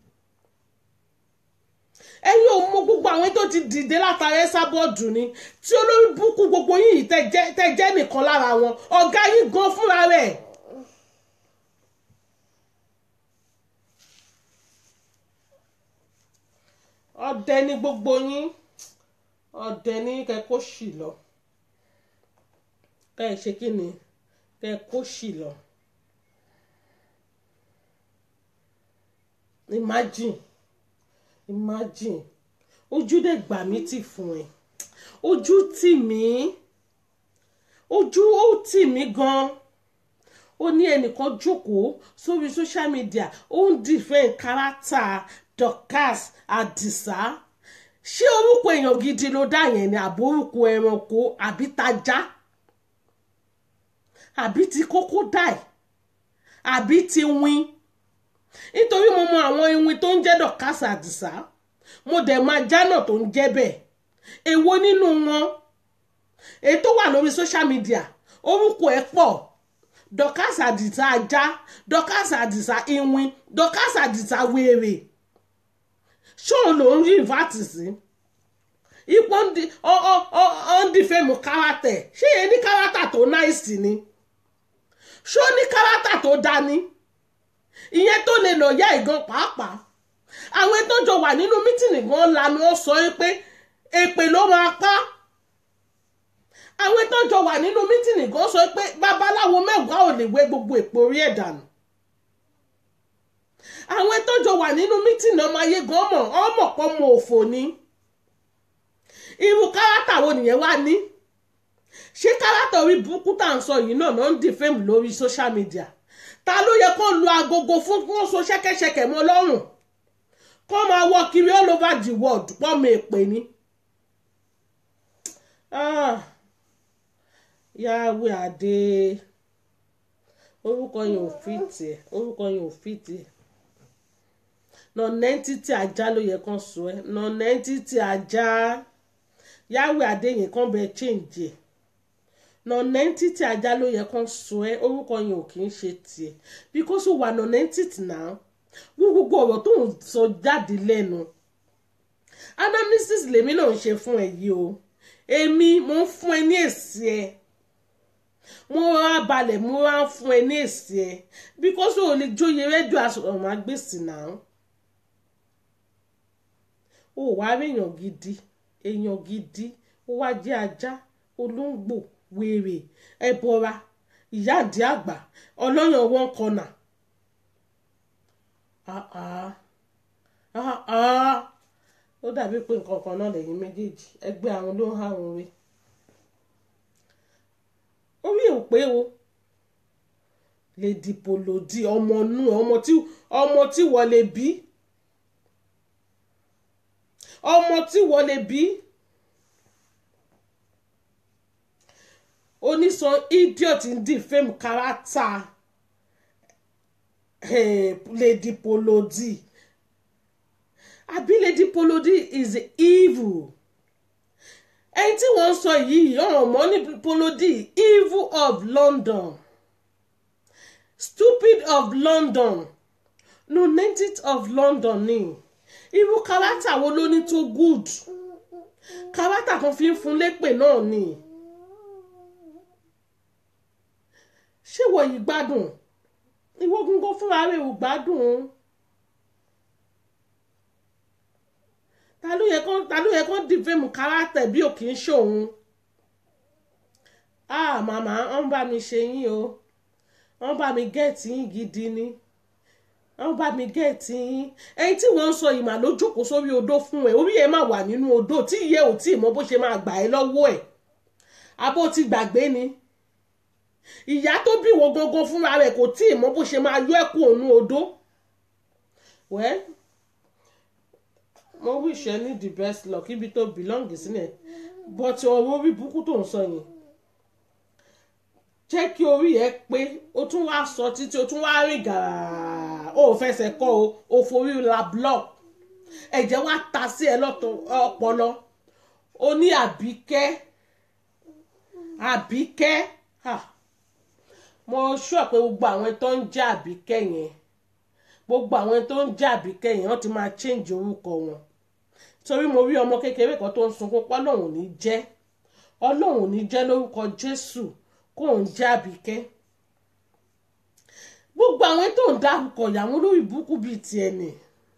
Speaker 1: ẹ̀yin ò mọ gbogbo àwọn tó ti dìde látara ẹ́sàbọ̀dù ni tí olórí búkú gbogbo yìí tẹ́ jẹ́ nìkan lára wọn ọ̀gá yín gan fúnra rẹ̀. ọdẹ ni gbogbo yín ọdẹ ní kẹ kó sì lọ kẹ ẹ ṣe kí ni kẹ kó sì lọ imagine imagine ojú dẹ̀ gbà mí tì fún ẹ ojú tì mí ojú ó tì mí gan ó ní ẹnìkan jókòó sórí social media ó ń defend kárátà Dorkas Àdìsá ṣé orúkọ èèyàn gidi ló dá yẹn ni àbí orúkọ ẹranko àbí tajá àbí ti kókó dáì àbí ti win nítorí mo mọ àwọn iwin tó ń jẹ́ Dorkas Àdìsá mo dẹ̀ máa jánà tó ń jẹ́ bẹ́ẹ̀ èwo nínú wọn èyí tó wà lórí social media orúkọ ẹ̀ pọ̀ Dorkas Àdìsá ajá Dorkas Àdìsá iwin Dorkas Àdìsá wèrè ṣóun ló ń rí ìfàtì sí ipò ń di fẹ́mu kárátẹ̀ ṣé yẹn ní kárátà tó náìsì ni ṣó ní kárátà tó dání ìyẹn tó lè lọ yá ìgan pàápàá àwọn tó jọ wà nínú mítìnì gan lanu ó sọ pé èpè ló máa pa àwọn tó jọ wà nínú mítìnì gan sọ pé babaláwo mẹ́wàá ò lè wé gbogbo èpò orí ẹ̀ dànù àwọn tó jọ wà nínú mítìnì ọmọ ayé gan mọ̀ ọmọ pọ̀ mọ òfò ni irú kárátà wo nìyẹn wá ní ṣé kárátà orí burúkú tá à ń sọ yìí náà náà ń di fíìmù lórí social media ta ló yẹ kó lu agogo fún kó so ṣẹ́kẹ́ṣẹkẹ̀ mọ́ lọ́rùn kó máa wọ kiri all over the world pọ́ mi èpè ni. yàwé àdé orúkọ yẹn ò fìtì ẹ orúkọ yẹn ò fìtì ẹ nọ̀nẹ́ntìtì ajá ló yẹ kán sọ ẹ nọ̀nẹ́ntìtì ajá yàwé àdé yẹn kán bẹ change ẹ nọ̀nẹ́ntìtì ajá ló yẹ kán sọ ẹ orúkọ yẹn ò kì í ṣe tiẹ̀ because ó wà nọ̀nẹ́ntìtì náà wọ́n gbogbo ọ̀rọ̀ tó ń sọ jáde lẹ́nu analysis lèmi náà ń ṣe fún ẹ yìí o èmi mo ń fún ẹ ní èsì ẹ mo rà balẹ̀ mo rà ń fún ẹ ní èsì ẹ because o lè jóye rédíò àsọ̀rọ̀mágbèsì náà o wá rí èèyàn gidi èèyàn gidi ó wá jẹ́ ajá olóńgbò wèrè ẹbọra ìyá àdí àgbà ọlọ́yàn wọn kọnà ó dàbí pé nǹkan kan náà lẹ́yìn méjèèjì ẹgbẹ́ àwọn ló ń hàrùn rẹ̀ orí ò pé o lè dìpò lòdì ọmọ nù ọmọ tí ọmọ tí wọ́n lè bí ọmọ tí wọ́n lè bí onísan idiot ń defame character lady polodi àbí lady polodi is evil ẹni tí wọ́n sọ yìí ọ̀ràn mọ́ ní polodi evil of London stupid of London lunatic of London ni irú character wo ló ní tó good character kan fi ń fún lépè náà ni ṣé wọ́n yìí gbádùn ìwọ gúngún fúnra rẹ̀ ò gbádùn ta ló yẹ kán ta ló yẹ kán dìfẹ́mù kárátẹ̀ bí ò kì í ṣòun ah màmá wọ́n bá mi ṣe yín o wọ́n bá mi gẹ̀ẹ́tì yín gidi ni wọ́n bá mi gẹ̀ẹ́tì yín ẹni tí wọ́n ń sọ ìmà ló jókòó sórí odó fún ẹ orí ẹ máa wà nínú odó tí ìyẹ́ ò tí ì mọ bó ṣe máa gbà ẹ́ lọ́wọ́ ẹ̀ abó ti gbàgbé ni ìyá tó bí wo gangan fúnra rẹ̀ kò tí ì mọ bó ṣe máa yọ ẹ́ kú òun odó wẹ́ẹ́ mo wish ẹ ní the best luck ibi tó belong sílẹ̀ but ọ̀rọ̀ orí burúkú tó ń sọ yẹn jẹ́ kí orí ẹ pé o tún wá sọ títí o tún wá rìn gàrà o ò fẹsẹ̀ kọ́ o ò forí la block ẹ̀jẹ̀ wá ta sí ẹ lọ́tọ̀ ọpọlọ o ní àbíkẹ́ àbíkẹ́ mo sọ pé gbogbo àwọn tó ń jẹ́ àbíkẹ́ yẹn gbogbo àwọn tó ń jẹ́ àbíkẹ́ yẹn wọ́n ti máa change orúkọ wọn torí mo rí ọmọ kékeré kan tó ń sunkún pé ọlọ́run ò ní jẹ́ ọlọ́run ò ní jẹ́ lórúkọ jésù kó ń jẹ́ àbíkẹ́ gbogbo àwọn tó ń dárúkọ ìyàwó lórí burúkú bíi tiẹ̀ ni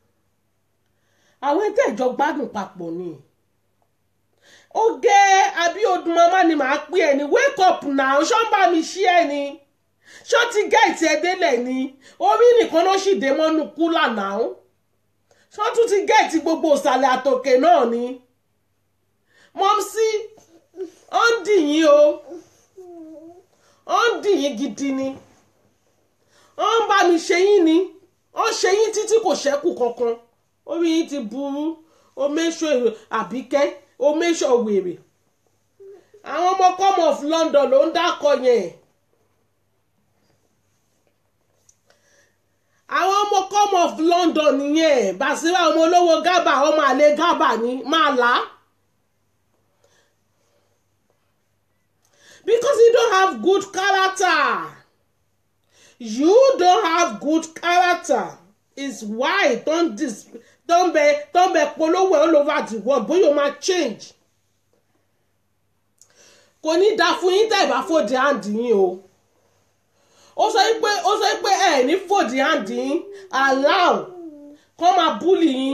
Speaker 1: àwọn ẹgbẹ́ ìjọ gbádùn papọ̀ ni ó gẹ́ abíọ́dún mama ni màá pè ẹ́ ní wake up now ṣọ́ ń bá mi ṣí ẹ ni ṣó ti gẹ̀ẹ́tì ẹ délẹ̀ ni orí nìkan ló sì dé mọ́nú kúlà náà ṣó tún ti gẹ̀ẹ́tì gbogbo ìsàlẹ̀ àtòkè náà ni mọ́mísí ó ń dì yín o ó ń dì yín gidi ni ó ń bá mi ṣe yín ni ó ṣe yín títí kò ṣẹ́kù kankan orí yín ti burú o méṣọ àbíkẹ́ o méṣọ wèrè àwọn ọmọ come of London ló ń dákọ yẹn àwọn ọmọ come of London nìyẹn Basira ọmọ olówó gábà ọmọ àlè gábà ni máa là á. because you don't have good character you don't have good character is why don dis don bẹ don bẹ polówó all over the world bóyá o máa change kò ní da fún yín tẹ́ ẹ̀ bá fòdì hand yín o ó sọ pé ó sọ pé ẹ ní fòdì hand yín allow kọ́ máa búlì yín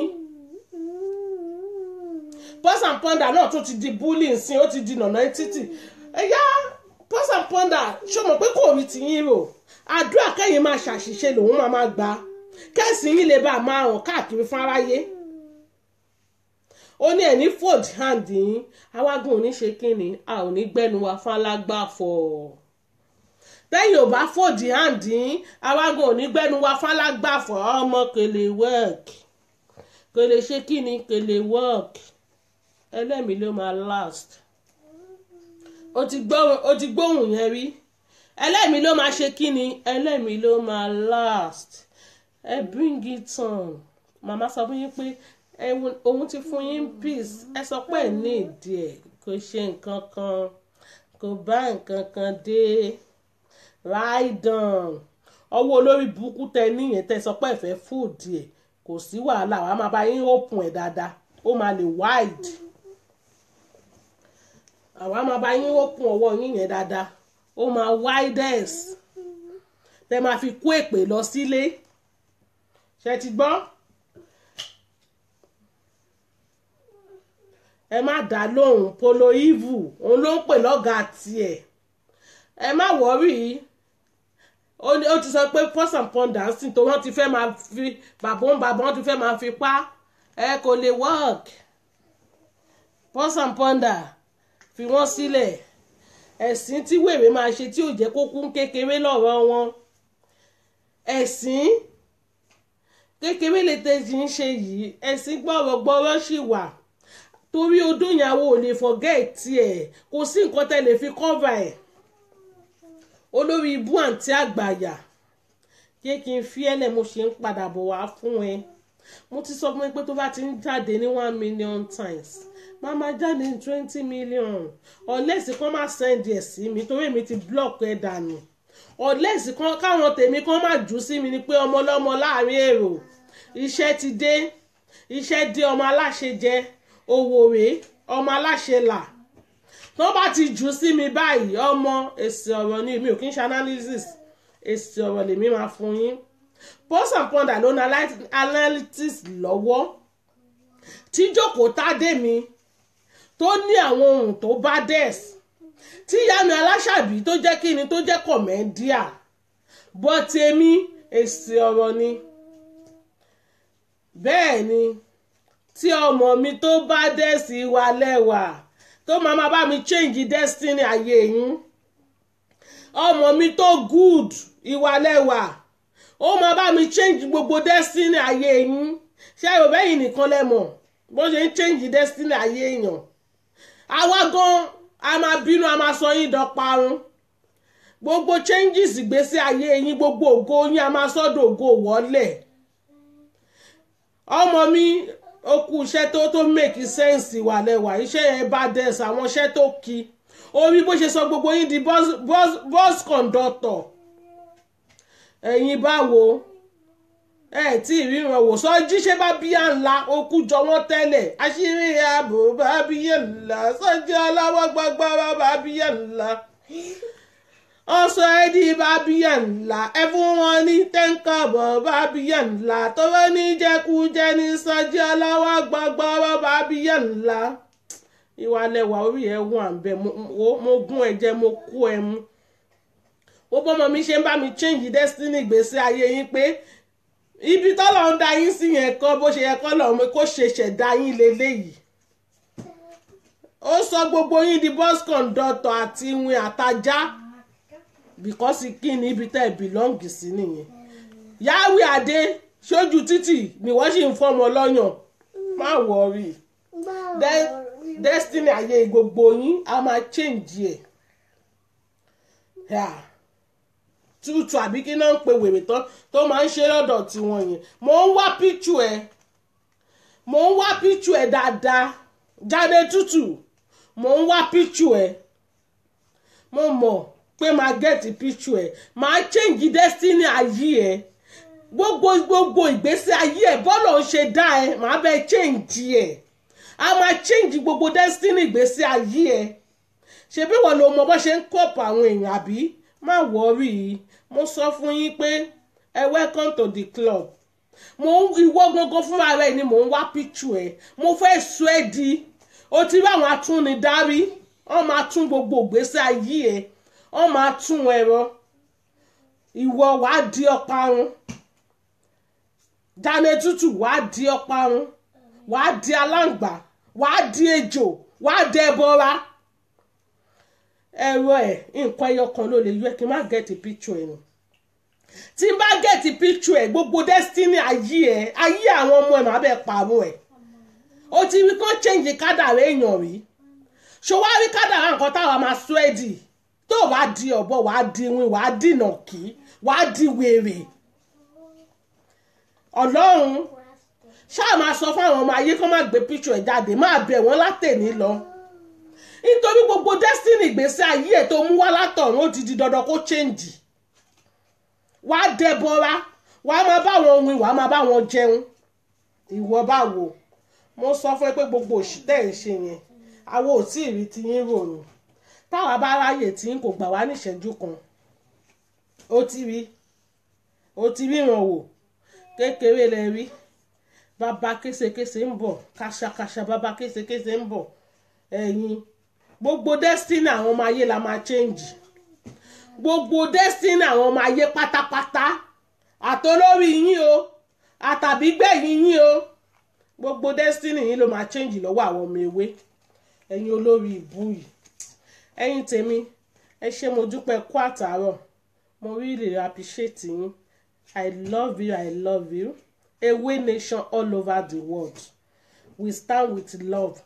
Speaker 1: Pulse and Pounder náà tún ti di búlì nsìn ó ti di nànà títì ẹ̀yà Pulse and Pounder ṣó mọ̀ pé kò rí ti yín rò àdúrà kẹ́yìn máa ṣàṣìṣe lòun máa máa gbà kẹ́sì yín lè bá a máa hàn káàkiri fún aráyé ó ní ẹ̀ ní fold hand yín awágùn ò ní ṣe kínni a ò ní gbẹ́nu wa fún alágbàfọ̀ tẹ́yìn ò bá fold hand yín awágùn ò ní gbẹ́nu wa fún alágbàfọ̀ ọmọ kò lè work kò lè ṣe kínni kò lè work ẹlẹ́mìí ló máa last ó ti gbóhùn ó ti gbóhùn yẹn rí ẹlẹ́mìí ló máa ṣe kínni ẹlẹ́mìí ló máa last ẹ bring it on màmá sọ fún yín pé òun ti fún yín peace ẹ sọ pé ẹ ní ìdí ẹ kò ṣe nǹkan kan kò bá nǹkan kan dé ráìdàn ọwọ́ olórí burúkú tẹ níyẹn tẹ sọ pé ẹ fẹ́ fúùdì ẹ kò sí wàhálà wàá máa bá yín open ẹ dáadáa ó máa lè wide àwa máa bá yín open ọwọ́ yín yẹn dáadáa ó máa widest tẹ máa fi kó èpè lọ sílé ṣe ti gbọ́. ẹ má dá lóhùn polo evil òun ló ń pè lọ́gàá tiẹ̀ ẹ má wọ́rì ó ti sọ pé Pulse and Pounder sí tó wọ́n ti fẹ́ máa fi bàbá ń bàbá wọ́n ti fẹ́ máa fi pa ẹ kò lè work Pulse and Pounder fi wọ́n sílẹ̀ ẹ̀sìn tí wèrè máa ṣe tí ò jẹ́ kó kún kékeré lọ́rọ̀ wọn ẹ̀sìn kékeré lè tẹ̀sí ń ṣe yìí ẹ̀sìn gbọ́rọ̀gbọ́rọ̀ sì wà torí odó ìyàwó ò lè forget ẹ̀ kò sí nǹkan tẹ́ lè fi cover ẹ̀ olórí ibú àǹtí àgbàyà jẹ́ kí n fi ẹ́lẹ̀ mo ṣe ń padà bọ̀ wá fún ẹ mo ti sọ fún ẹ pé tó bá ti ń jáde ní one million times máa máa jáde ní twenty million ọ̀lẹ́sì kan máa send ẹ̀ sí mi torí èmi ti block ẹ̀ dànù ọ̀lẹ́sì kan káwọn tèmi kan máa jù sí mi ni pé ọmọ ọlọ́mọ láàrin èrò iṣẹ́ ti dé iṣẹ́ dé ọmọ aláṣẹ jẹ owó rèé ọmọ aláṣẹ là tó bá ti jù sí mi báyìí ọmọ èsì ọ̀rọ̀ ni mi ò kí ń ṣe analysis èsì ọ̀rọ̀ lèmi máa fún yín Pulse and Pounder ló ní analytics lọ́wọ́ tí jókòó tádé mi tó ní àwọn ohun tó bá dẹ́s tí ìyá mi aláṣàbí tó jẹ́ kí ni tó jẹ́ kọ̀mẹ́díà bọ́ tèmi èsì ọ̀rọ̀ ni bẹ́ẹ̀ ni tí ọmọ mi tó bá dẹ́sí wa lẹ́wà tó máa máa bá mi change destiny ayé yín ọmọ mi tó good ìwà lẹ́wà ó máa bá mi change gbogbo destiny ayé yín ṣé ẹ ò bẹ́yìn nìkan lẹ́mọ̀ bó ṣe ń change destiny ayé èèyàn àwa gan a máa bínú a máa sọ yín dọparun gbogbo changes ìgbésí ayé yín gbogbo ògo yín a máa sọ́dọ̀ ògo wọlé ọmọ mi ó kú iṣẹ́ tó tó make sense wà lẹ́wà iṣẹ́ yẹn bá dẹ̀sẹ̀ àwọn iṣẹ́ tó kí orí bó ṣe sọ gbogbo yín di bus bus bus conductor ẹ̀yin báwo ẹ tí ìríran wò sọ jíṣẹ́ bá bíyà ńlá okú jọ wọ́n tẹ́lẹ̀ àṣírí ààbò bá bíyà ńlá sọ́jà aláwọ̀ gbàgbọ́rọ̀ bá bíyà ńlá ọsọ ẹdí bá bíyà ńlá ẹ fún wọn ní tẹ́ńkọ̀bọ̀ bá bíyà ńlá tọ́wọ́ ní jẹkújẹ ní sọ́jà aláwọ̀ gbàgbọ́rọ̀ bá bíyà ńlá ìwà lẹwà orí ẹ wà ń bẹ mo gún ẹ jẹ mo kú ẹ mú ó bọ́mọ mi ṣe ń bá mi change destiny gbèsè ayé yín pé ibi tọ́lọ̀ ń da yín sí yẹn kọ́ bó ṣe yẹ kọ́ lọ́ọ́ kó ṣe ṣẹ̀dá yín leléyìí ó sọ gbogbo yín di bus conductor àti ìwìn àtajá because kí ni ibi tẹ́ ẹ bìlọ́ǹgì sí nìyẹn yáwé adé sójú títì ni wọ́n sì ń fọ́mọ lọ́yàn má wọrí De- destiny ayé gbogbo yín a máa change ẹ̀ Yeah. tútù àbí kí náà ń pe wèrè tán tó máa ń ṣe lọ́dọ̀ tiwọn yẹn mò ń wá píchù ẹ̀ mò ń wá píchù ẹ̀ dáadáa jáde tútù mò ń wá píchù ẹ̀ mo mọ̀ pé máa gẹ̀ẹ́tì píchù ẹ̀ máa change destiny ayé ẹ̀ gbogbo gbogbo ìgbésí ayé ẹ̀ bọ́lọ̀ ń ṣe dá ẹ̀ máa bẹ change ẹ̀ a máa change gbogbo destiny ìgbésí ayé ẹ̀ ṣebí wọn ló mọ bó ṣe ń kọ́pù àwọn èèyàn àbí má wọ́ọ̀rì mo sọ fún yín pé ẹ welcome to the club mo ń ìwọ gangan fúnra rẹ ni mò ń wá píchù ẹ mo fẹ́ sọ ẹ́ di o ti rí àwọn atúnidárí wọ́n máa tún gbogbo ìgbésí ayé ẹ wọ́n máa tún ẹ̀rọ ìwọ wàá di ọparun dáná tútù wàá di ọparun wàá di aláǹgbá wàá di ejò wàá di ẹbọra ẹ̀rọ ẹ̀ nǹkan ẹyọ kan ló lè yọ ẹ kí n má gẹ̀ẹ́tì picture ẹ̀ nù tí n bá gẹ̀ẹ́tì picture ẹ̀ gbogbo destiny ayé ẹ̀ ayé àwọn ọmọ ẹ̀ má bẹ́ẹ̀ pààrọ̀ ẹ̀ o ti rí kán change kádàrá èèyàn rí ṣòwárí kádàrá nǹkan táwa máa sọ ẹ́ dì tó wàá di ọ̀bọ wàá di win wàá dìnà kí wàá di wèrè ọlọ́run ṣáà máa sọ fáwọn ọmọ ayé kán má gbé picture ẹ̀ jáde máa bẹ̀ wọ́n látẹ̀ní lọ nítorí gbogbo destiny ìgbésí ayé ẹ̀ tó mú wá látọ̀run ó ti di dandan kó change wàá dẹbọra wàá máa bá wọn win wàá máa bá wọn jẹun ìwọ báwo mo sọ fún ẹ pé gbogbo òṣì tẹ̀ ń ṣe yẹn àwọn ò tí ì rí ti yín ròyìn táwa bá ráyè tí yín kò gbà wá níṣẹ́jú kan ó ti rí ó ti ríran wò kékeré lẹ rí bàbá késekése ń bọ̀ kàṣàkàṣà bàbá késekése ń bọ̀ ẹ̀yin gbogbo destiny àwọn ọmọ ayé la máa change gbogbo destiny àwọn ọmọ ayé pátápátá àtolórí yín o àtàbígbẹ̀yìn yín o gbogbo destiny yín ló máa change lọ́wọ́ àwọn ọmọ ewé ẹ̀yin olórí ìbú yìí ẹ̀yin tèmi ẹ ṣé mo dúpẹ́ kú àtàárọ̀ mo really appreciate yín i love you i love you ewé nation all over the world we stand with love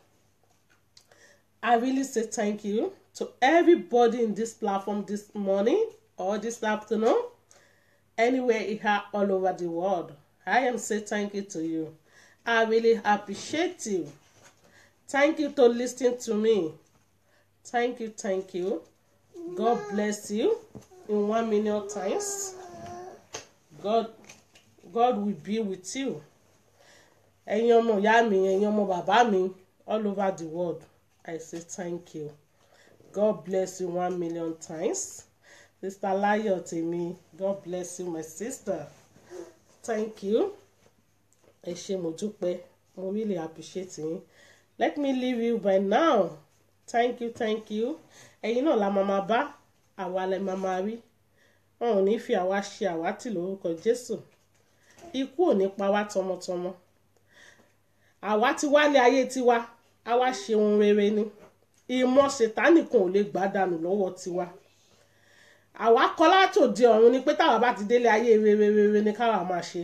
Speaker 1: I really say thank you to everybody in this platform this morning or this afternoon, anywhere you are all over the world. I am say thank you to you. I really appreciate you. Thank you to listening to me. Thank you, thank you. God bless you in one million times. God, God will be with you. Ẹ̀yin ọmọ ìyá mi, ẹ̀yin ọmọ bàbá mi, all over the world. I say thank you. God bless you one million times. Sister Layo Temi, God bless you, my sister. Thank you. Ẹ ṣé mo dúpẹ́, mo really appreciate yín. Let me leave you by now. Thank you, thank you. Ẹ̀yin náà la máa máa bá àwa lẹ máa máa rí. Wọn ò ní fi àwa ṣe àwátì lórúkọ Jésù. Ikú ò ní pa wá tọmọtọmọ. Àwa ti wálé ayé tiwa a wá ṣe ohun rere ni ìmọ̀ ṣètánì kan ò lè gbà dànù lọ́wọ́ tiwa àwa kọ́ látòde ọ̀run ni pé táwa bá ti délé ayé rere rere ni káwa máa ṣe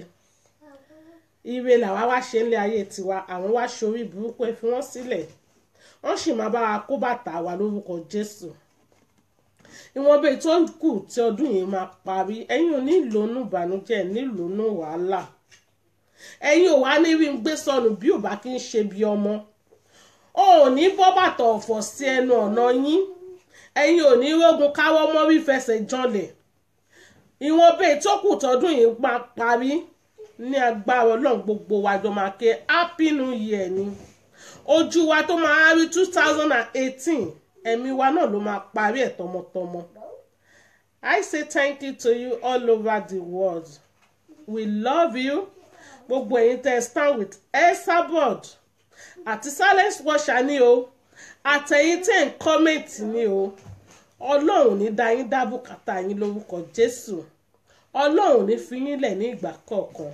Speaker 1: ire làwa wá ṣe nílé ayé tiwa àwọn wá ṣorí burúkú ẹ fi wọ́n sílẹ̀ wọ́n sì máa bá wa kó bàtà wa lórúkọ Jésù ìwọ̀n bẹ́ẹ̀ tó kù tí ọdún yìí máa parí ẹ̀yin ò ní ìlónú ìbànújẹ́ ní ìlónú wàhálà ẹ̀yin ò wá ní rí ń gbé sọnù bí ò bá kí ń ṣe bí ọmọ o ò ní bọ́ bàtà ọ̀fọ̀ sí ẹnu ọ̀nà yín ẹ̀yin ò ní rógun káwọ́ mọ́rí fẹsẹ̀ janlẹ̀ ìwọ̀n bẹ́ẹ̀ tó kù tọdún yìí máa parí ní agbára ọlọ́run gbogbo wa jọ máa ké happy new year ni ojú wa tó máa rí two thousand and eighteen ẹ̀mí wa náà ló máa parí ẹ̀ tọmọtọmọ I say thank you to you all over the world we love you gbogbo ẹ̀yin tẹ́ stand with Esabod àti silence watcher ni o àtẹ̀yìn tẹ̀ ń kọ́mẹ̀ntì ni o ọlọ́run ní dá yín dá bùkátà yín lórúkọ jésù ọlọ́run ní fi yín lẹ̀ ní ìgbà kọ̀ọ̀kan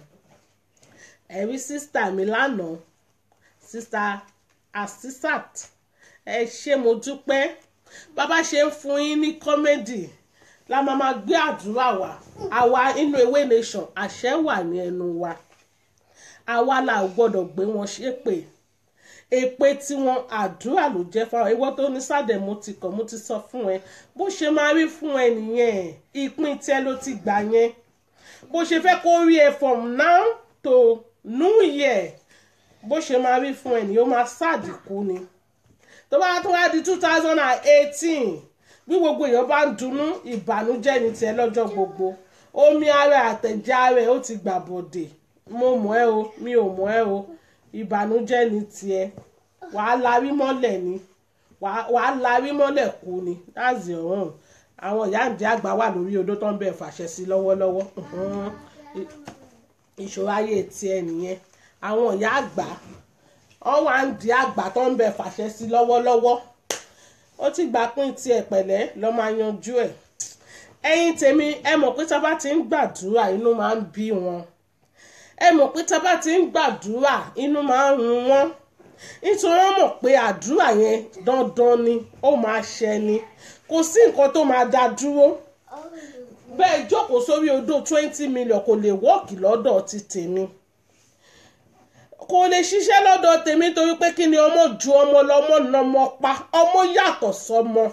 Speaker 1: ẹ̀rí sísítà mi lánàá sísítà asisat ẹ ṣé mo dúpẹ́ bàbá ṣe ń fún yín ní kọ́mẹ́dì la máa ma gbé àdúrà wá àwa inú ewé nation àṣẹ wà ní ẹnu wa àwa la ò gbọ́dọ̀ gbé wọn ṣépè èpè tiwọn àdúrà ló jẹ́ fáwọn ìwọ tó ní sádẹ mo ti kàn mo ti sọ fún ẹ bó ṣe máa rí fún ẹ nìyẹn ìpín tẹ ló ti gbà yẹn bó ṣe fẹ́ kó rí ẹ from now to new year bó ṣe máa rí fún ẹ nìyẹn ó máa ṣàdìkú ni tó bá tó wá di two thousand and eighteen bí gbogbo èèyàn bá ń dunnú ìbànújẹ́ ní tiẹ̀ lọ́jọ́ gbogbo omi ara àtẹ̀jẹ́ ara ẹ̀ ó ti gbà bòdè mo mọ̀ ẹ́ o mi ò mọ̀ ẹ́ o ìbànújẹ́ ní tiẹ̀ wàá larí mọ́lẹ̀ ni wàá wàá larí mọ́lẹ̀ kú ni that's your own àwọn ìyá ìdí àgbà wà lórí odó tó ń bẹ̀ fàṣẹ sí lọ́wọ́lọ́wọ́ Mhm. I- ìṣòro ayé tiẹ̀ nìyẹn àwọn ìyá àgbà wọ́n wà ń di àgbà tó ń bẹ̀ fàṣẹ sí lọ́wọ́lọ́wọ́ ó ti gbà pín tiẹ̀ pẹ̀lẹ́ lọ́ máa yanjú ẹ̀ ẹ̀yin tèmi ẹ mọ̀ pé tá a bá ti ń gbàdúrà inú máa ń bí wọn ẹ mọ̀ pé tá a bá ti ń gbàdúrà inú máa ń run wọ́n nítorí wọ́n mọ̀ pé àdúrà yẹn dandan ni ó máa ṣẹ ni kò sí nǹkan tó máa dá dúró bẹ́ẹ̀ jókòó sórí odò twenty million kò lè wọ́ọ̀kì lọ́dọ̀ ti tèmi kò lè ṣiṣẹ́ lọ́dọ̀ tèmi torí pé kí ni ọmọ ju ọmọ lọ́mọ nọmọ pa ọmọ yàtọ̀ sọmọ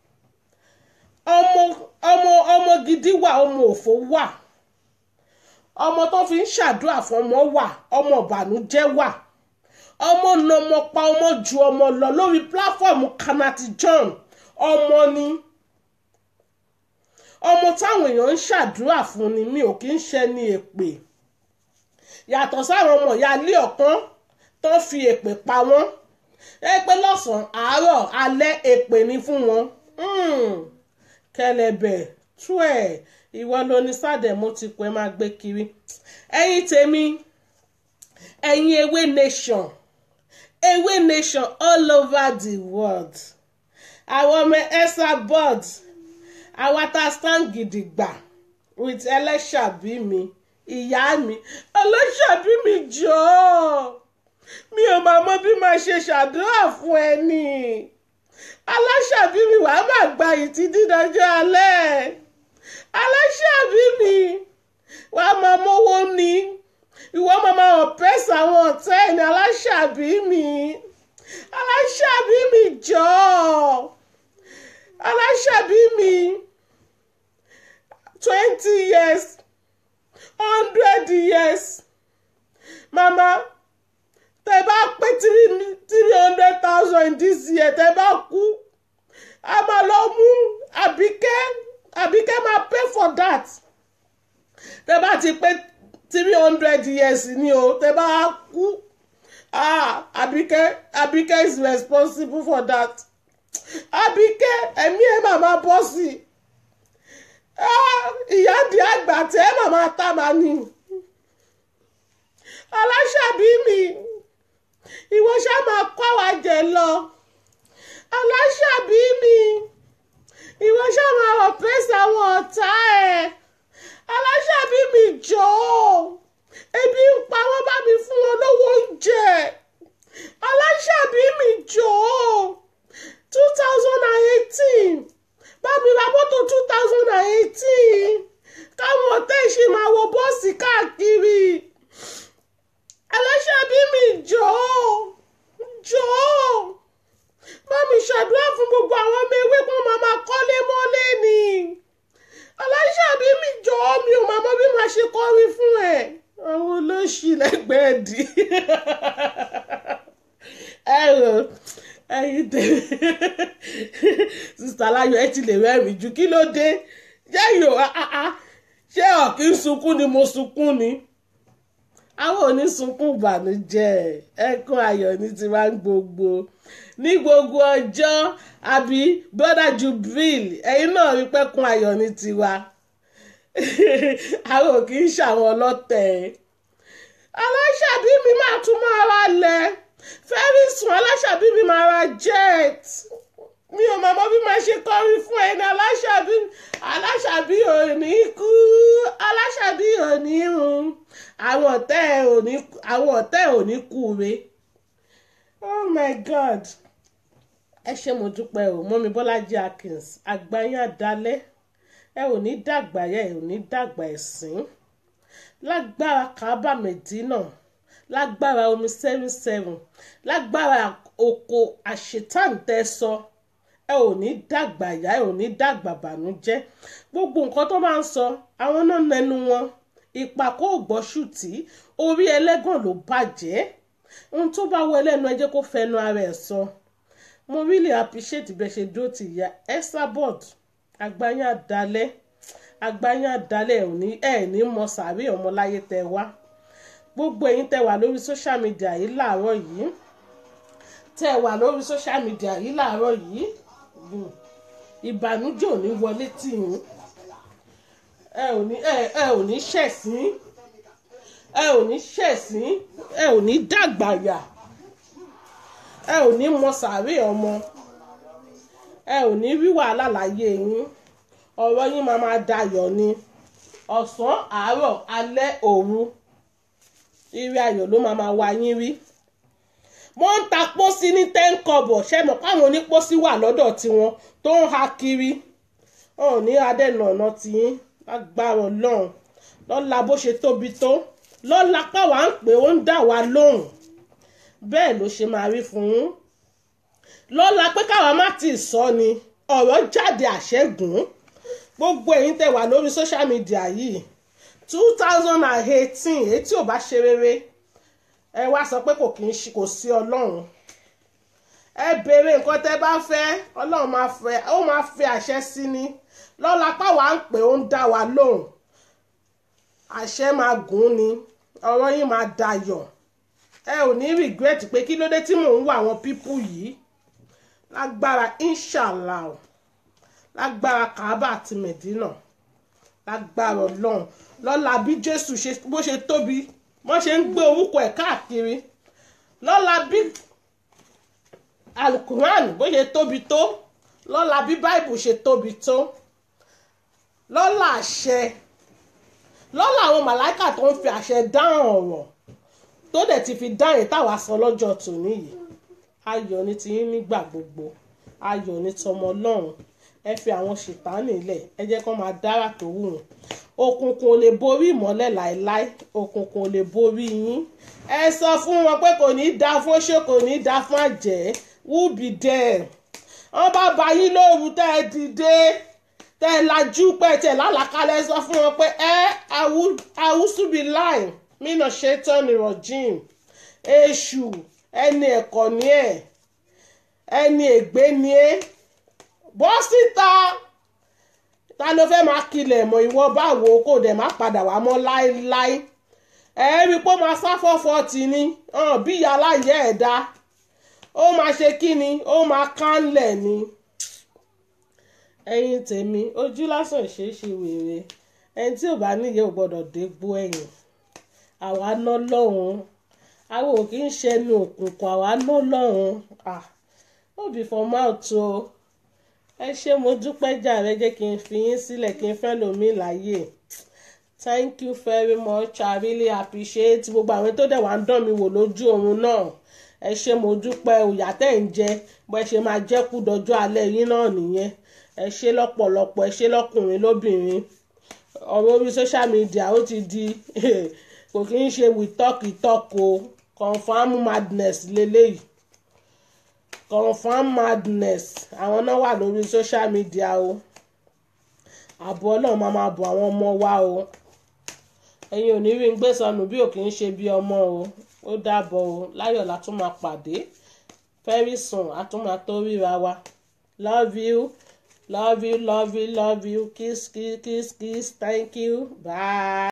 Speaker 1: ọmọ ọmọ ọmọ gidi wà ọmọ òfò wà ọmọ tó fi ń ṣàdúrà fún ọmọ wà ọmọ ìbànújẹ́ wà ọmọ nọmọ pa ọmọ ju ọmọ lọ lórí pláfọ́ọ̀mù kanati john ọmọ ni ọmọ táwọn èèyàn ń ṣàdúrà fún ni mi ò kí ń ṣe ní èpè yàtọ̀ sáwọn ọmọ ìyá ilé ọ̀kan tó fi èpè pa wọ́n ẹ pé lọ́sàn-án àárọ̀ alẹ́ èpè ni fún wọn Mm. kẹlẹ̀bẹ̀ tú ẹ̀ ìwọ ló ní sádẹ̀ mo ti pẹ́ máa gbé kiri ẹ̀yin tèmi ẹ̀yin ewé nation ewé nation all over the world àwọn ọmọ ẹ̀sà board àwa tá a stand gidigba with ẹlẹ́ṣàbí mi ìyá mi ẹlẹ́ṣàbí mi jọ̀ọ́ mi ò máa mọ bí máa ṣe ṣàdúrà fún ẹ ní aláṣàbí mi wàá máa gba ìtì dídájọ́ alẹ́ aláṣàbí mi wàá máa mówó ní ìwọ máa máa ọ̀pẹ́sì àwọn ọ̀tá ẹ̀ ní aláṣàbí mi aláṣàbí mi jọ̀ọ́ aláṣàbí mi twenty years hundred years mama tẹ bá pé three three hundred thousand this year tẹ bá kú a máa lọ mú àbíkẹ́ àbíkẹ́ máa pay for that tẹ bá ti pé three hundred years ni o tẹ bá kú ah àbíkẹ́ àbíkẹ́ is responsible for that àbíkẹ́ ẹ̀mí ẹ̀ màmá bọ́ sí i ah ìyá di àgbà tẹ́ màmá tá màá ní aláṣàbí mi ìwọ ṣá máa kọ́ wa jẹ lọ aláṣàbí mi ìwọ ṣá máa ọ̀pẹ́sì àwọn ọ̀tá ẹ̀ aláṣàbí mi jọ̀ọ́ ebi ń pa wọ́n bá mi fún wọn lówó oúnjẹ aláṣàbí mi jọ̀ọ́ two thousand and eighteen bá mi ra mọ́tò two thousand and eighteen káwọn ọ̀tá ìṣe máa wọ bọ́ọ̀sì káàkiri aláṣàbí mi jọ̀ọ́ jọ̀ọ́ bá mi ṣàdúrà fún gbogbo àwọn ọmọ ewé kó máa máa kọ́lé mọ́lé ni aláṣàbí mi jọ̀ọ́ mi ò máa mọ bí màá ṣe kọrin fún ẹ àwọn olóṣì lẹ́gbẹ̀ẹ́ dì ẹ rò ẹyin tèmi sista Láyọ̀ ẹ ti lè rẹ́rìn jù kí ló dé jẹ́yìn o ṣé ọ̀kí ń sunkún ni mo sunkún ni àwọn onísunkún ìbànújẹ́ ẹkún ayọ̀ ní tiwa ń gbogbo ní gbogbo ọjọ́ àbí brother Jubril ẹ̀yin náà rí pẹ́kún ayọ̀ ní tiwa àwọn ò kì í ṣàwọn ọlọ́tẹ̀ aláṣàbí mi máa tún máa ra lẹ̀ fẹ́rí sùn aláṣàbí mi máa ra jet mi ò mọ̀ bí máa ṣe kọrin fún ẹni aláṣàbí aláṣàbí ò ní kú aláṣàbí ò ní run àwọn ọ̀tẹ̀ ò ní àwọn ọ̀tẹ̀ ò ní kú re oh my god ẹ ṣé mo dúpẹ́ o mọ́mi bọ́lájí akins àgbáyé àdálẹ́ ẹ ò ní dàgbà yẹ ẹ ò ní dàgbà ẹ̀sìn lágbára kábà mẹ́dínà lágbára omi seven seven lágbára oko àṣetàǹtẹ̀sọ ẹ ò ní dàgbà yá ẹ ò ní dàgbà bànújẹ́ gbogbo nǹkan tó máa ń sọ àwọn náà nẹnu wọn ìpàkó ògbọ́sùtì orí ẹlẹ́gàn ló bàjẹ́ ohun tó bá wọ ẹlẹ́nu ẹ jẹ́ kó fẹnu ara ẹ̀ sọ mo really appreciate bẹ́ẹ̀ ṣe dúró ti ìyá Esabod àgbáyé àdálẹ́ àgbáyé àdálẹ́ ẹ̀ ò ní ẹ̀ ní mọ sàárè ọmọláyé tẹ wá gbogbo ẹ̀yin tẹ wà lórí social media yìí láàárọ̀ yìí tẹ wà lórí social media yìí láàárọ̀ yìí mm, ìbànújẹ́ ò ní wọlé tì yín ẹ ò ní ẹ ẹ ò ní ṣẹ̀sín ẹ ò ní ṣẹ̀sín ẹ ò ní dàgbàyà ẹ ò ní mọ sàárè ọmọ ẹ ò ní rí wàhálà láyé yín ọ̀rọ̀ yín máa máa dayọ̀ ni ọ̀sán àárọ̀ alẹ́ òru ire ayọ̀ ló máa máa wá yín rí wọ́n ń ta pósí ní ten kọ́bọ̀ ṣe mọ̀ káwọn onípósí wà lọ́dọ̀ tiwọn tó ń ha kiri wọn ò ní adẹ́nà ọ̀nà tiyín lágbára ọlọ́run lọ́la bó ṣe tóbi tó lọ́la káwa ń pè ó ń dà wá lóhùn bẹ́ẹ̀ ló ṣe máa rí fún yín lọ́la pé káwa má ti sọ ni ọ̀rọ̀ jáde àṣẹ́gun gbogbo ẹ̀yin tẹ́ wà lórí social media yìí two thousand and eighteen èyí tí ò bá ṣe rere ẹ wá sọ pé kò kì í ṣe kò sí ọlọ́run ẹ béèrè nǹkan tẹ́ bá fẹ́ ọlọ́run máa fẹ́ ó máa fẹ́ àṣẹ sí ni lọ́la páwa ń pè ó ń dá wa lóhùn àṣẹ máa gùn ni ọ̀rọ̀ yín máa dayọ̀ ẹ ò ní regret pé kí ló dé tí mò ń wá àwọn pípù yìí lágbára inshallah o lágbára kaaba àti medina lágbára ọlọ́run lọ́la bí jésù ṣe bó ṣe tóbi wọ́n ṣe ń gbé orúkọ ẹ̀ káàkiri lọ́la bí alukuran bó ṣe tóbi tó lọ́la bí báìbù ṣe tóbi tó lọ́la àṣẹ lọ́la àwọn màláìkà tó ń fi àṣẹ dáhùn ọ̀rọ̀ tó dẹ̀ ti fi dáhùn táwa sọ lọ́jọ́ tòní yìí ayọ̀ ní tiyín nígbà gbogbo ayọ̀ ní tọmọ ọlọ́run ẹ fi àwọn ṣètánì lẹ̀ ẹ jẹ́ kó máa dára tó wù wọ́n òkùnkùn ò lè borí ìmọ́lẹ̀ láéláé òkùnkùn ò lè borí yín ẹ sọ fún wọn pé kò ní í da fún ṣé kò ní í da fún àjẹ́ who be there wọ́n bá ba yín lóru tẹ́ ẹ dìde tẹ́ ẹ lajú pẹ́ tẹ́ ẹ lálàkálẹ̀ sọ fún wọn pé ẹ àwùsùbí láì mínà ṣetán ní rọ̀jìn èṣù ẹni ẹ̀kọ́ ni ẹ̀ ẹni ègbé ni ẹ́ bọ́ síta ta ló fẹ́ máa kilẹ̀ mọ́ ìwọ báwo kò dẹ̀ má padà wá mọ́ láéláé ẹ rí i pé ó máa sá fọ́fọ́ tì ní bí ìyá aláyẹ̀ ẹ̀ dá ó máa ṣe kí ni ó máa kánlẹ̀ ni ẹ̀yin tèmi ojú lásán ṣe é ṣe wèrè ẹni tí ò bá níyẹn ò gbọ́dọ̀ dégbò ẹ̀yìn àwa ná lọ́hùn àwọn ò kì í ṣẹnu òkùnkùn àwa ná lọ́hùn ah no be for mouth o ẹ ṣé mo dúpẹ́ jàre jẹ́ kí n fi yín sílẹ̀ kí n fẹ́ lómi láàyè thank you very much i really appreciate gbogbo àwọn tó dẹ̀ wá ń dán mi wò lójú oorun náà ẹ ṣé mo dúpẹ́ òyà tẹ̀ ń jẹ bó ẹ ṣe máa jẹ́ kú dọjọ́ alẹ́ yín náà nìyẹn ẹ ṣé lọ́pọ̀lọpọ̀ ẹ ṣé lọ́kùnrin lóbìnrin ọ̀rọ̀ orí social media ó ti di kò kí ń ṣe we talk we talk o confam madness lélẹ́yìí confam madness àwọn náà wà lórí social media o àbọ̀ ọlọ́run máa máa bọ̀ àwọn ọmọ wa o ẹ̀yin ò ní rí ń gbé sọnù bí ò kì í ṣe bí ọmọ o ó dàbọ̀ o láyọ̀ la tún máa pàdé very soon a tún máa tó ríra wa love you love you love you love you kiss kiss kiss kiss thank you bye.